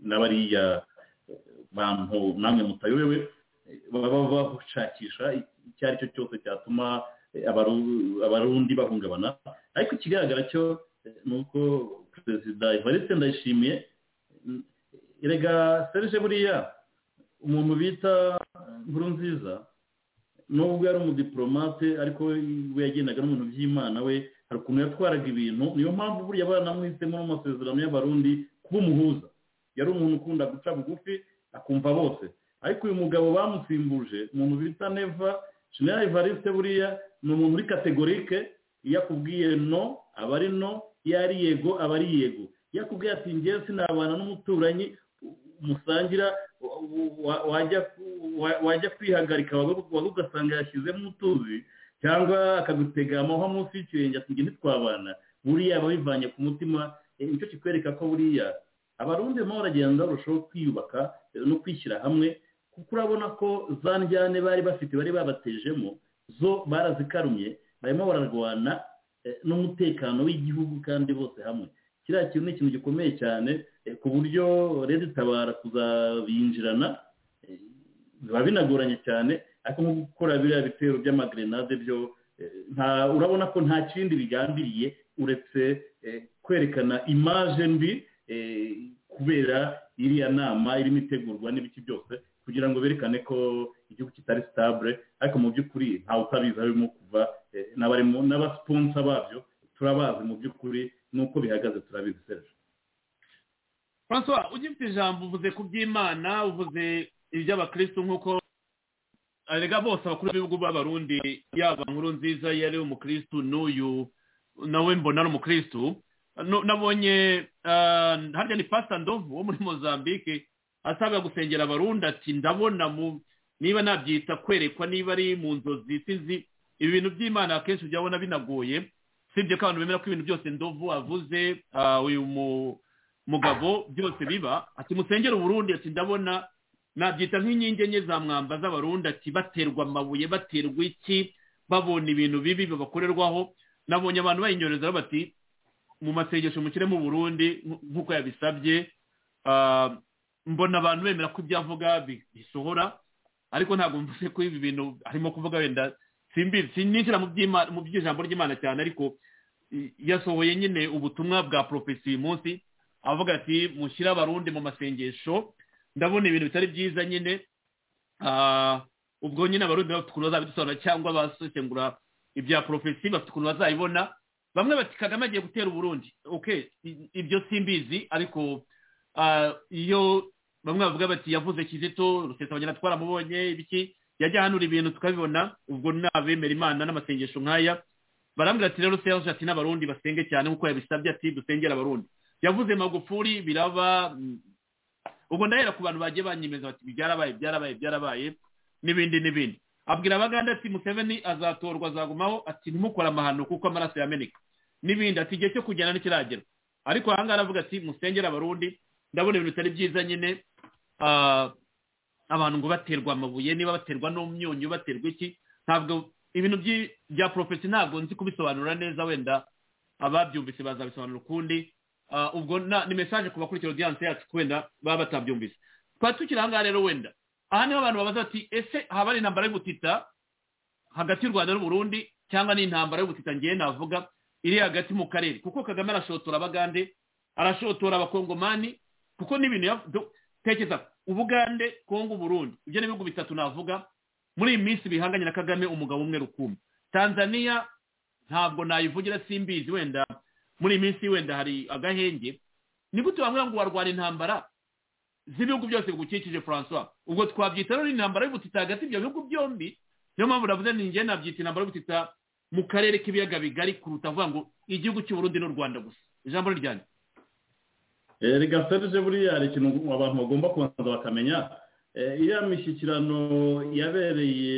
S5: n'abariya bantu namwe mutayobewe eh, baba bashakisha icyo ari cyo cyose cyatuma eh, abaru- abarundi bahungabana ariko ikigaragara cyo eh, ni uko perezida evariste ndayishimiye mm, erega serge buriya umuntu bita nkuru nziza nubwo yari umudipolomate ariko we yagendaga n'umuntu by'imana we hari ukuntu yatwaraga ibintu niyo mpamvu buriya baranamwitsemo n'amasezerano y'abarundi kuba umuhuza yari umuntu ukunda guca bugufi akumva bose ariko uyu mugabo bamusimbuje umuntu bita neva general evariste buriya ni umuntu uri kategorike iyo akubwiye no aba ari no iyo ari yego aba ari yego iyo akubwiye ati ngewe sinabana n'umuturanyi musangira wa- wajya wa- wajya kwihagarika waba ugasanga yashyizemo utuzi cyangwa akagutega amahwa munsi y'ikirenge ati nge ntitwabana buriya aba abivanye ku mutima eh, nicyo kikwereka ko buriya abarundi barimo baragenda barushaho kwiyubaka eh, no kwishyira hamwe kuko urabona ko za njyane bari bafite bari babatejemo zo barazikarumye barimo bararwana eh, n'umutekano w'igihugu kandi bose hamwe kiriya kintu ni ikintu gikomeye cyane eh, ku buryo rero itabara kuzabinjirana eh, biba binagoranye cyane ariko nko gukora biriya bitero by'amagrenade byo eh, nta- urabona ko nta kindi bigambiriye uretse eh, kwerekana imaje mbi eh, kubera iriya nama irimo itegurwa n'ibiki byose kugira ngo berekane ko igihugu kitari sitabure ariko mu by'ukuri ntawe utabizi harimo kuva eh, n'abari mu- n'abasiponsa babyo turabazi mu by'ukuri n'uko bihagaze turabizi serge
S3: francois ugifite ijambo uvuze ku by'imana uvuze iby'abakirisitu nk'uko arega bose abakuru b'ibihugu b'abarundi yaba nkuru nziza iyo ari umukirisitu n'uyu nawe mbona ari umukirisitu Nu- nabonye ah, harya ni pasita ndovu wo muri mozambique asabwa gusengera abarundi ati ndabona mu niba nabyita kwerekwa niba ari mu nzozi sinzi ibintu by'imana akenshi ujya ubona binagoye sibye ko abantu bemera ko ibintu byose ndovu avuze ah, uyu mu mugabo byose biba ati musengere uburundi ati ndabona nabyita nk'inkingi enye za mwamba z'abarundi ati baterwa amabuye baterwa iki babona ibintu bibi babakorerwaho nabonye abantu bayinyorezaho bati mu masengesho mukire mu burundi nk- nk'uko yabisabye ah, mbona abantu bemera ko ibyo avuga bi- bisohora ariko ntabwo mvuze ko ibi bintu arimo kuvuga wenda simbizi sinishyira mu by'Imana- mu by'ijambo ry'imana cyane ariko i- yasohoye nyine ubutumwa bwa porofesi uyu munsi avuga ati mushyire abarundi mu masengesho ndabona ibintu bitari byiza nyine ah, ubwo nyine abarundi bafite ukuntu bazabidusobanura cyangwa basesengura ibya porofesi bafite ukuntu bazayibona bamwe bati kagame agiye gutera uburundi okay i- ibyo simbizi ariko ah, iyo bamwe bavuga bati yavuze kizito rusesabanyana twaramubonye ibiki yajya ahanura ibintu tukabibona ubwo ni abemera imana n'amasengesho nk'aya barambwira ati rero serge ati n'abarundi basenge cyane nk'uko yabisabye ati dusengere abarundi yavuze magufuri biraba mm, ubwo ndahera ku bantu bagiye banyemeza bati byarabaye byarabaye byarabaye n'ibindi n'ibindi abwira abaganda ati museveni azatorwa azagumaho ati ntimukore amahano kuko amaraso yameneka n'ibindi ati igihe cyo kugenda ntikiragera ariko aha ngaha aravuga ati musengere abarundi ndabona ibintu bitari byiza nyine ah, abantu ngo baterwa amabuye niba baterwa n'umyunyu baterwa iki ntabwo ibintu by'i- bya porofesi ntabwo nzi kubisobanura neza wenda ababyumvise bazabisobanura ukundi Ah, ubwo na- ni mesaje ku bakurikira odiyanse yacu ko wenda baba batabyumvise twari tukiri aha ngaha rero wenda aha niho abantu babaza bati ese haba ari intambara y'ubutita hagati y'u rwanda n'uburundi cyangwa ni intambara y'ubutita ngewe navuga iri hagati mu karere kuko kagame arashotora abagande arashotora abakongomani kuko n'ibintu yav- do- tekeza ubugande kongo uburundi ibyo ni ibihugu bitatu navuga muri iyi minsi bihanganye na kagame umugabo umwe rukumbi tanzania ntabwo nayivugira simbizi wenda muri iyi minsi wenda hari agahenge ni gute wambwira ngo warwara intambara z'ibihugu byose bigukikije francois ubwo twabyita rero intambara y'ubutita hagati y'ibyo bihugu byombi niyo mpamvu navuze ni njye nabyita intambara y'ubutita mu karere k'ibiyaga bigari kuruta avuga ngo igihugu cy'uburundi n'u rwanda gusa ijambo ni ryanjye
S5: Eh, reka serge buriya hari ikintu abantu bagomba kubanza bakamenya Eh, iriya mishyikirano yabereye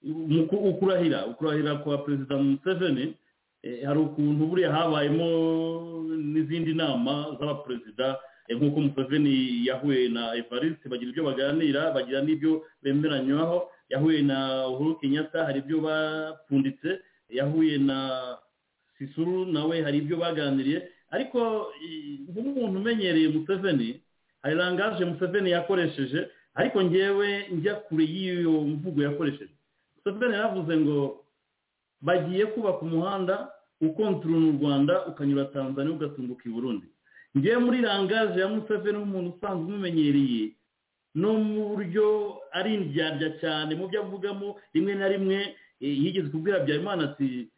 S5: mu ku- ukurahira ukurahira kwa perezida museveni eh, hari ukuntu buriya habayemo n'izindi nama z'abaperezida eh, nk'uko museveni yahuye na evariste bagira ibyo baganira bagira n'ibyo bemeranywaho yahuye na uhuru kenyatta hari ibyo bapfunditse yahuye na sisuru nawe hari ibyo baganiriye ariko i- nk'umuntu umenyereye museveni hari langaje museveni yakoresheje ariko ngewe njya kure y'iyo mvugo yakoresheje museveni yaravuze ngo bagiye kubaka umuhanda ukontorora u rwanda ukanyura tanzania ugatunguka i burundi ngewe muri langaje ya museveni w'umuntu usanzwe umumenyereye no mu buryo ari indyarya cyane mu byo avugamo rimwe na rimwe eh, yigeze kubwira habyarimana ati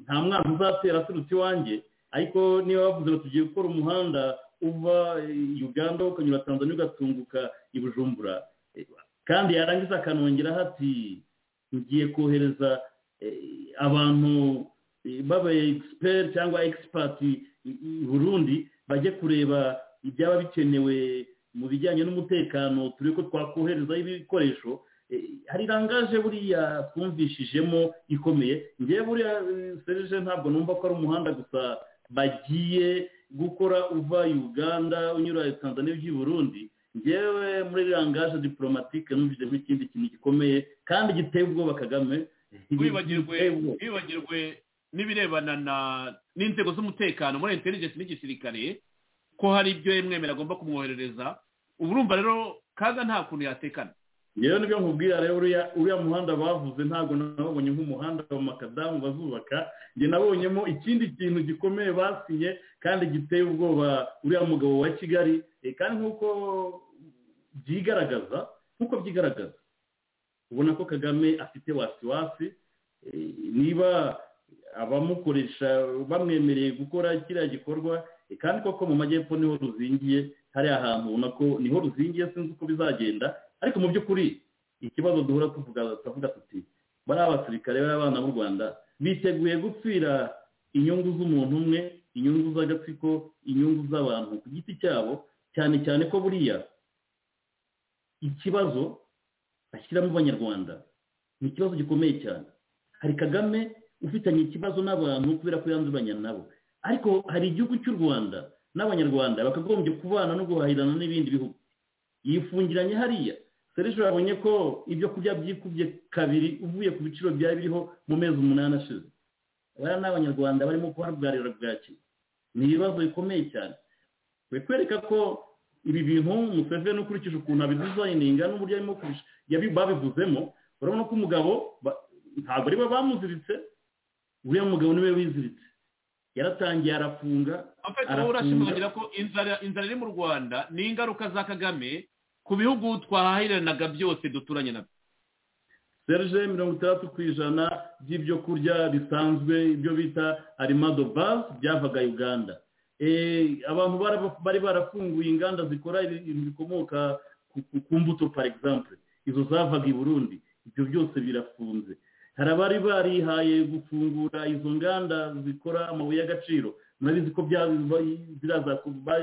S5: nta mwana uzatera aturutse iwanjye ariko niba bavuze ngo tugiye gukora umuhanda uva eh, uganda ukanyura tanzania ugatunguka i bujumbura Eh, kandi yarangiza akanongeraho ati ngiye kohereza eh, abantu eh, baba expert cyangwa expert i i burundi bajye kureba ibyaba bikenewe mu bijyanye n'umutekano turebe ko twakoherezaho ibikoresho Eh, hari rangaje buriya twumvishijemo ikomeye ngewe buriya eh, serije ntabwo numva ko ari umuhanda gusa bagiye gukora uva uganda unyura tanzania ujya i burundi ngewe muri rangaje diporomatike numvise nk'ikindi kintu gikomeye kandi giteye ubwoba kagame
S3: wibagirwe
S5: Giteye ubwoba.
S3: wibagirwe n'ibirebana na n'inzego z'umutekano muri intelligence n'igisirikare ko hari ibyo yemwemera agomba kumwoherereza ubu urumva rero kaga nta kuntu yatekana
S5: yewe nibyo nkubwira rero uriya uriya muhanda bavuze ntabwo nabonye nk'umuhanda wa makadamu bazubaka njye nabonyemo ikindi kintu gikomeye basinye kandi giteye ubwoba uriya mugabo wa kigali Eh, kandi nk'uko byigaragaza nk'uko byigaragaza ubona ko kagame afite wasiwasi niba abamukoresha bamwemereye gukora kiriya gikorwa kandi koko mu majyepfo niho ruzingiye hariya hantu ubona ko niho ruzingiye sinzi uko bizagenda ariko mu by'ukuri ikibazo duhura tuvuga tuti bariya basirikare b'abana b'u rwanda biteguye gupfira inyungu z'umuntu umwe inyungu z'agatsiko inyungu z'abantu ku giti cyabo cyane cyane ko buriya ikibazo ashyiramo abanyarwanda ni ikibazo gikomeye cyane hari kagame ufitanye ikibazo n'abantu kubera ko yanduranya nabo ariko hari igihugu cy'u rwanda n'abanyarwanda bakagombye kubana no guhahirana n'ibindi bihugu yifungiranye hariya serije yabonye ko ibyo kurya byikubye kabiri uvuye ku biciro byari biriho mu mezi umunani ashize bariya ni abanyarwanda barimo kuharwarira bwaki ni ibibazo bikomeye cyane bikwereka ko ibi bintu museveni ukurikije ukuntu abidizayininga n'uburyo arimo babivuzemo urabona ko umugabo ntabwo aribo bamuziritse uriya mugabo niwe wiziritse yaratangiye arafunga
S3: urashimangira ko inzara iri mu rwanda ni ingaruka za kagame ku bihugu twahahiranaga byose duturanye nabyo
S5: serije mirongo itandatu ku ijana by'ibyo kurya bisanzwe ibyo bita arimado bazi byavaga uganda abantu bari barafunguye inganda zikora ibintu bikomoka ku mbuto pari egisample izo zavaga i burundi ibyo byose birafunze hari abari barihaye gufungura izo nganda zikora amabuye y'agaciro murabizi ko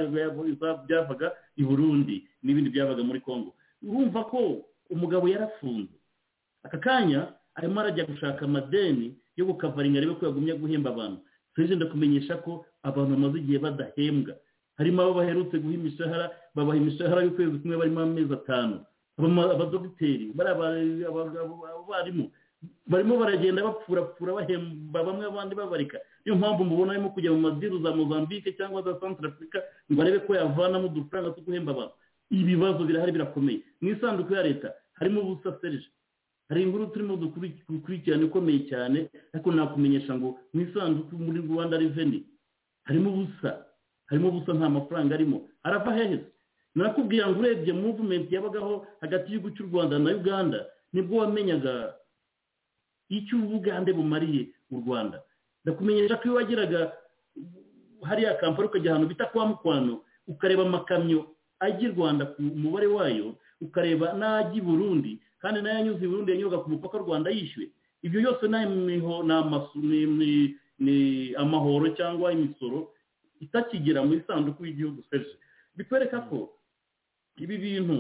S5: byavaga i burundi n'ibindi byabaga muri congo urumva ko umugabo yarafunze aka kanya arimo arajya gushaka amadeni yo gukavaringa arebe ko yagumye guhemba abantu serije ndakumenyesha ko abantu bamaze igihe badahembwa harimo abo baherutse guha imishahara babaha imishahara y'ukwezi kumwe barimo amezi atanu abadogiteri abarimu barimo baragenda bapfurapfura bahemba bamwe abandi babarika niyo mpamvu mubona arimo kujya mu madiru za mozambique cyangwa za santara afurika ngo arebe ko yavanamo udufaranga two guhemba abantu ibibazo birahari birakomeye mu isanduku ya leta harimo ubusa serije hari inkuru turimo dukurikirana ikomeye cyane ariko nakumenyesha ngo mu isanduku muri rwanda reveni harimo ubusa harimo ubusa nta mafaranga arimo arava hehe nakubwiye ngo urebye muvumenti yabagaho hagati y'igihugu cy'u rwanda na uganda nibwo wamenyaga icyo ubugande bumariye u rwanda ndakumenyesha ko iyo wageraga hariya kampani ukajya ahantu bita kwa mukwano ukareba amakamyo ajya i rwanda ku mubare wayo ukareba n'ajya i burundi kandi nayo anyuze i burundi yanyuraga ku mupaka w'u rwanda yishyuwe ibyo byose ni amahoro cyangwa imisoro itakigera mu isanduku y'igihugu serije bikwereka ko ibi bintu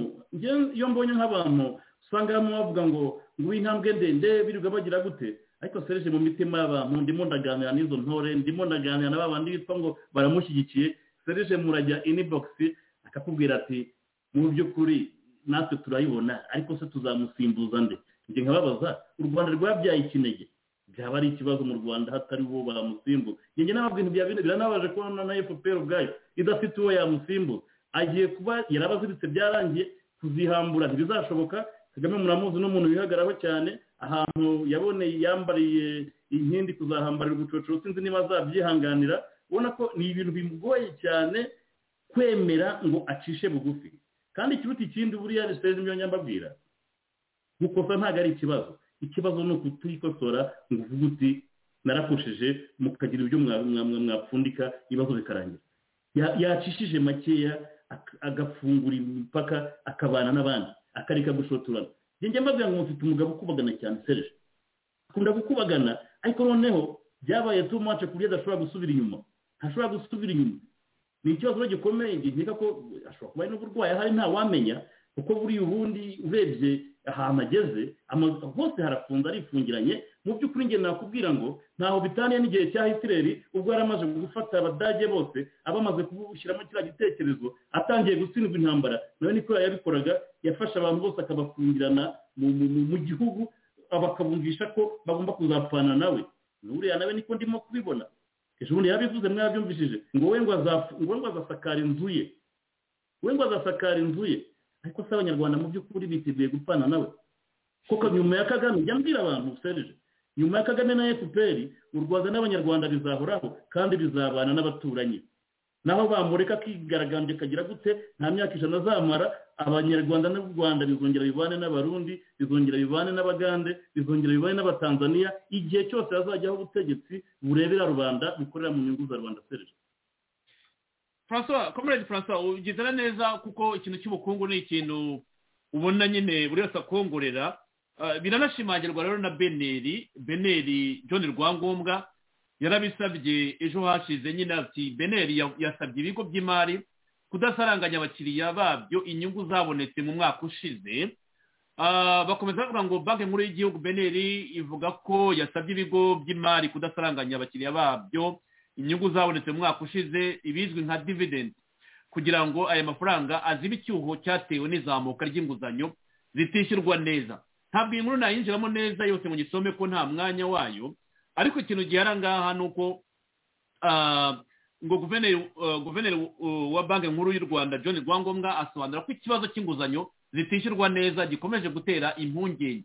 S5: iyo mbonye nk'abantu usanga bamwe bavuga ngo ngo intambwe ndende birirwa bagira gute ariko serije mu mitima y'abantu ndimo ndaganira n'izo ntore ndimo ndaganira na bandi bitwa ngo baramushyigikiye serije murajya inibogisi akakubwira ati mu by'ukuri natwe turayibona ariko se tuzamusimbuza nde njye nkababaza u rwanda rwabyaye ikinege byaba ari ikibazo mu rwanda hatari uwo bamusimbuza njye ntabwo ibintu bya bine biranabaje kubona na efuperi ubwayo idafite uwo yamusimbuza agiye kuba yarabaziritse byarangiye kuzihambura ntibizashoboka kagame muramuzi n'umuntu wihagaraho cyane ahantu yaboneye yambariye inkindi kuzahambarira ubucocoro sinzi niba azabyihanganira ubona ko ni ibintu bimugoye cyane kwemera ngo acishe bugufi kandi ikiruta ikindi buriya risiteze ibyo nyambabwira gukosa ntabwo ari ikibazo ikibazo ni ukutiyikosora ngo uvuge uti narakoshije mukagira ibyo mwapfundika ibibazo bikarangira yacishije makeya agafungura imipaka akabana n'abandi akareka gushotorana njye mbabwira ngo mufite umugabo ukubagana cyane serije akunda gukubagana ariko noneho byabaye tu mace ku buryo adashobora gusubira inyuma ntashobora gusubira inyuma ni ikibazo rero gikomeye nkeka ko ashobora kuba ari n'uburwayi ahari ntawamenya kuko buriya ubundi urebye ahantu ageze hose harafunze arifungiranye mu by'ukuri njye nakubwira ngo ntaho bitaniye n'igihe cya hitireri ubwo yari amaze gufata abadage bose abamaze kubushyiramo kiriya gitekerezo atangiye gutsindwa intambara nawe niko yabikoraga yafashe abantu bose akabafungirana mu gihugu bakabumvisha ko bagomba kuzapfana nawe n'uriya nawe niko ndimo kubibona ejo bundi yabivuze mwabyumvishije ngo we ngo azasakara inzu ye we ngo azasakara inzu ye ariko se abanyarwanda mu by'ukuri biteguye gupfana nawe kuko nyuma ya kagame jya mbwira abantu serije nyuma ya kagame na fpr u rwanda n'abanyarwanda bizahoraho kandi bizabana n'abaturanyi naho bamureka akigaragambye kagira gute nta myaka ijana azamara abanyarwanda n'u rwanda bizongera bivane n'abarundi bizongera bivane n'abagande bizongera bivane n'abatanzaniya igihe cyose hazajyaho ubutegetsi burebera rubanda bukorera mu nyungu za rubanda serije
S3: francois komerede francois ugizana neza kuko ikintu cy'ubukungu ni ikintu ubona nyine buri wese akongorera biranashimangirwa rero na beneri beneri john rwangombwa yarabisabye ejo hashize nyine ati beneri yasabye ibigo by'imari kudasaranganya abakiriya babyo inyungu zabonetse mu mwaka ushize bakomeza bavuga ngo banki nkuru y'igihugu beneri ivuga ko yasabye ibigo by'imari kudasaranganya abakiriya babyo inyungu zabonetse mu mwaka ushize ibizwi nka dividendi kugira ngo aya mafaranga azibe icyuho cyatewe n'izamuka ry'inguzanyo zitishyurwa neza ntabwo iyi nkuru nayinjiramo neza yose mu gisome ko nta mwanya wayo ariko ikintu gihara ngaha ni uko ngo guverineri wa banki nkuru y'u rwanda john rwangombwa asobanura ko ikibazo cy'inguzanyo zitishyurwa neza gikomeje gutera impungenge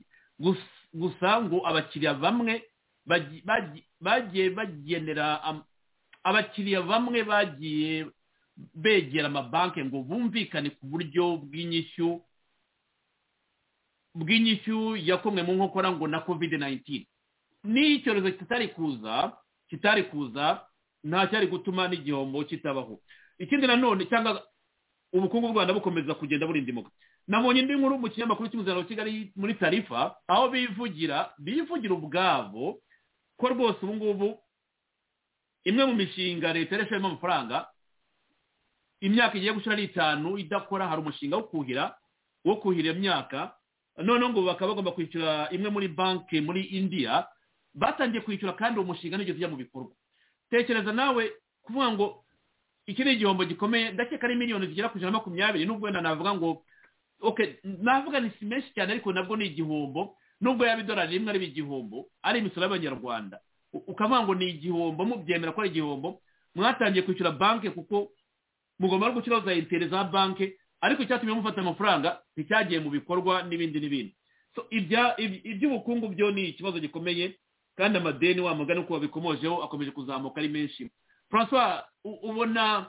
S3: gusa ngo abakiriya bamwe bagiye bagenera abakiriya bamwe bagiye begera amabanki ngo bumvikane ku buryo bw'inyishyu bw'inyishyu yakomwe mu nkokora ngo na covid 19 niyo icyorezo kitari kuza kitari kuza nta cyari gutuma n'igihombo kitabaho ikindi nanone cyangwa ubukungu bw'u rwanda bukomeza kugenda burindimoka nabonye indi nkuru mu kinyamakuru cy'umuzaniro wa kigali muri tarifa aho bivugira bivugira ubwabo ko rwose ubu ngubu imwe mu mishinga leta yarashiramo amafaranga imyaka igiye gushira ari itanu idakora hari umushinga wo kuhira wo kuhira imyaka noneho ngo bakaba bagomba kwishyura imwe muri banki muri indiya batangiye kwishyura kandi uwo mushinga ntigeze ujya mu bikorwa tekereza nawe kuvuga ngo iki ni igihombo gikomeye ndakeka ari miliyoni zigera ku ijana na makumyabiri nubwo wenda navuga ngo navuga ni si menshi cyane ariko nabwo ni igihombo nubwo yaba idolari rimwe ari igihombo ari imisoro y'abanyarwanda ukavuga ngo ni igihombo mubyemera ko ari igihombo mwatangiye kwishyura banki kuko mugomba no gushyiraho za interi za banki ariko icyatumye mufata amafaranga nticyagiye mu bikorwa n'ibindi n'ibindi iby'ubukungu byo ni ikibazo gikomeye kandi amadeni wa mugani uko babikomojeho akomeje kuzamuka ari menshi francois ubona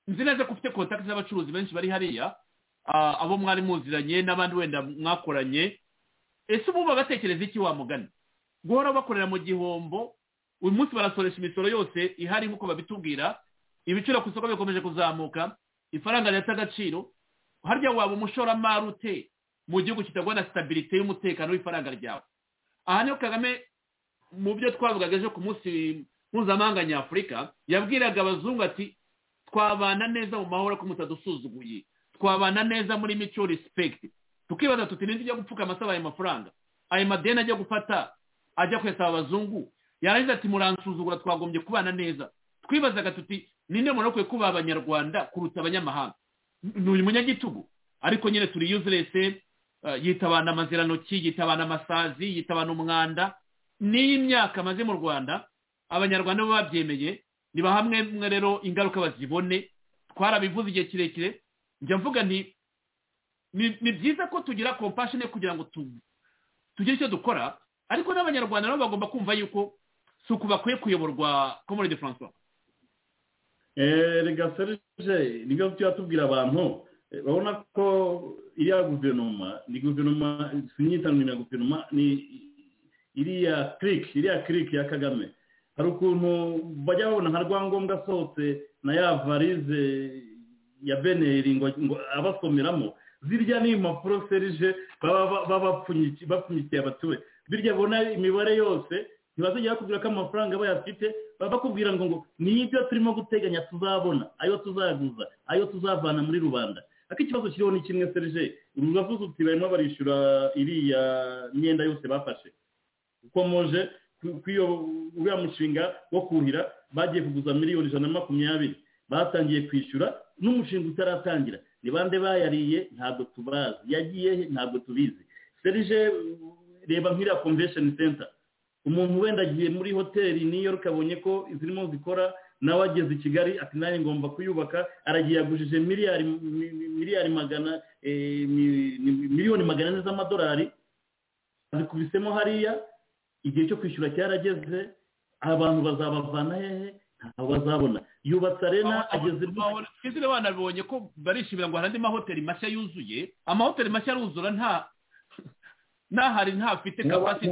S3: nzi neza ko ufite kontakiti z'abacuruzi benshi bari hariya abo mwari muziranye n'abandi wenda mwakoranye ese ubu batekereza iki wa mugani guhora bakorera mu gihombo uyu munsi barasoresha imisoro yose ihari nk'uko babitubwira ibiciro ku isoko bikomeje kuzamuka ifaranga rifite agaciro harya waba umushoramari ute mu gihugu kitagwa na sitabirite y'umutekano w'ifaranga ryawe aha niho kagame mu byo twavugaga ejo ku munsi mpuzamahanga nyafurika yabwiraga abazungu ati twabana neza mu mahoro ko mutadusuzuguye twabana neza muri mico respekiti tukibaza tuti n'indi ujya gupfuka amasaba ayo mafaranga ayo madeni ajya gufata ajya kuyasaba abazungu yarangiza ati muransuzugura twagombye kubana neza twibazaga tuti ninde muntu ukwiye kuba abanyarwanda kuruta abanyamahanga ni uyu munyagitugu ariko nyine turi yuzurese yitabana amazirantoki yitabana amasazi yitabana umwanda n'iyi myaka amaze mu rwanda abanyarwanda bo babyemeye niba hamwe mwe rero ingaruka bazibone twarabivuze igihe kirekire njya mvuga nti ni byiza ko tugira kompashine kugira ngo tugire icyo dukora ariko n'abanyarwanda nabo bagomba kumva yuko si uku bakwiye kuyoborwa komoride francois
S5: rega serije nibyo tujya tubwira abantu urabona ko iriya guverinoma ni guverinoma sinyitanwe na guverinoma ni iriya kiriki iriya kiriki ya kagame hari ukuntu bajya babona nka rwangombwa asohotse na ya varize ya beneri ngo abasomeramo zirya ni impapuro serije baba bapfunyikiye abatuwe zirya bona imibare yose ntibazajya bakubwira ko amafaranga bayafite bakubwira ngo ngo ni ibyo turimo guteganya tuzabona ayo tuzaguza ayo tuzavana muri rubanda ariko ikibazo kiriho ni kimwe serije uravuze uti barimo barishyura iriya myenda yose bafashe ukomoje uriya mushinga wo kuhira bagiye kuguza miliyoni ijana na makumyabiri batangiye kwishyura n'umushinga utaratangira ni bande bayariye ntabwo tubazi yagiye he ntabwo tubizi serije reba nk'iriya komvesheni senta umuntu wenda agiye muri hoteli New York abonye ko zirimo zikora nawe ageze i kigali ati nanjye ngomba kuyubaka aragiye yagujije miliyari miliyari magana miliyoni magana ane z'amadolari azikubisemo hariya igihe cyo kwishyura cyarageze abantu bazabavana hehe ntabwo azabona yubatse arena ageze
S3: twizere banabonye ko barishimira ngo hari andi mahoteli mashya yuzuye amahoteli mashya aruzura nta ntahari ntafite kapasiti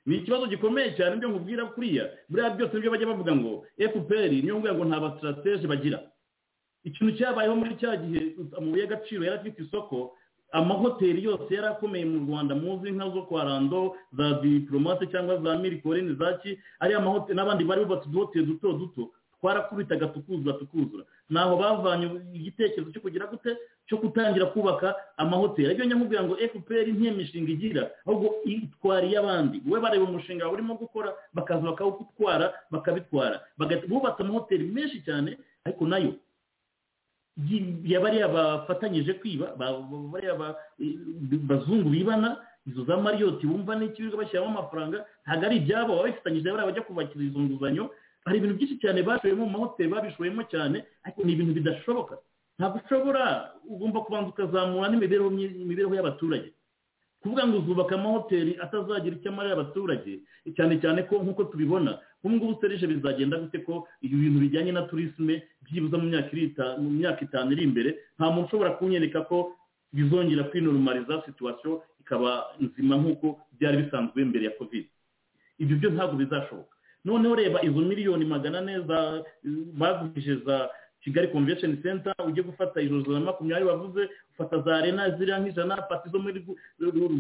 S5: ni ikibazo gikomeye cyane ibyo nkubwira kuriya buriya byose nibyo bajya bavuga ngo fpr niyo nguye ngo nta basitratege bagira ikintu cyabayeho muri cya gihe amabuye y'agaciro yari afite isoko amahoteli yose yari akomeye mu rwanda muzi nka zo kwa rando za diporomate cyangwa za mirikoreni za ki ariya mahoteli n'abandi bari bubatse uduhoteli duto duto twarakubitaga tukuzura tukuzura ntaho bavanye igitekerezo cyo kugira gute cyo gutangira kubaka amahoteli ariko nyamubwira ngo fpr ntiyo mishinga igira ahubwo itwara iy'abandi we bareba umushinga urimo gukora bakaza bakawutwara bakabitwara bubatse amahoteli menshi cyane ariko nayo bariya bafatanyije kwiba bariya bazungu bibana izo za mariyoti bumva n'ikiribwa bashyiramo amafaranga ntabwo ari ibyabo baba bifitanyije bariya bajya kubakira izo nguzanyo hari ibintu byinshi cyane bashoyemo mu mahoteli babishoyemo cyane ariko ni ibintu bidashoboka ntabwo ushobora ugomba kubanza ukazamura n'imibereho y'abaturage kuvuga ngo uzubaka amahoteli atazagira icyo amarira abaturage cyane cyane ko nk'uko tubibona ubu ngubu serije bizagenda gute ko ibintu bijyanye na turisme byibuze mu myaka itanu iri imbere nta muntu ushobora kunyereka ko bizongera kwinorumariza situwasiyo ikaba nzima nk'uko byari bisanzwe mbere ya kovide ibyo byo ntabwo bizashoboka noneho reba izo miliyoni magana ane bagurije za kigali convention center ujye gufata ijoro na makumyabiri bavuze ufata za arena ziriya nk'ijana pati zo muri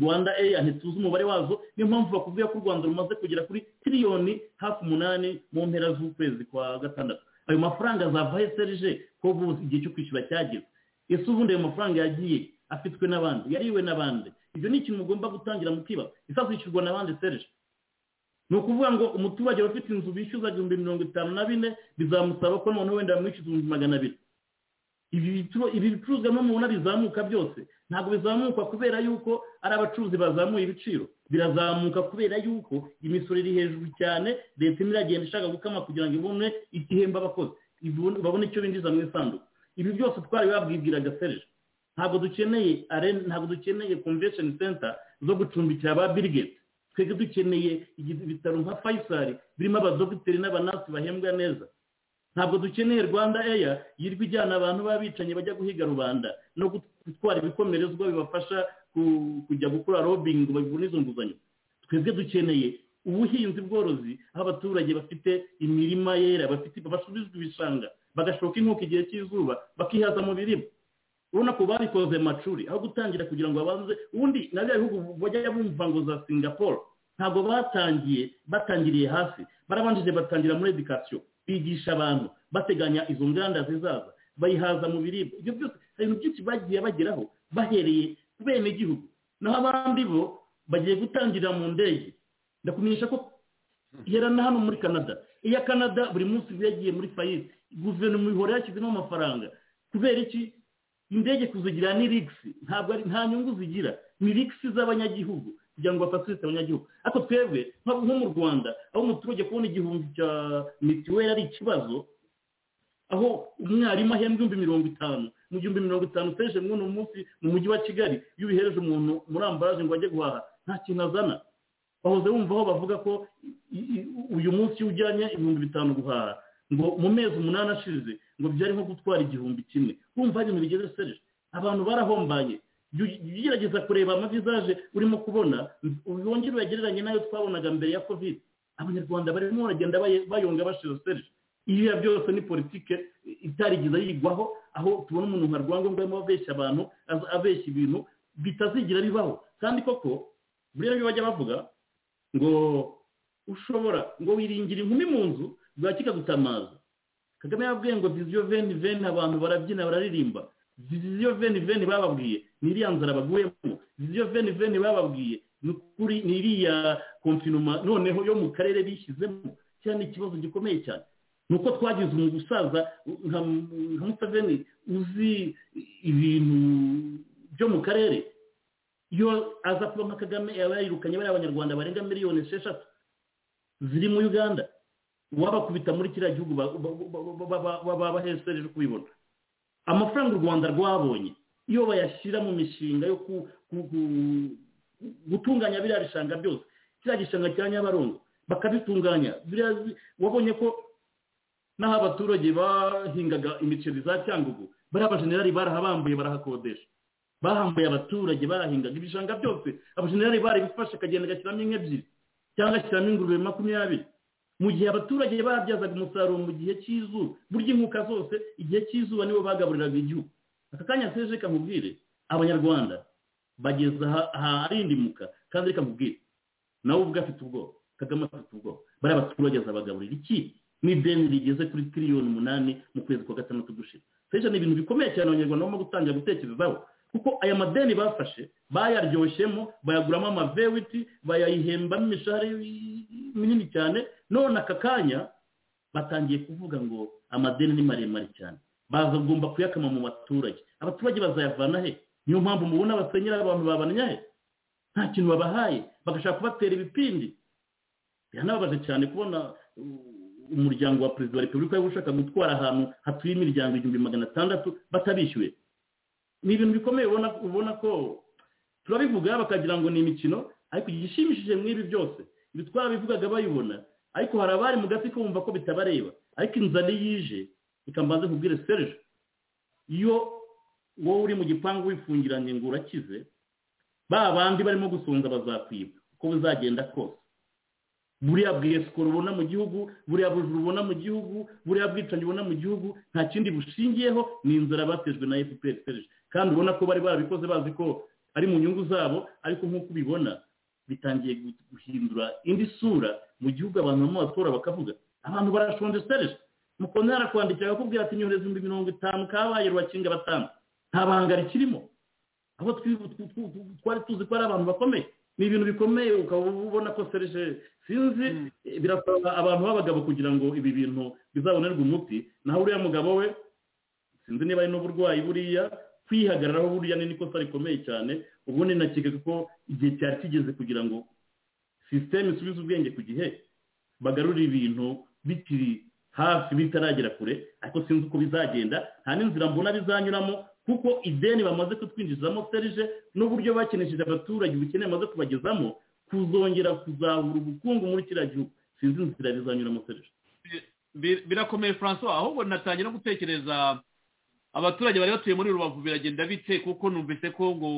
S5: rwanda eya ntituzi umubare wazo niyo mpamvu bakubwiye ko u rwanda rumaze kugera kuri tiriyoni hafi umunani mu mpera z'ukwezi kwa gatandatu ayo mafaranga azava he serije ko igihe cyo kwishyura cyageze ese ubundi ayo mafaranga yagiye afitwe n'abandi yariwe n'abandi ibyo ni ikintu mugomba gutangira mukibaza ese azishyurwa n'abandi serije ni ukuvuga ngo umuturage ufite inzu bishyuza igihumbi mirongo itanu na bine bizamusaba ko noneho wenda bamwishyuza ibihumbi magana abiri ibi bicuruzwa n'umuntu bizamuka byose ntabwo bizamuka kubera yuko ari abacuruzi bazamuye ibiciro birazamuka kubera yuko imisoro iri hejuru cyane leta imwe iragenda ishaka gukama kugira ngo ibone igihemba abakozi babone icyo binjiza mu isanduku ibi byose twari babwibwiraga serije ntabwo dukeneye ntabwo dukeneye convention center zo gucumbikira ba birigeti twebwe dukeneye ibitaro nka fayisari birimo abadogiteri n'abanasi bahembwa neza ntabwo dukeneye rwanda eya yirwa ijyana abantu b'abicanyi bajya guhiga rubanda no gutwara ibikomerezwa bibafasha kujya gukora robingi babona izo nguzanyo twebwe dukeneye ubuhinzi bworozi aho abaturage bafite imirima yera basubizwa ibishanga bagashoka inkoko igihe cy'izuba bakihaza mu biribwa urabona ko babikoze macuri aho gutangira kugira ngo babanze ubundi na bya bihugu bajya bumva ngo za singapore ntabwo batangiye batangiriye hasi barabanjije batangira muri edikasiyo bigisha abantu bateganya izo nganda zizaza bayihaza mu biribwa ibyo byose hari ibintu byinshi bagiye bageraho bahereye ku bene igihugu naho abandi bo bagiye gutangirira mu ndege ndakumenyesha ko ihera na hano muri canada iya canada buri munsi iba yagiye muri fayisi guverinoma ihora yashyizemo amafaranga kubera iki indege kuzigira ni rigisi ntabwo ari nta nyungu zigira ni rigisi z'abanyagihugu kugira ngo bafasilite abanyagihugu ariko twebwe nko mu rwanda aho umuturage kubona igihumbi cya mituweli ari ikibazo aho umwarimu ahembwa ibihumbi mirongo itanu mu gihumbi mirongo itanu uteje mwuno munsi mu mujyi wa kigali iyo ubihereje umuntu muri ambaraje ngo ajye guhaha nta kintu azana wahoze wumva aho bavuga ko uyu munsi iyo ujyanye ibihumbi bitanu guhaha ngo mu mezi umunani ashize ngo byari nko gutwara igihumbi kimwe wumva ibintu bigeze serije abantu barahombaye ugerageza kureba amavizaje urimo kubona wongere uyagereranye n'ayo twabonaga mbere ya kovide abanyarwanda barimo baragenda bayonga bashira serije iyo byose ni politike itarigeza yigwaho aho tubona umuntu nka rwangombwa arimo abeshya abantu abeshya ibintu bitazigira bibaho kandi koko buriya byo bajya bavuga ngo ushobora ngo wiringira inkumi mu nzu bwakika gutamaza kagame yababwiye ngo viziyo veni veni abantu barabyina bararirimba viziyo veni veni bababwiye ni iriya nzara baguyemo viziyo veni veni bababwiye ni ukuri ni iriya konfinoma noneho yo mu karere bishyizemo cyane ikibazo gikomeye cyane ni uko twagize umusaza nka museveni uzi ibintu byo mu karere iyo aza kuba nka kagame yaba yayirukanye bariya abanyarwanda barenga miliyoni esheshatu ziri mu uganda wabakubita muri kiriya gihugu babahesereje kubibona amafaranga u rwanda rwabonye iyo bayashyira mu mishinga yo gutunganya biriya bishanga byose kiriya gishanga cya nyabarongo bakabitunganya biriya bi- wabonye ko n'aho abaturage bahingaga imiceri za cyangugu bariya abajenerali barahabambuye barahakodesha bahambuye abaturage barahingaga ibishanga byose abajenerali barabifashe akagenda agashyiramo inka ebyiri cyangwa agashyiramo ingurube makumyabiri mu gihe abaturage barabyazaga umusaruro mu gihe cy'izuba burya inkuka zose igihe cy'izuba nibo bagaburiraga igihugu aka kanya seje kamubwire abanyarwanda bageze aha- aharindimuka kandi reka mubwire nawe ubwo afite ubwoba kagame afite ubwoba bariya baturage azabagaburira iki n'ideni rigeze kuri tiriyoni umunani mu kwezi kwa gatandatu gushira seje ni ibintu bikomeye cyane abanyarwanda barimo gutangira gutekerezaho kuko aya madeni bafashe bayaryoshemo bayaguramo amavewiti bayayihembamo imishahara minini cyane none aka kanya batangiye kuvuga ngo amadeni ni maremare cyane bazagomba kuyakama mu baturage abaturage bazayavana he niyo mpamvu mubona basenyera abantu babanya he nta kintu babahaye bagashaka kubatera ibipindi biranababaje cyane kubona uh, umuryango wa perezida wa repubulika wari ushaka gutwara ahantu hatuye imiryango igihumbi magana atandatu batabishyuye ni ibintu bikomeye ubona ubona ko turabivuga bakagira ngo ni imikino ariko igishimishije mw'ibi byose ibi twarabivugaga bayibona ariko hari abari mu gati ko bumva ko bitabareba ariko inzara iyo ije reka mbanze nkubwire serge iyo wowe uri mu gipangu wifungiranye ngo urakize ba bandi barimo gusonza bazakwiba uko bizagenda kose buriya bwesikoro ubona mu gihugu buriya bujuru ubona mu gihugu buriya bwicanyi ubona mu gihugu nta kindi bushingiyeho ni inzara batejwe na fpr serge kandi ubona ko bari barabikoze bazi ko ari mu nyungu zabo ariko nk'uko ubibona bitangiye gu- guhindura indi sura mu gihugu abantu bamwe batora bakavuga abantu barashonje serge mukunda yarakwandikira akakubwira ati nyohereza ibihumbi mirongo itanu kabaye rwakinga batanu nta banga rikirimo aho twi- tw- tw- tw- twari tuzi ko ari abantu bakomeye ni ibintu bikomeye ukaba ubona ko serije sinzi eh, birasaba abantu b'abagabo kugira ngo ibi bintu bizabonerwe umuti naho uriya mugabo we sinzi niba ari n'uburwayi buriya kwihagararaho buriya ni niko kosa rikomeye cyane ubundi nakeka ko igihe cyari kigeze kugira ngo sisiteme isubize ubwenge ku gihe bagarura ibintu bikiri hafi bitaragera kure ariko sinzi uko bizagenda nta n'inzira mbona bizanyuramo kuko ideni bamaze kutwinjizamo serije n'uburyo bakeneshije abaturage ubukene bamaze kubagezamo kuzongera kuzahura ubukungu muri kiriya gihugu sinzi inzira bizanyuramo serije
S3: Bir- birakomeye francois ahubwo natangira no gutekereza abaturage bari batuye muri rubavu biragenda bite kuko numvise ko ngo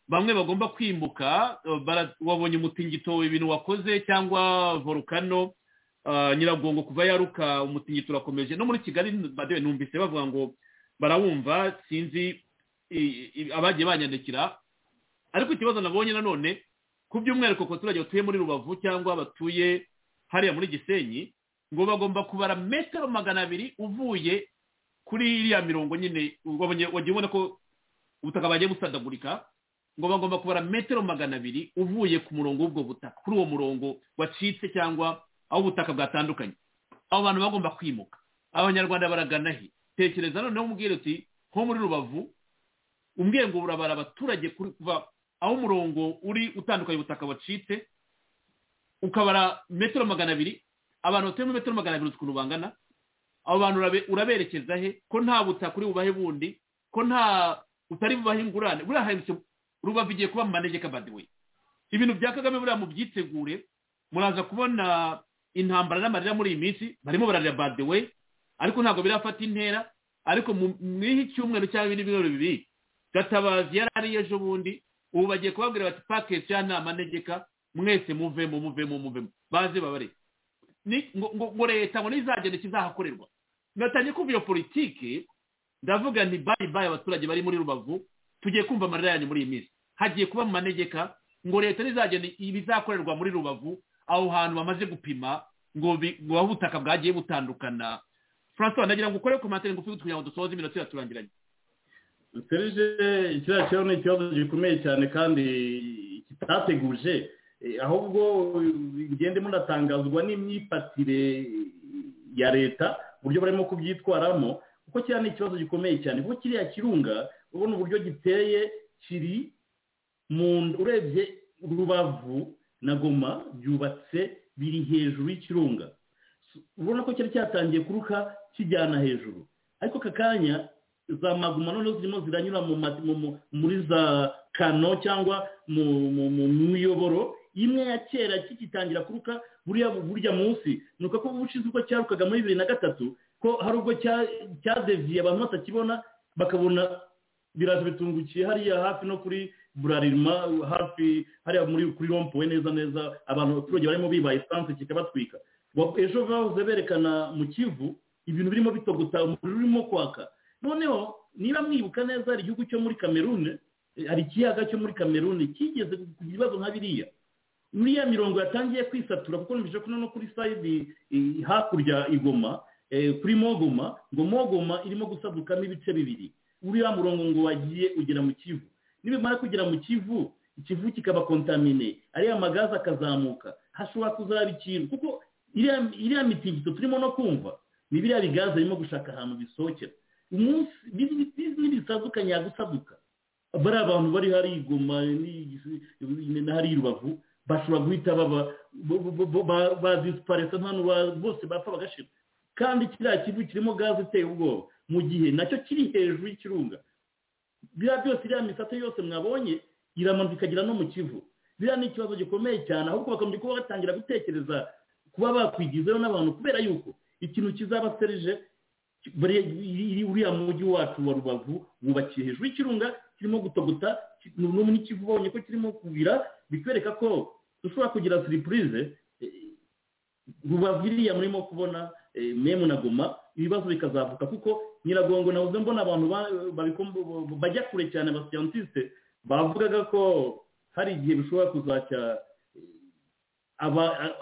S3: bamwe bagomba kwimuka eh, bara- wabonye umutingito ibintu wakoze cyangwa volukano eh, nyiragongo kuva yaruka umutingito urakomeje no muri kigali badewe numvise bavuga ngo barawumva sinzi i- i- abagiye banyandikira ariko ikibazo nabonye nanone ku by'umwihariko ku baturage batuye muri rubavu cyangwa batuye hariya muri gisenyi ngo bagomba kubara metero magana abiri uvuye kuri iriya mirongo nyine wabonye- wagiye ubona ko ubutaka bagiye busadagurika ngo bagomba kubara metero magana abiri uvuye ku murongo w'ubwo butaka kuri uwo murongo wacitse cyangwa aho ubutaka bwatandukanye abo bantu bagomba kwimuka abanyarwanda baragana he tekereza noneho umubwire uti nko muri rubavu umbwiye ngo urabara abaturage kuri- kuva aho umurongo uri utandukanye ubutaka wacitse ukabara metero magana abiri abantu batuye muri metero magana abiri ukuntu bangana abo bantu urabe- uraberekeza he ko nta butaka uri bubahe bundi ko nta utari bubahe ingurane buriya haherutse rubavu igiye kuba mu manegeka badiwe ibintu bya kagame buriya mubyitegure muraza kubona intambara n'amarira muri iyi minsi barimo bararira badiwe ariko ntabwo birafata intera ariko mu- mw'ihi cyumweru cyangwa ibindi birori bibiri gatabazi yari ari ejo bundi ubu bagiye kubabwira bati pakesi ya nta manegeka mwese muvemo muvemo muvemo baze babare ni- ngo ngo- ngo leta ngo nizagenda ikizahakorerwa natangiye kumva iyo politiki ndavuga nti bayi bayi abaturage bari muri rubavu tugiye kumva amarira yanyu muri iyi minsi hagiye kuba mu manegeka ngo leta nizagenda ibizakorerwa muri rubavu aho hantu bamaze gupima ngo bi- ngo aho ubutaka bwagiye butandukana francois nagira ngo ukore komantere ngufi kugira ngo dusoze iminota iraturangiranye
S5: serije kiriya kibazo ni ikibazo gikomeye cyane kandi kitateguje Eh, ahubwo eh, mugende munatangazwa n'imyifatire ya leta uburyo barimo kubyitwaramo kuko kiriya ni ikibazo gikomeye cyane kuko kiriya kirunga ubona uburyo giteye kiri mu urebye rubavu na goma byubatse biri hejuru y'ikirunga ubona ko cyari cyatangiye kuruka kijyana hejuru ariko aka kanya za maguma noneho zirimo ziranyura mu ma- mu- mu- muri za kano cyangwa mu mu- mu miyoboro imwe ya kera kigitangira kuruka buriya burya munsi ni uko ubushize uko cyarukaga muri bibiri na gatatu ko hari ubwo cyadeviye abantu batakibona bakabona biraza bitungukiye hariya hafi no kuri burarima hafi hariya muri kuri rompuwe neza neza abantu abaturage barimo biba esanse kikabatwika ejo bahoze berekana mu kivu ibintu birimo bitogota umuriro urimo kwaka noneho niba mwibuka neza hari igihugu cyo muri kamerune hari ikiyaga cyo muri kamerune kigeze ku bibazo nka biriya muri ya mirongo yatangiye kwisatura kuko numvise ko no kuri sayidi hakurya igoma kuri mogoma ngo mogoma irimo gusadukamo ibice bibiri uriya murongo ngo wagiye ugera mu kivu nibimara kugera mu kivu ikivu kikaba kontamine ariya magazi akazamuka hashobora kuzaba ikintu kuko iriya mitingito turimo no kumva ni biriya bigaze birimo gushaka ahantu bisohokera umunsi n'ibintu bitandukanye yagusaduka bariya abantu bari hari igoma n'ahari rubavu bashobora guhita baba bazisiparesa hano bose bapfa bagashira kandi kiriya kivu kirimo gaze iteye ubwoba mu gihe nacyo kiri hejuru y'ikirunga biriya byose iriya misate yose mwabonye iramanuka ikagera no mu kivu biriya ni ikibazo gikomeye cyane ahubwo bakagombye kuba batangira gutekereza kuba bakwigizayo n'abantu kubera yuko ikintu kizaba serije uriya mujyi wacu wa rubavu wubakiye hejuru y'ikirunga kirimo gutogota n'umwe n'ikivu ubonye ko kirimo kubira bikwereka ko dushobora kugira siripurize rubavu iriya murimo kubona memu na goma ibibazo bikazavuka kuko nyiragongo nabuze mbona abantu bajya kure cyane ba siyantisite bavugaga ko hari igihe bishobora kuzajya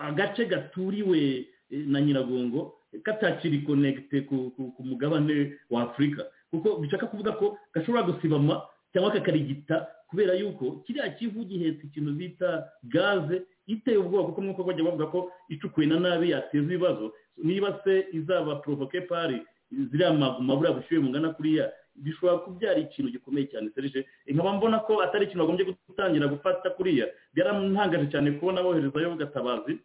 S5: agace gaturiwe na nyiragongo katakiri konegite ku mugabane wa afurika kuko bishaka kuvuga ko gashobora gusibama cyangwa kakarigita kubera yuko kiriya kivu gihetse ikintu bita gaze iteye ubwoba kuko nk'uko bajya bavuga ko icukuwe na nabi yateza ibibazo niba se izaba porovoke pari ziriya maguma buriya bushyuhe mungana kuriya bishobora kubyara ikintu gikomeye cyane serije nkaba mbona ko atari ikintu bagombye gutangira gufata kuriya byarantangaje cyane kubona boherezayo gatabazi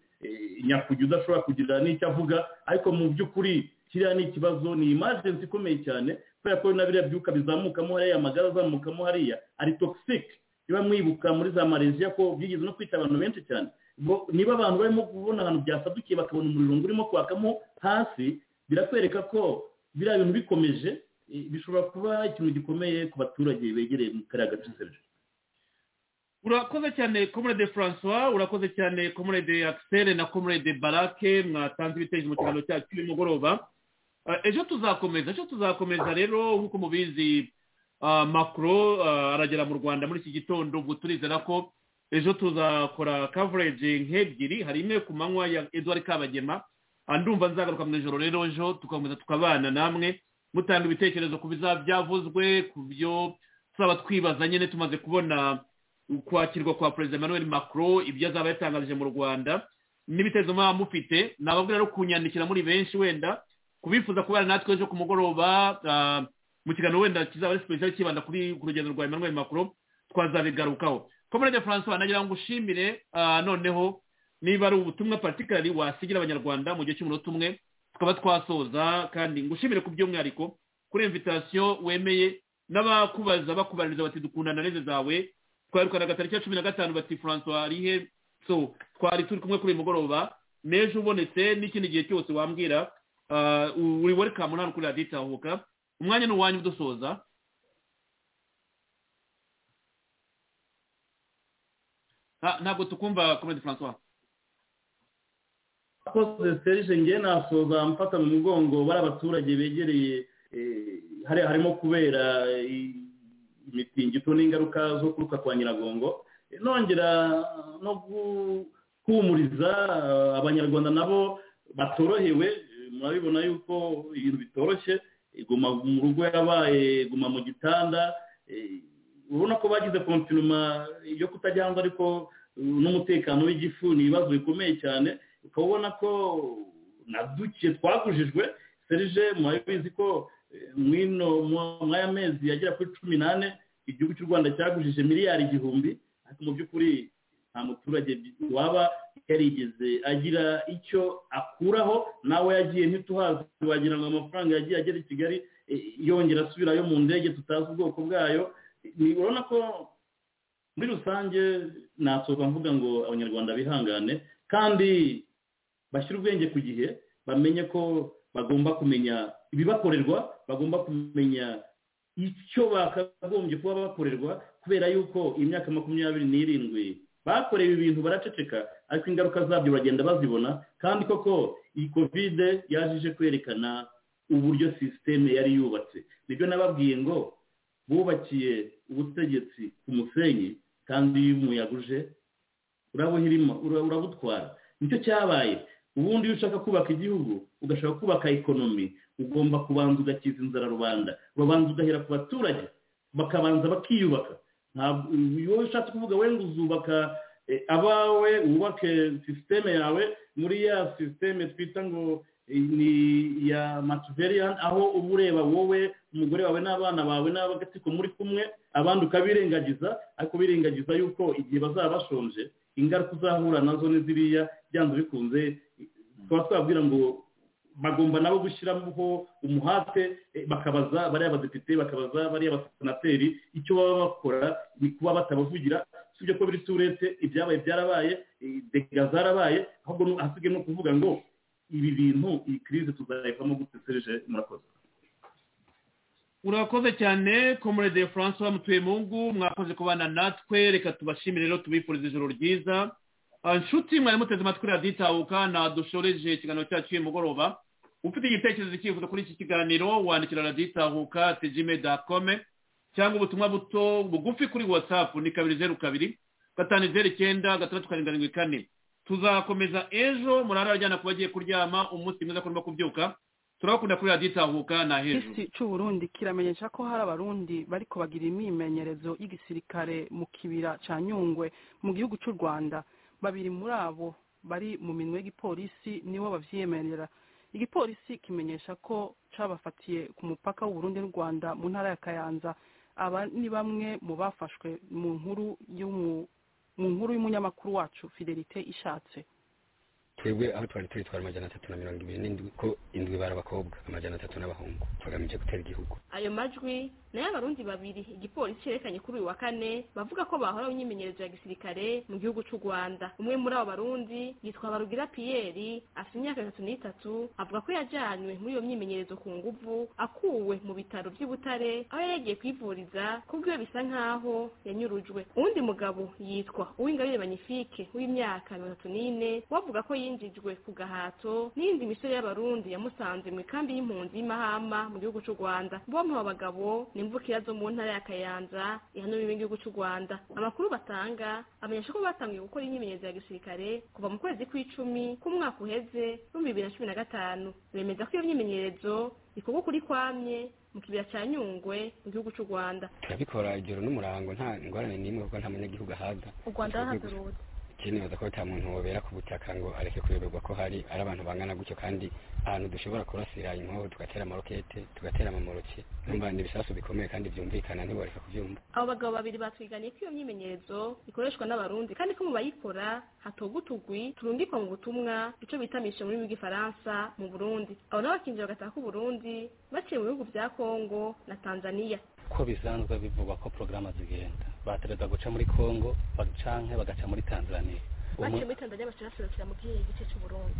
S5: nyakujya udashobora kugira n'icyo avuga ariko mu by'ukuri kiriya ni ikibazo ni imajensi ikomeye cyane kubera ko na biriya byuka bizamukamo hariya amagara azamukamo hariya ari togisike niba mwibuka muri za mareziya ko byigeze no kwita abantu benshi cyane niba abantu barimo kubona ahantu byasadukiye bakabona umuriro urimo kwakamo hasi birakwereka ko biriya bintu bikomeje bishobora kuba ikintu gikomeye ku baturage begereye mu kariya gace serije
S3: urakoze cyane komurede francois urakoze cyane komurede akisere na komurede barake mwatanze ibitekerezo mu kiganiro cyacu cy'umugoroba ejo tuzakomeza ejo tuzakomeza rero nk'uko mubizi makuro aragera mu rwanda muri iki gitondo ubwo turizera ko ejo tuzakora kavureji nk'ebyiri hari imwe ku manywa ya eduard kabagema ndumva nzagaruka mu ijoro rero ejo tugakomeza tukabana namwe mutanga ibitekerezo ku bizaba byavuzwe ku byo tuzaba twibaza nyine tumaze kubona ukwakirwa kwa perezida emmanuel macron ibyo azaba yatangaje mu rwanda n'ibitezo mwaba mufite nababwira rero kunyandikira muri benshi wenda kubifuza kubana natwe ejo ku mugoroba mu kiganiro wenda kizaba ari sipesiyali kibanda kuri ku rugendo rwa emmanuel macron twazabigarukaho komerede francois nagira ngo ushimire noneho niba ari ubutumwa patikarari wasigira abanyarwanda mu gihe cy'umunota umwe tukaba twasoza kandi ngushimire ku by'umwihariko kuri imvitasiyo wemeye n'abakubaza bakubaririza bati dukundana neze zawe twarukana gatariki ya cumi na gatanu bati francois arihe so twari turi kumwe kuri uyu mugoroba n'ejo ubonetse n'ikindi gihe cyose wambwira uri welikamu hano kuri radiyo itahuka umwanya ni uwanyu udusoza ntabwo tukumva komedi francois
S5: akoze serije ngewe nasoza mfata mu mugongo bari abaturage begereye harimo kubera imitingito n'ingaruka zo kuruka kwa nyiragongo nongera no guhumuriza abanyarwanda nabo batorohewe murabibona yuko ibintu bitoroshye iguma mu rugo yabaye iguma mu gitanda urabona ko bagize kontinuma yo kutajya hanze ariko n'umutekano w'igifu ni ibibazo bikomeye cyane ukaba ubona ko na duke twagujijwe serije murabizi ko mwino mwaya mezi yagera kuri cumi n'ane igihugu cy'u rwanda cyagujije miliyari igihumbi ariko mu by'ukuri nta muturage waba yarigeze agira icyo akuraho nawe yagiye ntituhazi wagira ngo amafaranga yagiye agera i kigali yongera asubirayo mu ndege tutazi ubwoko bwayo urabona ko muri rusange nasohoka mvuga ngo abanyarwanda bihangane kandi bashyire ubwenge ku gihe bamenye ko bagomba kumenya ibibakorerwa bagomba kumenya icyo bakagombye kuba bakorerwa kubera yuko imyaka makumyabiri n'irindwi bakorewe ibintu baraceceka ariko ingaruka zabyo bagenda bazibona kandi koko iyi kovide yaje kwerekana uburyo sisiteme yari yubatse nibyo nababwiye ngo bubakiye ubutegetsi ku musenyi kandi iyo umuyaga uje urabuhirima urabutwara nicyo cyabaye ubundi iyo ushaka kubaka igihugu ugashaka kubaka ekonomi ugomba kubanza ugakiza inzara rubanda urabanza ugahera ku baturage bakabanza bakiyubaka ntabwo iyo ushatse kuvuga wenda uzubaka abawe wubake sisiteme yawe muri ya sisiteme twita ngo ni iya matuveriyani aho uba ureba wowe umugore wawe n'abana bawe n'abagatsiko muri kumwe abandi ukabirengagiza ariko birengagiza yuko igihe bazaba bashonje ingaruka uzahura nazo ni ziriya byanze bikunze tukaba twabwira ngo bagomba nabo gushyiraho umuhate bakabaza bariya badepite bakabaza bariya basenateri icyo baba bakora ni kuba batabavugira usibye ko biri turete ibyabaye byarabaye dega zarabaye ahubwo hasigaye no kuvuga ngo ibi bintu iyi kirize tuzayivamo gutesereje murakoze
S3: urakoze cyane komurede francois mutuyemungu mwakoze kubana natwe reka tubashimire rero tubifurize ijoro ryiza nshuti mwari muteze amatwi raditahuka nadushoreje ikiganiro cyacu uyu mugoroba ufite igitekerezo cyifuzo kuri iki kiganiro wandikira raditahuka tejime dakome cyangwa ubutumwa buto bugufi kuri watsapu ni kabiri zeru kabiri gatanu zeru icyenda gatandatu karindwi kane tuzakomeza ejo murara ajyana ku bagiye kuryama umunsi mwiza kurimo kubyuka turabakunda kuri raditahuka na hejuru
S15: isi cy'uburundi kiramenyesha ko hari abarundi bari kubagira imyimenyerezo y'igisirikare mu kibira cya nyungwe mu gihugu cy'u rwanda babiri muri abo bari mu minwe y'igipolisi nibo babyiyemerera igipolisi kimenyesha ko cabafatiye ku mupaka w'uburundi n'u rwanda mu ntara ya kayanza aba ni bamwe mu bafashwe mu nkuru mu nkuru y'umunyamakuru wacu fidelite ishatse
S16: twebwe aho twari turi twari amajyana atatu na mirongo ibiri n'indwi ko indwi bari abakobwa amajyana atatu n'abahungu bagamije gutera igihugu
S17: ayo majwi ni ay'abarundi babiri igipolisi cyerekanye kuri uyu wa kane bavuga ko bahora mu myimenyerezo ya gisirikare mu gihugu cy'u rwanda umwe muri abo barundi yitwa barugira piyeri afite imyaka itatu n'itatu avuga ko yajyanywe muri iyo myimenyerezo ku nguvu akuwe mu bitaro by'ibutare aho yari yagiye kwivuriza kubw'iyo bisa nk'aho yanyurujwe uwundi mugabo yitwa uw'ingabire magnifique w'imyaka mirongo itatu n'ine we avuga ko yinjijwe ku gahato n'iyindi misore y'abarundi yamusanze mu ikambi y'impunzi y'imahama mu gihugu cy'u rwanda bombi abo bagabo ni imvukira zo mu ntara ya kayanza ihanura igihugu cy'u rwanda amakuru batanga amenyesha ko batangiye gukora imyimenyerezo ya gisirikare kuva mu kwezi kw'icumi k'umwaka uheze w'ibihumbi bibiri na cumi na gatanu bemeza ko iyo myimenyerezo ikorwa kuri kwamye mu kibaya cya nyungwe mu gihugu cy'u rwanda
S16: turabikora igero n'umurango nta ingorane n'imwe kuko nta munyagihugu ahaza
S17: u rwanda rahagurutse
S16: ikindi ko nta muntu wobera ku butaka ngo areke kuyoberwa ko hari ari abantu bangana gutyo kandi ahantu dushobora kurasira inkoho tugatera amarokete tugatera amamoroki numva ni ibisasu bikomeye kandi byumvikana ntiwareka kubyumva
S17: abo bagabo babiri batwiganye ko iyo myimenyerezo ikoreshwa n'abarundi kandi ko mu bayikora hatoga utugwi turundikwa mu butumwa icyo bita mishe muri bw'ifaransa mu burundi abo nabo bakinjira bagataha uburundi baciye mu bihugu bya kongo na tanzania
S16: ko bisanzwe bivugwa ko porogaramu zigenda batereza guca muri kongo canke bagaca muri tanzania
S17: baciye muri tanzania baciraserukira mu kihe gice cy'uburundi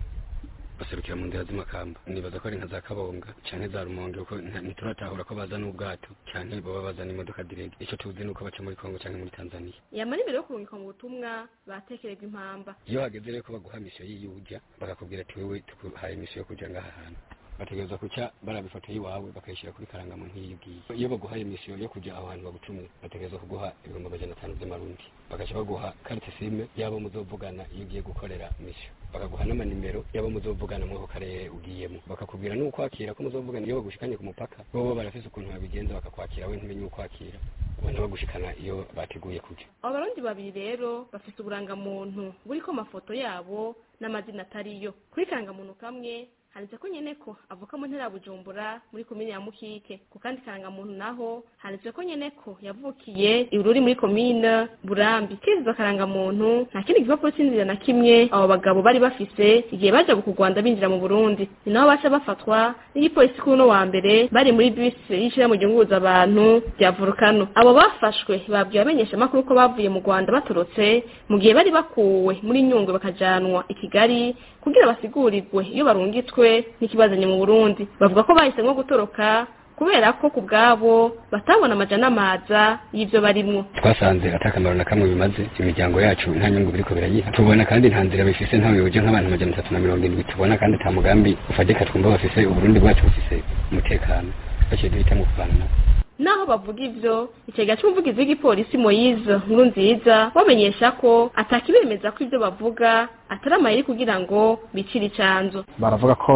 S16: baserukira mu nzira z'amakamba nibaza ko ari nka za kabonga cyane za rumonge kuko ntituratahura ko baza n'ubwato cyane baba bazana imodoka direge icyo tuzi ni uko baca muri kongo cyangwa muri tanzania
S17: yamara imbere yo kurungikwa mu butumwa batekererwa impamba
S16: iyo hageze rero ko baguha misiyo y'iyujya bakakubwira ati wewe tuguhaye misiyo yo kujya ngaha hantu bategereza kuca barabifotoye iwawe bakayishyira kuri karangamuntu nk'iyo ugiye iyo baguhaye misiyo yo kujya aho hantu bagucumye bategereza kuguha ibihumbi magana atanu by'amarundi bagaca baguha karite sime y'abo muzovugana iyo ugiye gukorera misiyo bakaguha n'amanimero y'abo muzovugana muri ako karere ugiyemo bakakubwira n'uko wakira ko muzovugana iyo bagushikanye ku mupaka bo barafise ukuntu babigenza bakakwakira we ntumenye ukwakira ubona bagushikana iyo bateguye kujya
S17: abarundi babiri rero bafite uburangamuntu buriko amafoto yabo n'amazina atariyo kuri karangamuntu kamwe handitse ko nyine ko avuka mu ntera ya bujumbura muri komini ya mukike ku kandi karangamuntu naho handitse ko nyine ko yavukiye iruri muri komine burambi kizizo karangamuntu nta kindi gipapuro cy'inzira na kimwe abo bagabo bari bafise igihe baje ku rwanda binjira mu burundi ni naho baca bafatwa n'igipolisi kuri uno wa mbere bari muri bisi y'ishyira mu gihuguza abantu bya volukano abo bafashwe babwiye abamenyeshamakuru ko bavuye mu rwanda batorotse mu gihe bari bakuwe muri nyungwe bakajanwa i kigali kugira basigurirwe iyo barungitwe n'ikibazanye mu burundi bavuga ko bahisemo gutoroka kubera ko ku bwabo batabona amajana amaza y'ibyo barimwo
S16: twasanze atakamaro na kamwe bimaze imiryango yacu nta nyungu biriko birayiha tubona kandi nta nzira bifise nta buyobozi nk'abantu amajana atatu na mirongo irindwi tubona kandi nta mugambi ufadika twumva bafise uburundi bwacu bufise umutekano baciye duhitamo kuvana nabo
S17: naho bavuga ibyo ikigega cy'umuvugizi w'igipolisi moyize nkuru nziza bamenyesha ko atakibemeza ko ibyo bavuga atari amayeri kugira ngo bicire icanzu
S18: baravuga ko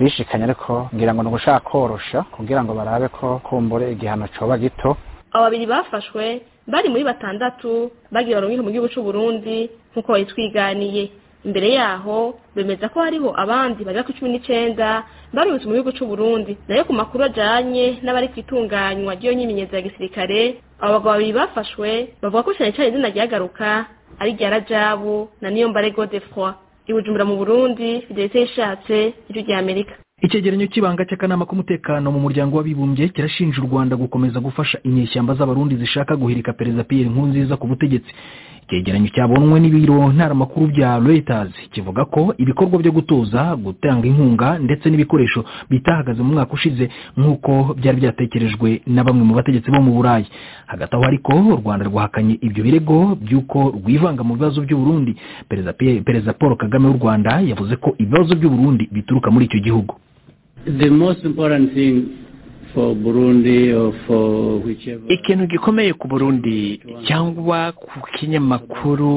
S18: bishikanye ariko ngira ngo ni ugushaka korosha kugira ngo barabe ko kumbure igihano coba gito
S17: abo babiri bafashwe bari muri batandatu bagira barungike mu gihugu cy'u Burundi nk'uko bari twiganiye imbere yaho bemeza ko hariho abandi bagera ku cumi n'icyenda barutse mu gihugu cy'u Burundi nayo ku makuru ajanye n'abari kwitunganywa ry'iyo nyimenyezo ya gisirikare abo bagabo babiri bafashwe bavuga ko cyane cyane izina ryagaruka ari rya rajabu na niyo mbare godefroi ibujumbura mu burundi fidelite yishatse ijwi rya amerika
S19: icyegeranyo cy'ibanga cy'akanama k'umutekano mu muryango w'abibumbye kirashinja u rwanda gukomeza gufasha inyeshyamba z'abarundi zishaka guhirika perezida piyeri nkurunziza ku butegetsi icyegeranyo cyabonwe n'ibiro ntaramakuru bya reuters kivuga ko ibikorwa byo gutoza gutanga inkunga ndetse n'ibikoresho bitahagaze mu mwaka ushize nk'uko byari byatekerejwe na bamwe mu bategetsi bo mu burayi hagati aho ariko u rwanda rwahakanye ibyo birego by'uko rwivanga mu bibazo by'uburundi perezida paul kagame w'u rwanda yavuze ko ibibazo by'uburundi bituruka muri icyo gihugu
S9: the most important thing
S20: ikintu gikomeye ku burundi cyangwa ku kinyamakuru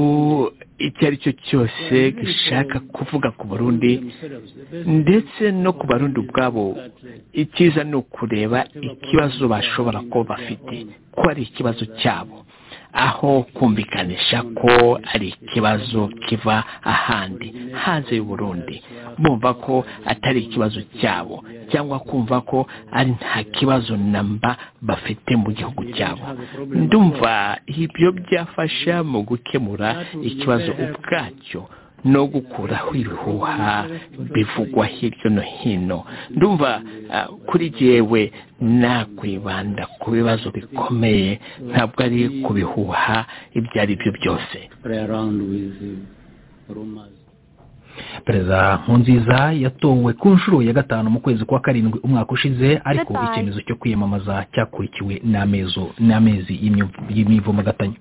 S20: icyo ari cyo cyose gishaka kuvuga ku burundi ndetse no ku barundi ubwabo icyiza ni ukureba ikibazo bashobora kuba bafite ko ari ikibazo cyabo aho kumvikanisha ko ari ikibazo kiva ahandi hanze y'uburundi bumva ko atari ikibazo cyabo cyangwa kumva ko ari nta kibazo namba bafite mu gihugu cyabo ndumva ibyo byafasha mu gukemura ikibazo ubwacyo no gukuraho ibihuha bivugwa hirya no hino ndumva kuri jyewe nakwibanda ku bibazo bikomeye ntabwo ari ku bihuha ibyo ari byo byose
S19: perezida nkunziza yatowe ku nshuro ya gatanu mu kwezi kwa karindwi umwaka ushize ariko icyemezo cyo kwiyamamaza cyakurikiwe n'amezi y'imivumagatanya